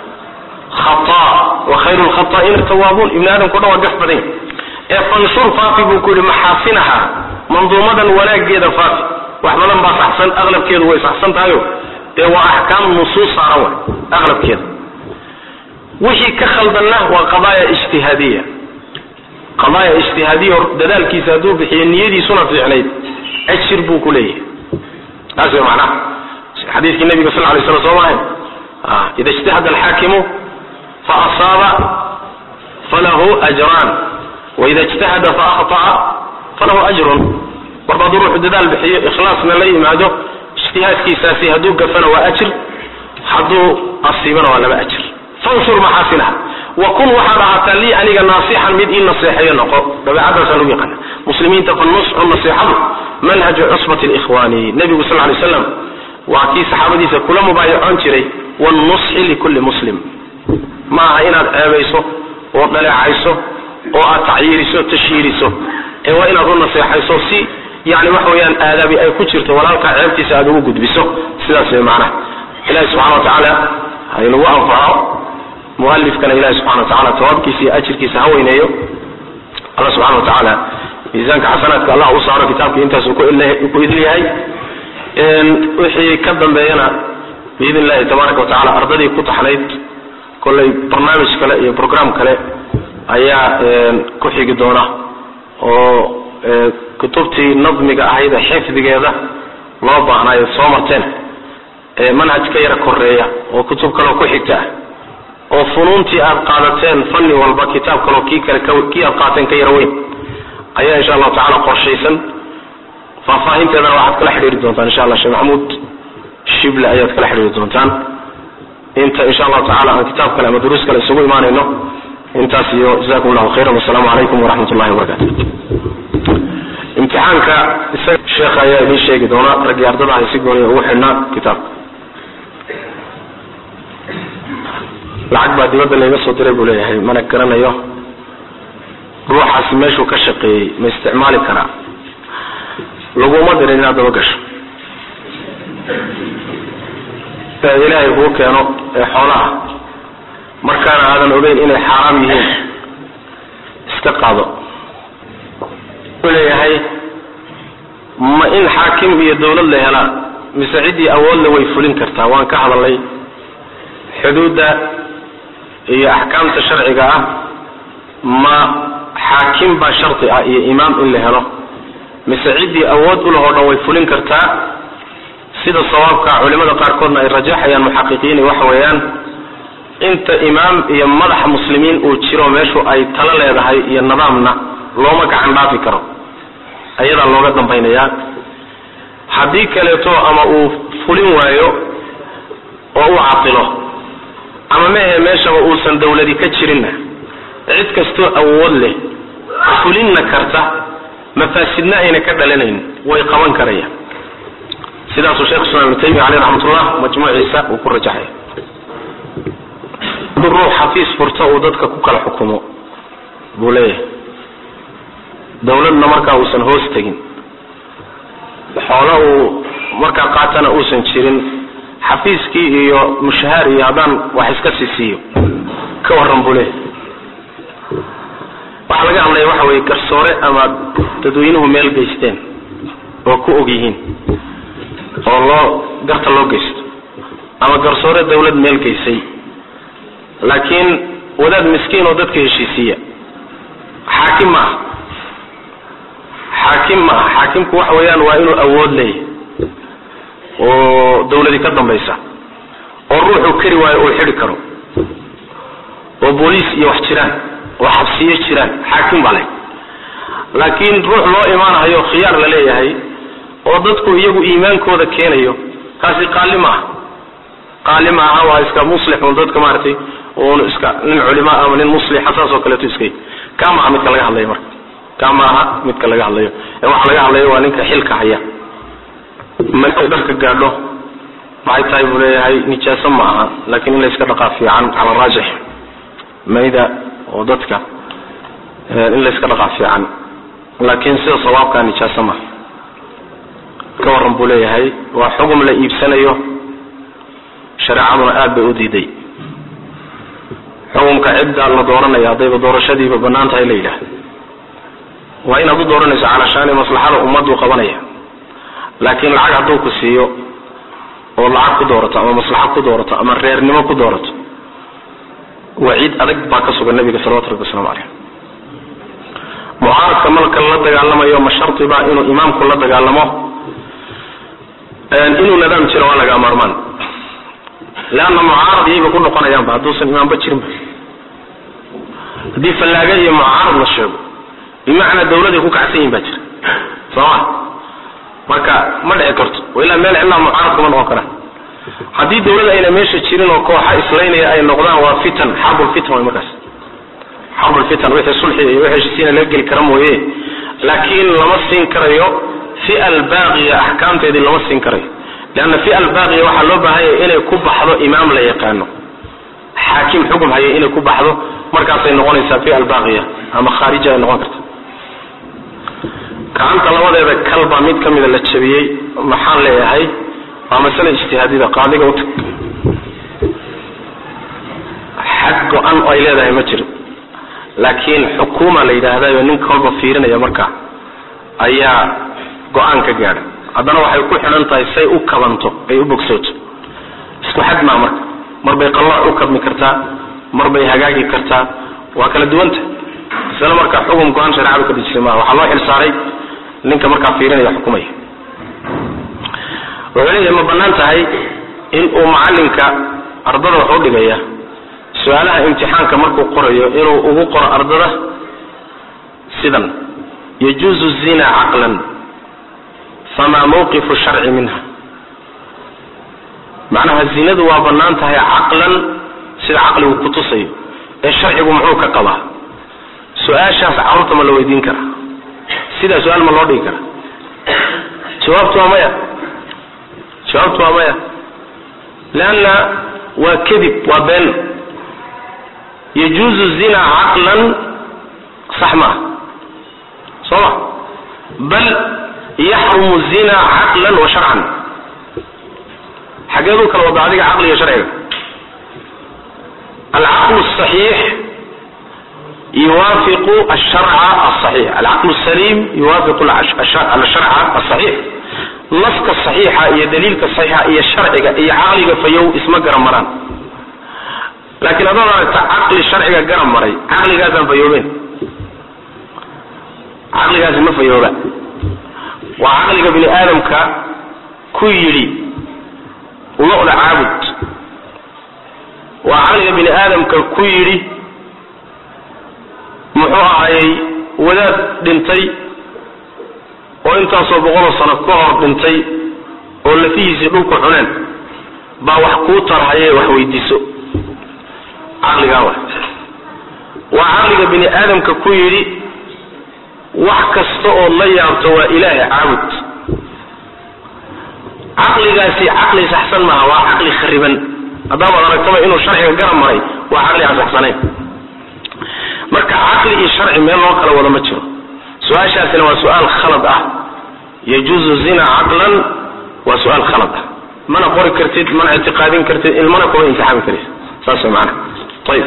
khata wa khayru lkhata'ina tawaabuun ibni aadamka o dhan waa gaf badan yahy ee fanshur faafi buu ku yidhi maxaasinaha manduumadan wanaaggeeda faafi wax badan baa saxsan aqlabkeedu way saxsan tahayo dee waa axkaam nusuus saaran way aqlabkeeda wixii ka khaldanna waa qadaaya ijtihaadiya qadaaya ijtihaadiya dadaalkiisa hadduu bixiyo niyadiisuna fiicnayd ajir buu ku leeyahay taas way macnaha xadiiskii nabiga sal lay slam soo maahayn ida ijtahada alxaakimu fa asaaba falahu ajraan waida ijtahada fa akhطa'a falahu ajrun marba hadduu ruuxu dadaal bixiyo ikhlaasna la yimaado ijtihaadkiisaasi hadduu gafana waa ajir hadduu asiibana waa laba ajir fanshur maxaasinaha wa kun waxaad ahaataa lii aniga naasixan mid ii naseexeeyo noqo dabeecadaasa lagu yaqaana muslimiinta fanusxu naseexadu manhaju cusbati likhwaani nebigu sal lay slam waa kii saxaabadiisa kula mubaayacoon jiray wannusxi likulli muslim ma aha inaad ceebayso oo dhaleecayso oo aad tacyiiriso tashhiiriso ee waa inaad u naseexayso si yani waxa weeyaan aadaabi ay ku jirto walaalkaa ceebtiisa aad ugu gudbiso sidaas way macnaha ilahi subxana wa tacaala haynagu anfaco mualifkana ilahi subxana wa tacala tawaabkiisa iyo ajirkiisa ha weyneeyo alla subxana wa tacaala miisaanka xasanaadka allah u saaro kitaabka intaasuu ku idin yahay wixii ka dambeeyana biidn illahi tabaaraka wa tacala ardadii ku taxnayd kollay barnaamij kale iyo program kale ayaa ku xigi doona oo kutubtii nadmiga ahayd ee xifdigeeda loo baahnaayo soo marteen manhaj ka yara koreeya oo kutub kaleo ku xigta ah oo funuuntii aad qaadateen fanni walba kitaab kaleo kii kale kii aad qaateen ka yara weyn ayaa insha allahu tacala qorshaysan faahfaahinteedana waxaad kala xidhiiri doontaan insha allah sheekh maxamuud shible ayaad kala xidhiiri doontaan inta insha allahu tacala aan kitaab kale ama duruus kale isugu imaanayno intaas iyo jazakum allahu khayran wasalaamu calaykum waraxmat ullahi wabarakatu imtixaanka isaga sheekha ayaa idiin sheegi doona raggii ardada hay si gooniya ugu xidhnaa kitaabka lacag baa dibadda layga soo diray buu leeyahay mana garanayo ruuxaasi meeshuu ka shaqeeyey ma isticmaali karaa laguma dirin inaad daba gasho ilaahay kuu keeno ee xoolaha markaana aadan ogeyn inay xaaraam yihiin iska qaado wuxuu leeyahay ma in xaakim iyo dawlad la helaa mise ciddii awoodle way fulin kartaa waan ka hadalnay xuduudda iyo axkaamta sharciga ah ma xaakim baa shardi ah iyo imaam in la helo mise ciddii awood u lahoo dhan way fulin kartaa sida sawaabka culimada qaarkoodna ay rajaxayaan muxaqiqiini waxa weeyaan inta imaam iyo madax muslimiin uu jiro meeshu ay talo leedahay iyo nidaamna looma gacan dhaafi karo ayadaa looga dambaynayaa haddii kaleeto ama uu fulin waayo oo uu catilo ama mehe meeshaba uusan dawladi ka jirinna cid kastoo awood leh fulinna karta mafaasidna ayna ka dhalanayn way qaban karayaan sidaasuu sheekh islam ibnu taymiya caleyh raxmatullah majmuuciisa uu ku rajaxay hadduu ruux xafiis furto uu dadka ku kala xukumo buu leeyahay dawladna markaa uusan hoos tegin xoolo uu markaa qaatana uusan jirin xafiiskii iyo mushahaar iyo haddaan wax iska sii siiyo ka warran buu leeyahay waxaa laga hadlaya waxa weeye garsoore ama dadweynuhu meel geysteen oo ku og yihiin oo loo garta loo geysto ama garsoore dawlad meel geysay laakiin wadaad miskiin oo dadka heshiisiiya xaakim ma aha xaakim ma aha xaakimku waxa weeyaan waa inuu awood leeyahay oo dawladi ka dambaysa oo ruuxuu kari waayo uu xidhi karo oo booliis iyo wax jiraan oo xabsiyo jiraan xaakim baa leh laakiin ruux loo imaanayo khiyaar la leeyahay oo dadku iyagu iimaankooda keenayo kaasi qaali ma aha qaali ma aha waa iska muslixun dadka maaragtay un iska nin culima ama nin muslixa saas oo kaleeto iskay kaa maaha midka laga hadlayo marka kaa ma aha midka laga hadlayo ee waxa laga hadlayo waa ninka xilka haya markay dharka gaadho maxay tahay buu leeyahay nijaaso ma aha laakiin in la iska dhaqaa fiican cala raajix mayda oo dadka in la iska dhaqaa fiican laakiin sida sawaabkaa nijaaso maha ka warran buu leeyahay waa xugum la iibsanayo shareecaduna aad bay u diiday xukumka cidda la dooranaya haddayba doorashadiiba bannaan tahay la yidhaah waa inaad u dooranayso calashaani maslaxada ummaddu qabanaya laakiin lacag hadduu ku siiyo oo lacag ku doorato ama maslaxo ku doorato ama reernimo ku doorato waciid adag baa ka sugan nabiga salawatu rabbi waslamu caleyh mucaaradka malka la dagaalamayo ma shardiba inuu imaamku la dagaalamo inuu nidaam jiro waa laga maarmaan leanna mucaarad iyayba ku noqonayaanba hadduusan imaamba jirinba haddii fallaaga iyo mucaarad la sheego bimacnaa dawladay ku kacsan yihin baa jira sooma marka ma dhici karto ilaa meel cidlaa mucaarad kuma noqon karaan haddii dawlad ayna meesha jirin oo kooxa islaynaya ay noqdaan waa fitan xarbulfitan way markaas xarbulfitan wixii sulxi iyo wixii heshiisiina laga geli kara mooye laakiin lama siin karayo fi albaaqiya axkaamteedii lama siin karayo leanna fi albaaqiya waxaa loo baahan yahay inay ku baxdo imaam la yaqaano xaakim xukum haya inay ku baxdo markaasay noqonaysaa fi albaaqiya ama khaarija ay noqon karta gacanta labadeeda kalbaa mid ka mida la jabiyey maxaan leeyahay waa masale ijtihaadida qaadiga utag xag go-an oo ay leedahay ma jiro laakiin xukuuma la yidhaahdayo ninka walba fiirinaya marka ayaa go-aan ka gaadha haddana waxay ku xidhan tahay say u kabanto ay u bogsooto isku xad maa marka mar bay qallooc u kabmi kartaa mar bay hagaagi kartaa waa kala duwanta masale marka xukum go-aan shareecadu ka dejisay maaha waxaa loo xil saaray ninka markaa fiirinaya xukumaya wuxuu leeyahay ma bannaan tahay in uu macalinka ardada wax u dhigaya su-aalaha imtixaanka markuu qorayo inuu ugu qoro ardada sidan yajuuzu zina caqlan famaa mawqifu sharci minha macnaha zinadu waa bannaan tahay caqlan sida caqligu kutusayo ee sharcigu muxuu ka qabaa su-aashaas carruurta ma la weydiin karaa sidaa su-aal ma loo dhigi karaa jawaabtu waa maya jawaabtu waa maya leanna waa kadib waa been yajuuzu zina caqlan sax ma ah soo ma bal yaxrumu zina caqlan wa sharcan xageeduu kala wada adiga caqliga sharciga alcaql الصaxiix yuwaafiqu الsharca الصaxiix alcaql الsaliim yuwaafiqu alsharca الصaxiix naska صaxiixa iyo daliilka صaxiixa iyo sharciga iyo caqliga fayow isma garan maraan laakiin haddaad aragta caqli sharciga garan maray caqligaasaan fayoobeen caqligaasi ma fayooba waa caqliga bini aadamka ku yidhi lo-da caabud waa caqliga bini aadamka ku yidhi muxuu ahaayey wadaad dhintay oo intaasoo boqoloo sano ka hor dhintay oo lafihiisii dhulku cuneen baa wax kuu tarhaye wax weydiiso caqligaa wa waa caqliga bini aadamka ku yidhi wax kasta ood la yaabto waa ilaahay caabud caqligaasi caqli saxsan maaha waa caqli khariban haddaabaad aragtaba inuu sharciga garab maray waa caqli aan saxsanayn marka caqli iyo sharci meel loo kala wada ma jiro su-aashaasina waa su-aal khalad ah yajuuzu zina caqlan waa su-aal khalad ah mana qori kartid mana ictiqaadin kartid ilmana kuma imtixaami kartid saas way macana ayib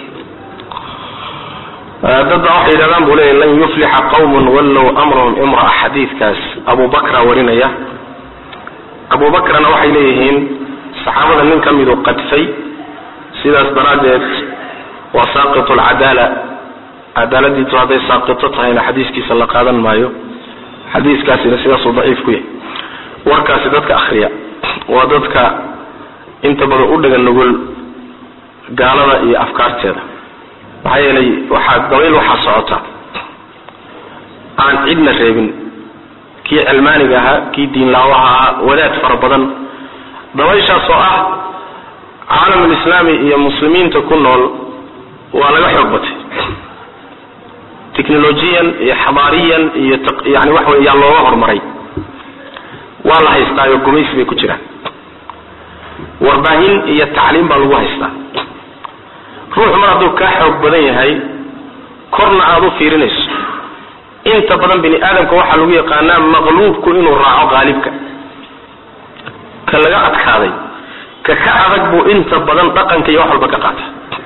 dad baa waxay yidhahdaan buu leeya lan yuflixa qawmun wallow amrahum imraa xadiidkaas abu bakra warinaya abu bakrana waxay leeyihiin saxaabada nin ka miduu qadfay sidaas daraaddeed waa saaqitu alcadaala cadaaladiitu hadday saaqito tahayna xadiiskiisa la qaadan maayo xadiiskaasina sidaasuu daciif ku yahay warkaasi dadka akhriya waa dadka inta badan u dhagan nugul gaalada iyo afkaarteeda maxaa yeelay waxaa dabayl waxaa socota aan cidna reebin kii cilmaaniga ahaa kii diinlaawaha ahaa wadaad fara badan dabayshaas oo ah caalamulislaami iyo muslimiinta ku nool waa laga xoog batay technolojiyan iyo xadaariyan iyo yani waxa wey yaa looga horumaray waa la haystaayo gumaysi bay ku jiraan warbaahin iyo tacliim baa lagu haystaa ruuxu mar hadduu kaa xoog badan yahay korna aada u fiirinayso inta badan bini aadamka waxaa lagu yaqaanaa maqluubku inuu raaco qaalibka ka laga adkaaday ka ka adag buu inta badan dhaqanka iyo wax walba ka qaata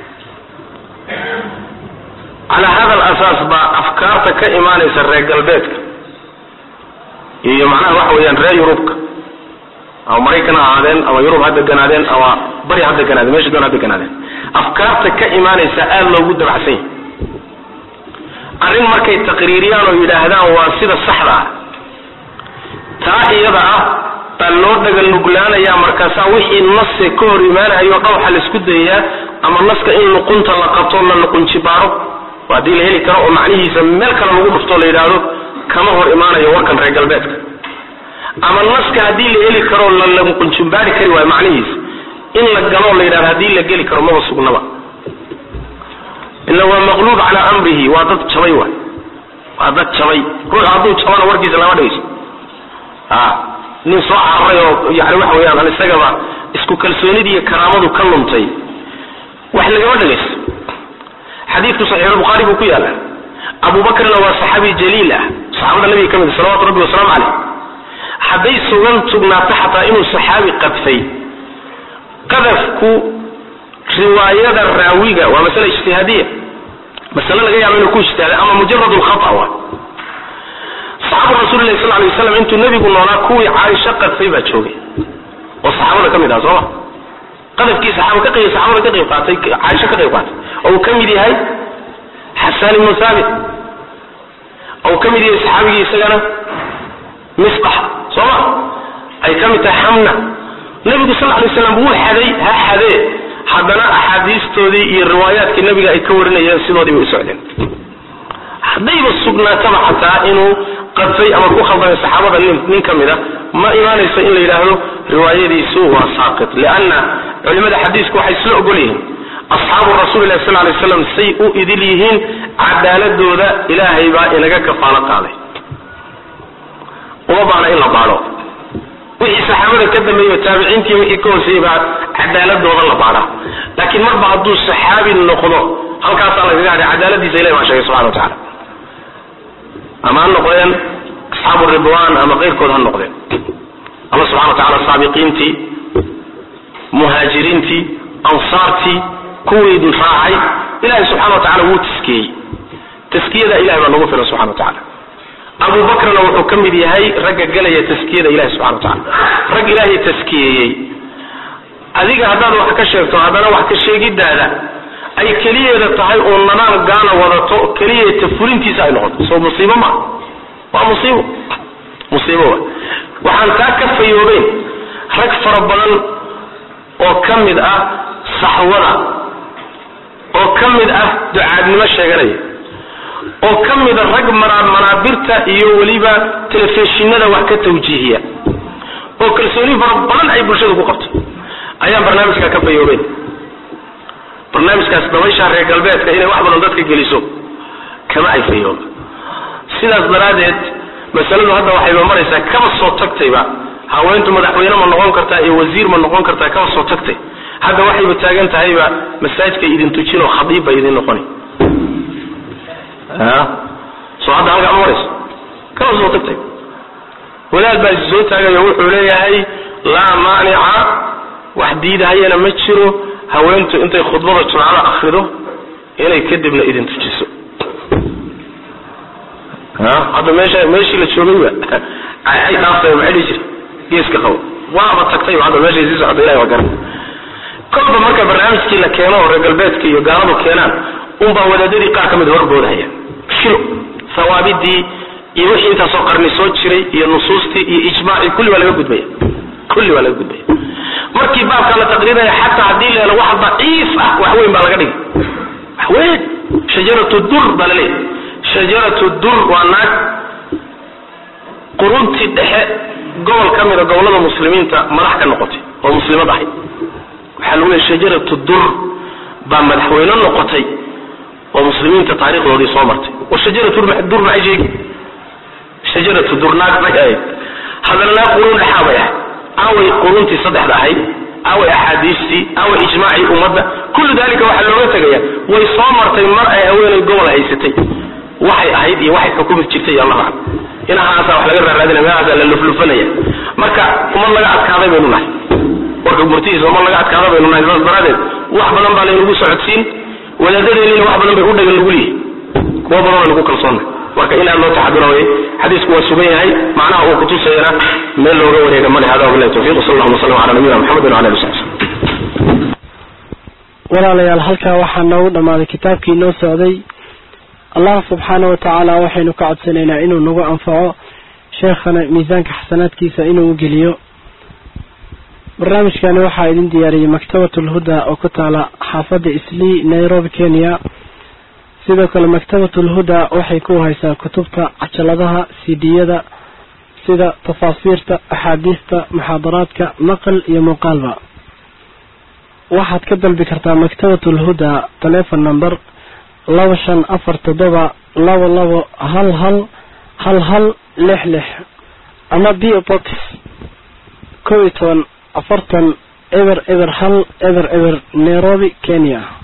calaa hada alasaas baa afkaarta ka imaanaysa reer galbeedka iyo macnaha waxa weeyaan reer yurubka ama maraykan ha ahaadeen ama yurub ha deganaadeen ama bari ha deganaadeen meesha doon ha deganaadeen afkaarta ka imaanaysa aada loogu dabacsan yahay arrin markay taqriiriyaan oo yidhaahdaan waa sida saxda ah taa iyada ah baa loo dhaga nuglaanayaa markaasaa wixii nase ka hor imaanayo dhan waxaa la isku dayayaa ama naska in luqunta la qabto la luqunjibaaro waa haddii la heli karo oo macnihiisa meel kale lagu dhufto la yidhaahdo kama hor imaanayo warkan reer galbeedka ama naska haddii la heli karo la luqunjimbaari kari waayo macnihiisa in la galoo la yidhahdo haddii la geli karo maba sugnaba ila waa maqluub calaa amrihi waa dad jabay waay waa dad jabay ruux hadduu jabana warkiisa lama dhegeyso a nin soo cararay oo yani waxa weeyaan an isagaba isku kalsoonidii iyo karaamadu ka luntay wax lagama dhegaysto xadiidku saxiixulbukhaari buu ku yaala abu bakrna waa saxaabi jaliil ah saxaabada nabiga ka mid salawatu rabbi wasalaamu caleyh hadday sugan sugnaato xataa inuu saxaabi qadfay qadafku riwaayada raawiga waa masale ijtihaadiya masale laga yaabo inuu ku ijtihaaday ama mujarad lkhata wa saxaaba rasuulilahi sal lay waslam intuu nebigu noolaa kuwii caaisho qadfay baa joogay oo saxaabada ka mid ah sooma qadafkii saxaaba ka qayb saxaabada ka qayb qaatay caaisha ka qayb qaatay oo uu ka mid yahay xasaan ibnu thaabit oo uu ka mid yahay saxaabigii isagana misbax soo ma ay ka mid tahay xamna nabigu sal lay slam wuu xaday ha xadee haddana axaadiistoodii iyo riwaayaadkii nabiga ay ka warinayeen sidoodii bay u socdeen haddayba sugnaataba xataa inuu qadfay ama ku khaldamay saxaabada nin nin ka mid a ma imaanayso in la yidhaahdo riwaayadiisu waa saaqit lianna culimada xadiisku waxay isla ogol yihiin asxaabu rasuuli lahi sal lay slam say u idil yihiin cadaaladooda ilaahay baa inaga kafaalo qaaday uma baana in la baadho wixii saxaabada ka dambeeyo taabiciintii wixii ka hooseeyey baa cadaaladooda la baadhaa laakiin marba hadduu saxaabi noqdo halkaasaa lagaga hadhay cadaaladiisa ilahi baa sheegay subxana wa tacala ama ha noqdeen asxaabu ridwan ama keyrkood ha noqdeen alla subxana wa tacala saabiqiintii muhaajiriintii ansaartii kuwii raacay ilahi subxana wa tacala wuu taskiyey taskiyada ilahi baa nagu filan subxana wa tacala abu bakrna wuxuu ka mid yahay ragga gelaya taskiyada ilahi subxana wa tacala rag ilaahay taskiyeeyey adiga haddaad wax ka sheegto haddana wax ka sheegidaada ay keliyeeda tahay oo nadaam gaana wadato keliyeeta fulintiisa ay noqoto soo musiibo ma waa musiibo musiibo wa waxaan taa ka fayoobeen rag fara badan oo ka mid ah saxwada oo ka mid ah ducaadnimo sheeganaya oo ka mida rag manaabirta iyo weliba telefishinada wax ka tawjiihiya oo kalsooni fara badan ay bulshada ku qabto ayaan barnaamijka ka fayoobeen barnaamijkaas dabaysha reer galbeedka inay wax badan dadka geliso kama ay fayooba sidaas daraaddeed masaladu hadda waxayba maraysaa kaba soo tagtayba haweentu madaxweyne ma noqon kartaa iyo wasiir ma noqon kartaa kaba soo tagtay hadda waxayba taagan tahayba masaajidka idin tujinoo khadiib ba idin noqoni soo hadda halkaa ma marayso kaba soo tagtay wadaad baa is soo taagayo wuxuu leeyahay laa maanica wax diidahayana ma jiro haweentu intay khudbada jumcada akrido inay kadibna idin tujiso hadda meesha meeshii la joogayba ay dhaaftay maxay dhihi jira geeska qabo waaba tagtay hadda meeshay sii socda ilahi waa garan kolba marka barnaamijkii la keeno oo reer galbeedka iyo gaaladu keenaan unbaa wadaadadii qaar ka mid horboodahaya shilo hawaabidii iyo wixii intaasoo qarni soo jiray iyo nusuustii iyo ijmaacii kulli waa laga gudbaya kulli waa laga gudbaya markii baabkaa la taqriiraya xataa haddii la helo wax daciif ah wax weyn baa laga dhigay wax weyn shajaratu dur baa la leeyahy shajaratu dur waa naag quruntii dhexe gobol ka mida gobollada muslimiinta madax ka noqotay oo muslimad ahayd waxaa lagu leeyahy shajaratu dur baa madaxweyne noqotay oo muslimiinta taarikhdoodii soo martay oo shajaratu dur maxay sheegi shajaratu dur naag bay ahayd haddana naag qurun dhexaa bay ahayd away quruntii saddexda ahayd away axaadiistii away ijmaacii ummadda kullu dalika waxaa looga tegaya way soo martay mar ay haweenay gobol haysatay waxay ahayd iyo waxay xukumi jirtay allahu aclam inahaasa wax laga raaraadinaya meelahaasaa la luflufanaya marka umad laga adkaaday baynu nahay warka murtihiisa umad laga adkaaday baynu nahay saas daraadeed wax badan baa laynagu socodsiin wadaadadeeniina wax badan bay u dhagan lagu leeyahy kuwa badan baynu ku kalsoonnay marka in aad loo taxadura wey xadiisku waa sugan yahay macnaha uu kutusayana meel looga wareega male hada wabilahi tawfiq sal allahuma sallam ala nabiyina maxamed wala ali wasabi walaalayaal halkaa waxaa noogu dhammaaday kitaabkii noo socday allah subxaana wa tacaala waxaynu ka codsanaynaa inuu nagu anfaco sheekhana miisaanka xasanaadkiisa inuu u geliyo barnaamijkani waxaa idin diyaariyey maktabat ulhuda oo ku taala xaafadda islii nairobi kenya sidoo kale maktabat ulhuda waxay ku haysaa kutubta cajaladaha cd-yada sida tafaasiirta axaadiista muxaadaraadka maqal iyo muuqaalba waxaad ka dalbi kartaa maktabat ulhuda telefon number laba shan afar toddoba labo labo hal hal hal hal lix lix ama b box kow iyo toban afartan eber eber hal eber eber nairobi kenya